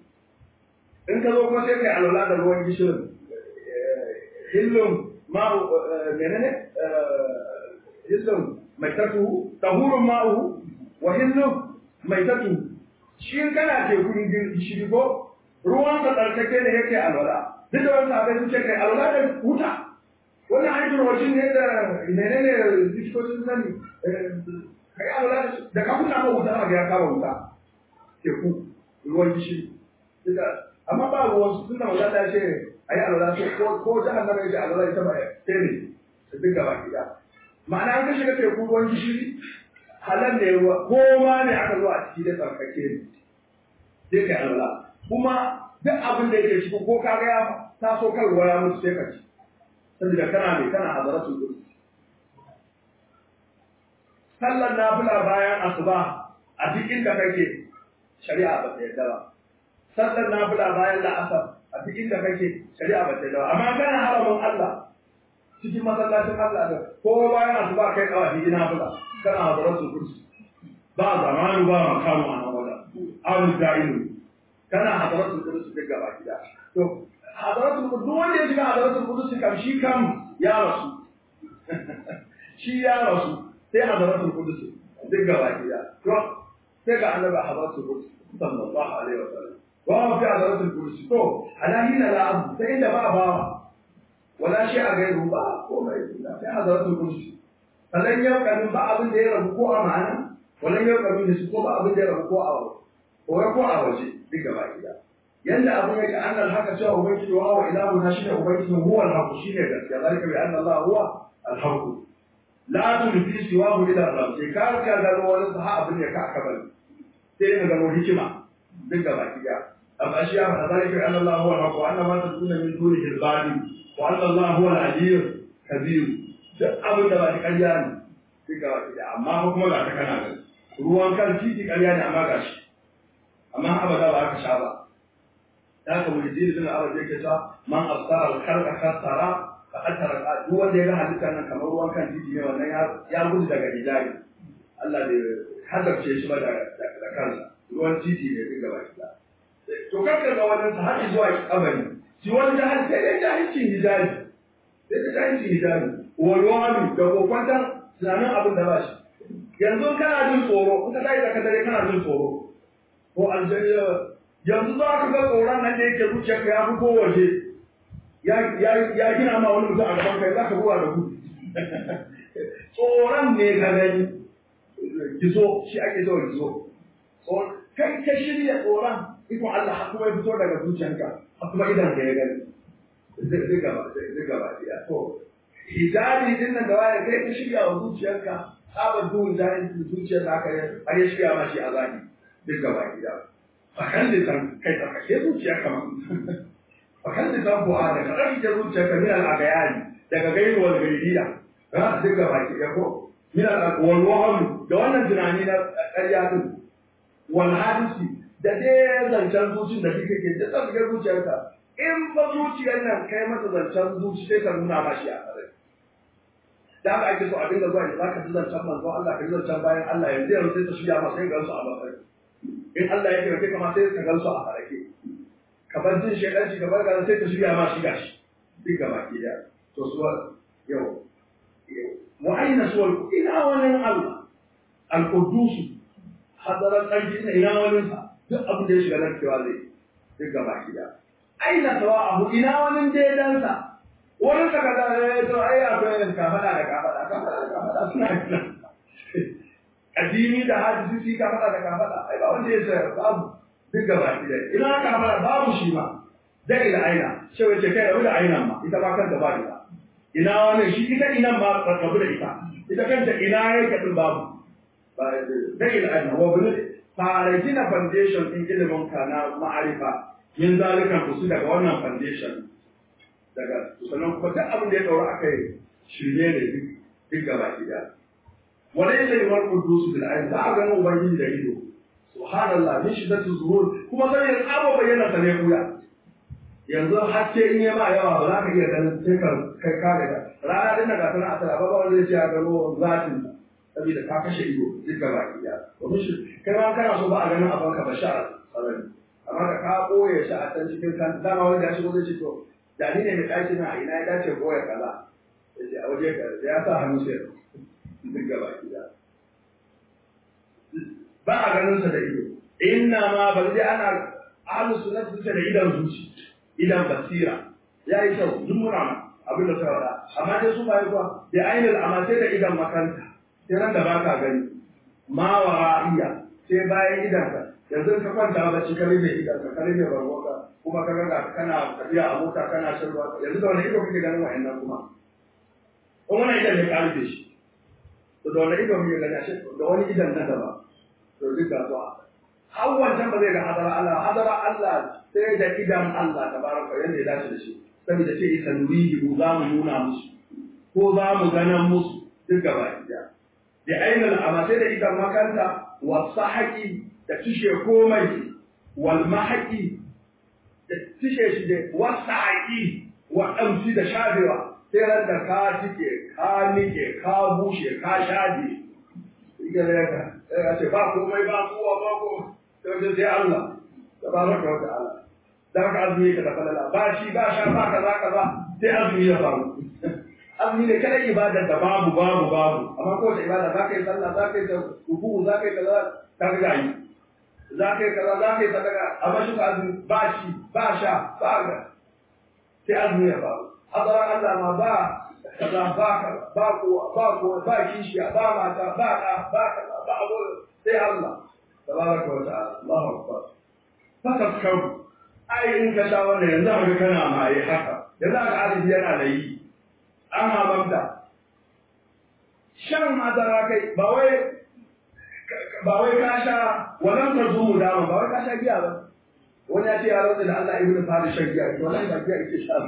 In ka zo kuma sai kai alwala da ruwan gishirin. Hillum ma'u menene? Hillum mai tatu tahurun ma'u wa hillum mai tatu shi kana tekun gishiri ko ruwan sa tsarkake ne yake alwala duk da wasu abin sun ce kai alwala da huta wannan hajjin wajen ne da menene likitocin sani kai alwala da ka huta ma wuta ga ya kama wuta teku ruwan gishiri amma ba ruwan su tunda wata ta ce ayi alwala ko ko jahannama ya ce alwala ita ba sai ne su dinga baki da ma'ana an ka shiga teku ruwan gishiri halal ne ruwa ko ma ne aka zo a ciki da tsarkake ne sai ka alwala kuma duk abin da yake ciki ko ka ga ya taso kan ruwa ya mutu sai ka ci saboda kana ne kana hazaratu gudu sallar nafila bayan asuba a duk inda kake shari'a ba ta yarda ba sallar nafila bayan la'asar a duk inda kake shari'a ba ta yarda ba amma kana haramin Allah cikin masallacin Allah da ko bayan asuba kai kawai ina fula kana hadaratu kursi ba zamanu ba makamu a nan wajen awu da'ilu kana hadaratu kursi duk gaba gida to hadaratu kursi duk wanda ya shiga hadaratu kursi kam shi kam ya rasu shi ya rasu sai hadaratu kursi duk gaba gida to sai ga annabi hadaratu kursi sallallahu alaihi wasallam wa fi hadaratu kursi to alahina la abu sai inda ba bawa wala shi a gairu ba komai sai hadaratu kursi falan yau kamin ba abin da ya rabu ko a ma'ana wannan yau kamin da su ko ba abin da ya rabu ko a ko ko a waje duk gaba gida yanda abin yake annal haka cewa ubangiji wa wa ilahu na shine ubangiji huwa al-haq shine gaskiya zalika bi anna Allah huwa al-haq la tulfi siwahu ila rabb sai ka ka gano wani saha abin da ka aka bari sai ka gano hikima duk gaba kiya amma shi ya faɗa zalika anna Allah huwa al-haq wa anna ma taduna min dunihi al-batil wa anna Allah huwa al-aliyyul kabir duk abin da ba ta ƙarya ne duk gaba kiya amma kuma ga ta kana gani ruwan kan titi ƙarya ne amma ga shi amma abada ba aka sha ba da ka mu jini din Allah zai kace man asara al-khalqa khasara fa atara duk wanda ya ga halittar nan kamar ruwan kan titi ne wannan ya gudu daga hijabi Allah bai hadarce shi ba da kansa ruwan titi ne duk gaba ɗaya to kakka ga wannan sa har zuwa kabari shi wani jahil sai dai jahilcin hijabi sai dai jahilcin hijabi walwani da kokwantan tunanin abin da ba shi yanzu kana jin tsoro in ka tashi da dare kana jin tsoro ko aljariya yanzu za ka ga tsoron nan da yake zuciyarka ya fito waje ya gina ma wani mutum a gaban kai za ka buwa da gudu tsoron ne ka gani gizo shi ake zuwa gizo kai ka shirya tsoron ikon Allah har kuma ya fito daga zuciyarka har kuma idan ka ya gani zai gaba zai gaba ya to hijabi din nan da waya kai ka shirya wa zuciyarka tsabar duhun jahilin zuciyar da aka har ya shirya ma shi a zaki duk gaba gida fakan da san kai tsarkake zuciyarka ma fakan da san bu'a da kaɗan ita zuciyarka min al'agayani daga gairuwar gairiya ha duk gaba gida ko min al'agwalwahalu da wannan tunani na ƙarya din wal hadisi da dai zancen zuci da kike ke da tsarkake zuciyarka in ba zuciyar nan kai masa zancen zuci sai ka nuna ma shi a tsare da haka ake so a dinga zuwa da zaka ji zancen manzo Allah ka ji zancen bayan Allah yanzu yanzu sai ta shirya ma sai gansu a mafarki in Allah ya kira kai kama sai ka gansu a farake ka bar jin shedanci ka bar gaza sai ta shirya ma shi gashi duk gaba ki da to suwa yau wa aina suwal ina wani Allah al-quddus hadaran ƙarfi na ina wani sa duk abin da ya shiga nan cewa zai duk gaba ki da aina sawa'ahu ina wani daidansa wani ka kaza ya to ai akwai yin kafada da kafada kafada da kafada suna nan addini da hadisi ka fada da kafada ai ba wanda ya sa babu duk gaba ki da ina ka fada babu shi ma da ila aina sai wace kai da aina ma ita ba kanta ba ita ina wani shi ita ina ma rabu da ita ita kanta ina yake din babu da ila aina wa bin fara gina foundation din ilimin ka na ma'arifa yin zalikan ku su daga wannan foundation daga sannan kuma duk abin da ya daura aka yi shirye ne duk gaba ki da wala yake da marku dusu bil ayn za a ga ubangiji da ido subhanallah min shiddati zuhur kuma sai ya tsaba bayyana sa ne kuya yanzu hakke in ya ma yawa ba za ka iya ganin sai ka kai ka ga rana din da tana asara ba ba wanda zai ce ya gano zatin saboda ka kashe ido duk gaba ki da to shi kai ma kana so ba a ganin abanka ba sha sarari amma ka ka boye shi a can cikin kan dama wanda ya shigo zai ce to da ni ne mai ɗaki na a ina ya dace boye kaza ya ce a waje ka ya sa hannu sai duk gaba gida ba a ganin sa da ido inna ma bal dai ana ahlus sunnah suke da idan zuci idan basira yayi kyau duk muna abin da suka faɗa amma dai su bai kuwa da ainul amma sai da idan makanta sai ran da baka gani ma wara'iya sai bayan idan ka yanzu ka kwanta bacci ka rufe idan ka rufe barwaka kuma ka ga kana tafiya a mota kana shan ruwa yanzu da wani ido kake ganin wa'annan kuma kuma wannan idan ne ka rufe shi to da wani ido muke gani ashe da wani idan na gaba to duk da zuwa har wancan ba zai ga hadara Allah hadara Allah sai da idan Allah tabaraka yanda ya dace da shi saboda ce isa nurihi mu za mu nuna musu ko za mu ganan musu duk gaba ɗaya da ainihin amma sai da idan makanta wasu haƙi da tushe komai wal mahaqi da tushe shi da wasu haƙi wa ɗamsi da shafewa sai ran da ka tike ka nike ka bushe ka shaje ike da yaka sai ya ce ba komai ba kowa ba ko sai sai Allah tabaraka wa ta'ala dan ka azumi ka da falala ba shi ba sha ba kaza kaza sai azumi ya faru azumi ne kada ibada da babu babu babu amma ko da ibada za ka yi sallah za ka yi ruku za ka yi kaza ka ga yi za ka yi kaza za ka yi sadaka amma shi azumi ba shi ba sha ba ga sai azumi ya faru hadara Allah ma ba kaza ba kaza ba kowa ba kowa ba kishiya ba mata ba ɗa ba kaza ba abu sai Allah tabaraka wa ta'ala Allahu akbar fakakkaru ai in ka sha wannan yanzu haka kana maye haka yanzu haka alibi yana da yi an mamamta shan madara kai ba wai ba wai ka sha wannan ka zumu dama ba wai ka sha giya ba wani ya ce ya rantsa da Allah ibnu fara shan giya to wallahi ba giya yake sha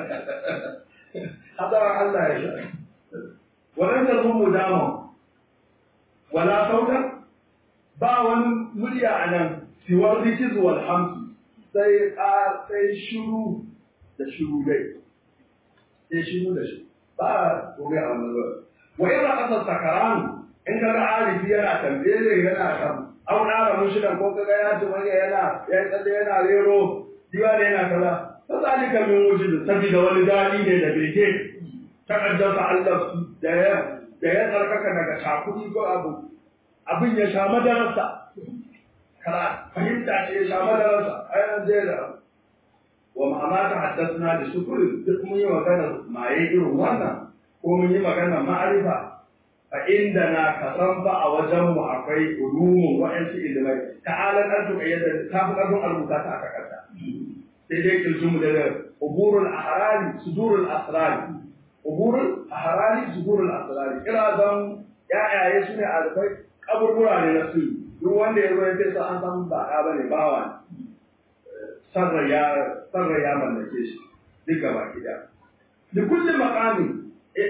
hadara Allah ya sha wannan ka zumu dama wala sauta ba wani murya a nan siwar rikiz wal hamsu sai a sai shuru da shuru dai sai shuru da shi ba gobe a wani ba wa yana kasar sakaran in ka ga arifi yana tambaye yana kan au ƙara mushidan ko kaga ya ci wani yana ya tsalle yana rero diwa da yana kaza ta zalika min wujud sabida wani dadi ne da bege ta kaddasa Allah da ya da ya tsarkaka daga shakuri ko abu abin ya sha madarasa kara fahimta ce ya sha madarasa ayan zai da wa ma'ama ta haddasna da shukuri duk mun yi magana maye irin wannan ko mun yi magana ma'arifa a inda na kasan ba a wajen mu akwai ulumun wa'ansu ilimai ta'alan an tuka yadda ta fi ƙarfin albuta ta aka kasa sai dai kirjin mu da uburul ahrari sudurul asrari uburul ahrari sudurul asrari kira zan ya'yaye su ne alfai kaburbura ne na su duk wanda ya zo ya fesa an san ba ɗa bane bawa ne sarra ya sarra ya mallake shi duk gaba gida da kullum maqami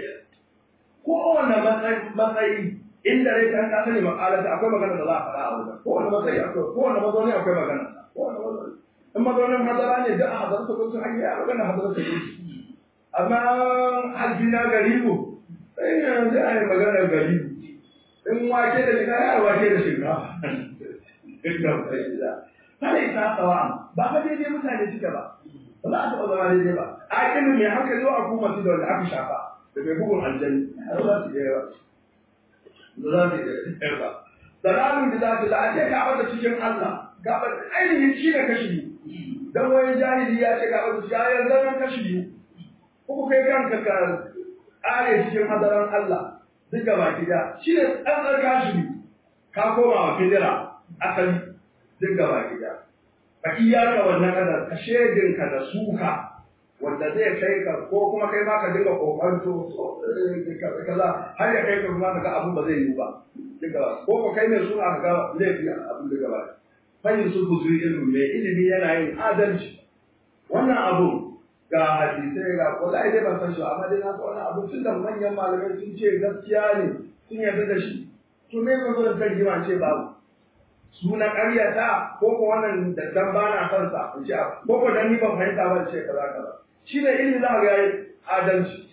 kowane matsayi inda rai kan kasa ne makalata akwai magana da za a faɗa a wajen kowane matsayi akwai kowane mazauni akwai magana kowane mazauni in mazaunin hadara ne da a hadar su kunsu an yi a magana hadar su kunsu amma halfi na garibu sai yanzu a yi magana garibu in wake da shinkafa ya wake da shinkafa inda bai da kada isa tsawa ba fa daidai mutane suke ba ba za a taɓa zama daidai ba a ilimi mai hankali wa kuma su da wanda aka shafa da bai bugun aljani har za su iya yawa da za su iya yawa dalalun da za su la'ace ka bada cikin Allah ga ainihin shi ne kashi biyu dan wani jahili ya ce ga bada shi ya zama kashi biyu ko kai kanka ka ƙare cikin hadaran Allah duk gaba gida shi ne tsantsar kashi biyu ka koma wa fidira asali duk gaba gida ka iyaka wannan kadar ka shedinka da suka wanda zai kai ka ko kuma kai ma ka dinga kokanto kaza har ya kai ka kuma ka ga abu ba zai yi ba duka ko ko kai ne suna ka ga laifi abin da gaba fahim su ku zuyi ilmi mai ilimi yana yin adalci wannan abu ga hadisai ga wallahi dai ban san shi amma dai na san wannan abu tun da manyan malamai sun ce gaskiya ne sun yarda da shi to me ka zo da tarjima ce babu suna ƙaryata ko ko wannan da dan ba na son sa in ce ko ko dan ni ban fahimta ba ce kaza kaza shi ne ilimi za ga yayi adalci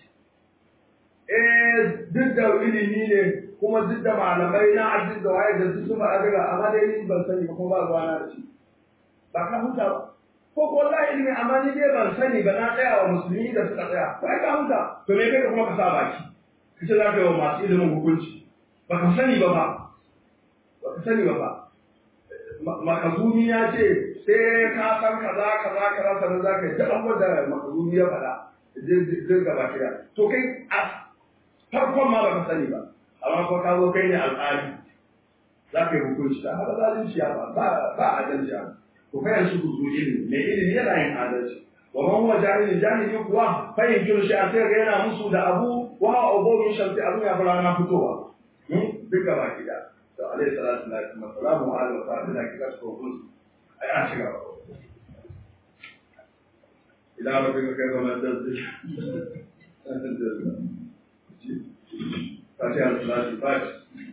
eh duk da ilimi ne kuma duk da malamai na addini da waye da su su faɗa daga amma dai ni ban sani ba kuma ba ruwa na da shi ba ka huta ba ko ko wallahi ilimi amma ni dai ban sani ba na tsaya wa musulmi da suka tsaya ba ka huta to me kai ka kuma ka sa baki kace za ka yi wa masu ilimin hukunci ba ka sani ba ba ba ka sani ba ba makazumi ya ce sai ka san kaza kaza kaza sannan za ka yi duk abubuwan da makazumi ya faɗa zai gaba kira to kai a farkon ma ba ka sani ba amma ko ka zo kai ne alƙali za ka yi hukunci ta haka zalunci ya ba ba adalci ya to kai yanzu ku zuwa ilimi mai ilimi yana yin adalci wa man huwa jahilin jahili kuwa fayin kiru shi a sai ga yana musu da abu wa hawa ubawin shamsi abin ya fara na fitowa duk gaba kida to alaihi salatu wa salamu ala wa sahbihi kika ko kun ai an shiga ba ila rabbika kayfa madalta Fatiha al-Salatu Fatiha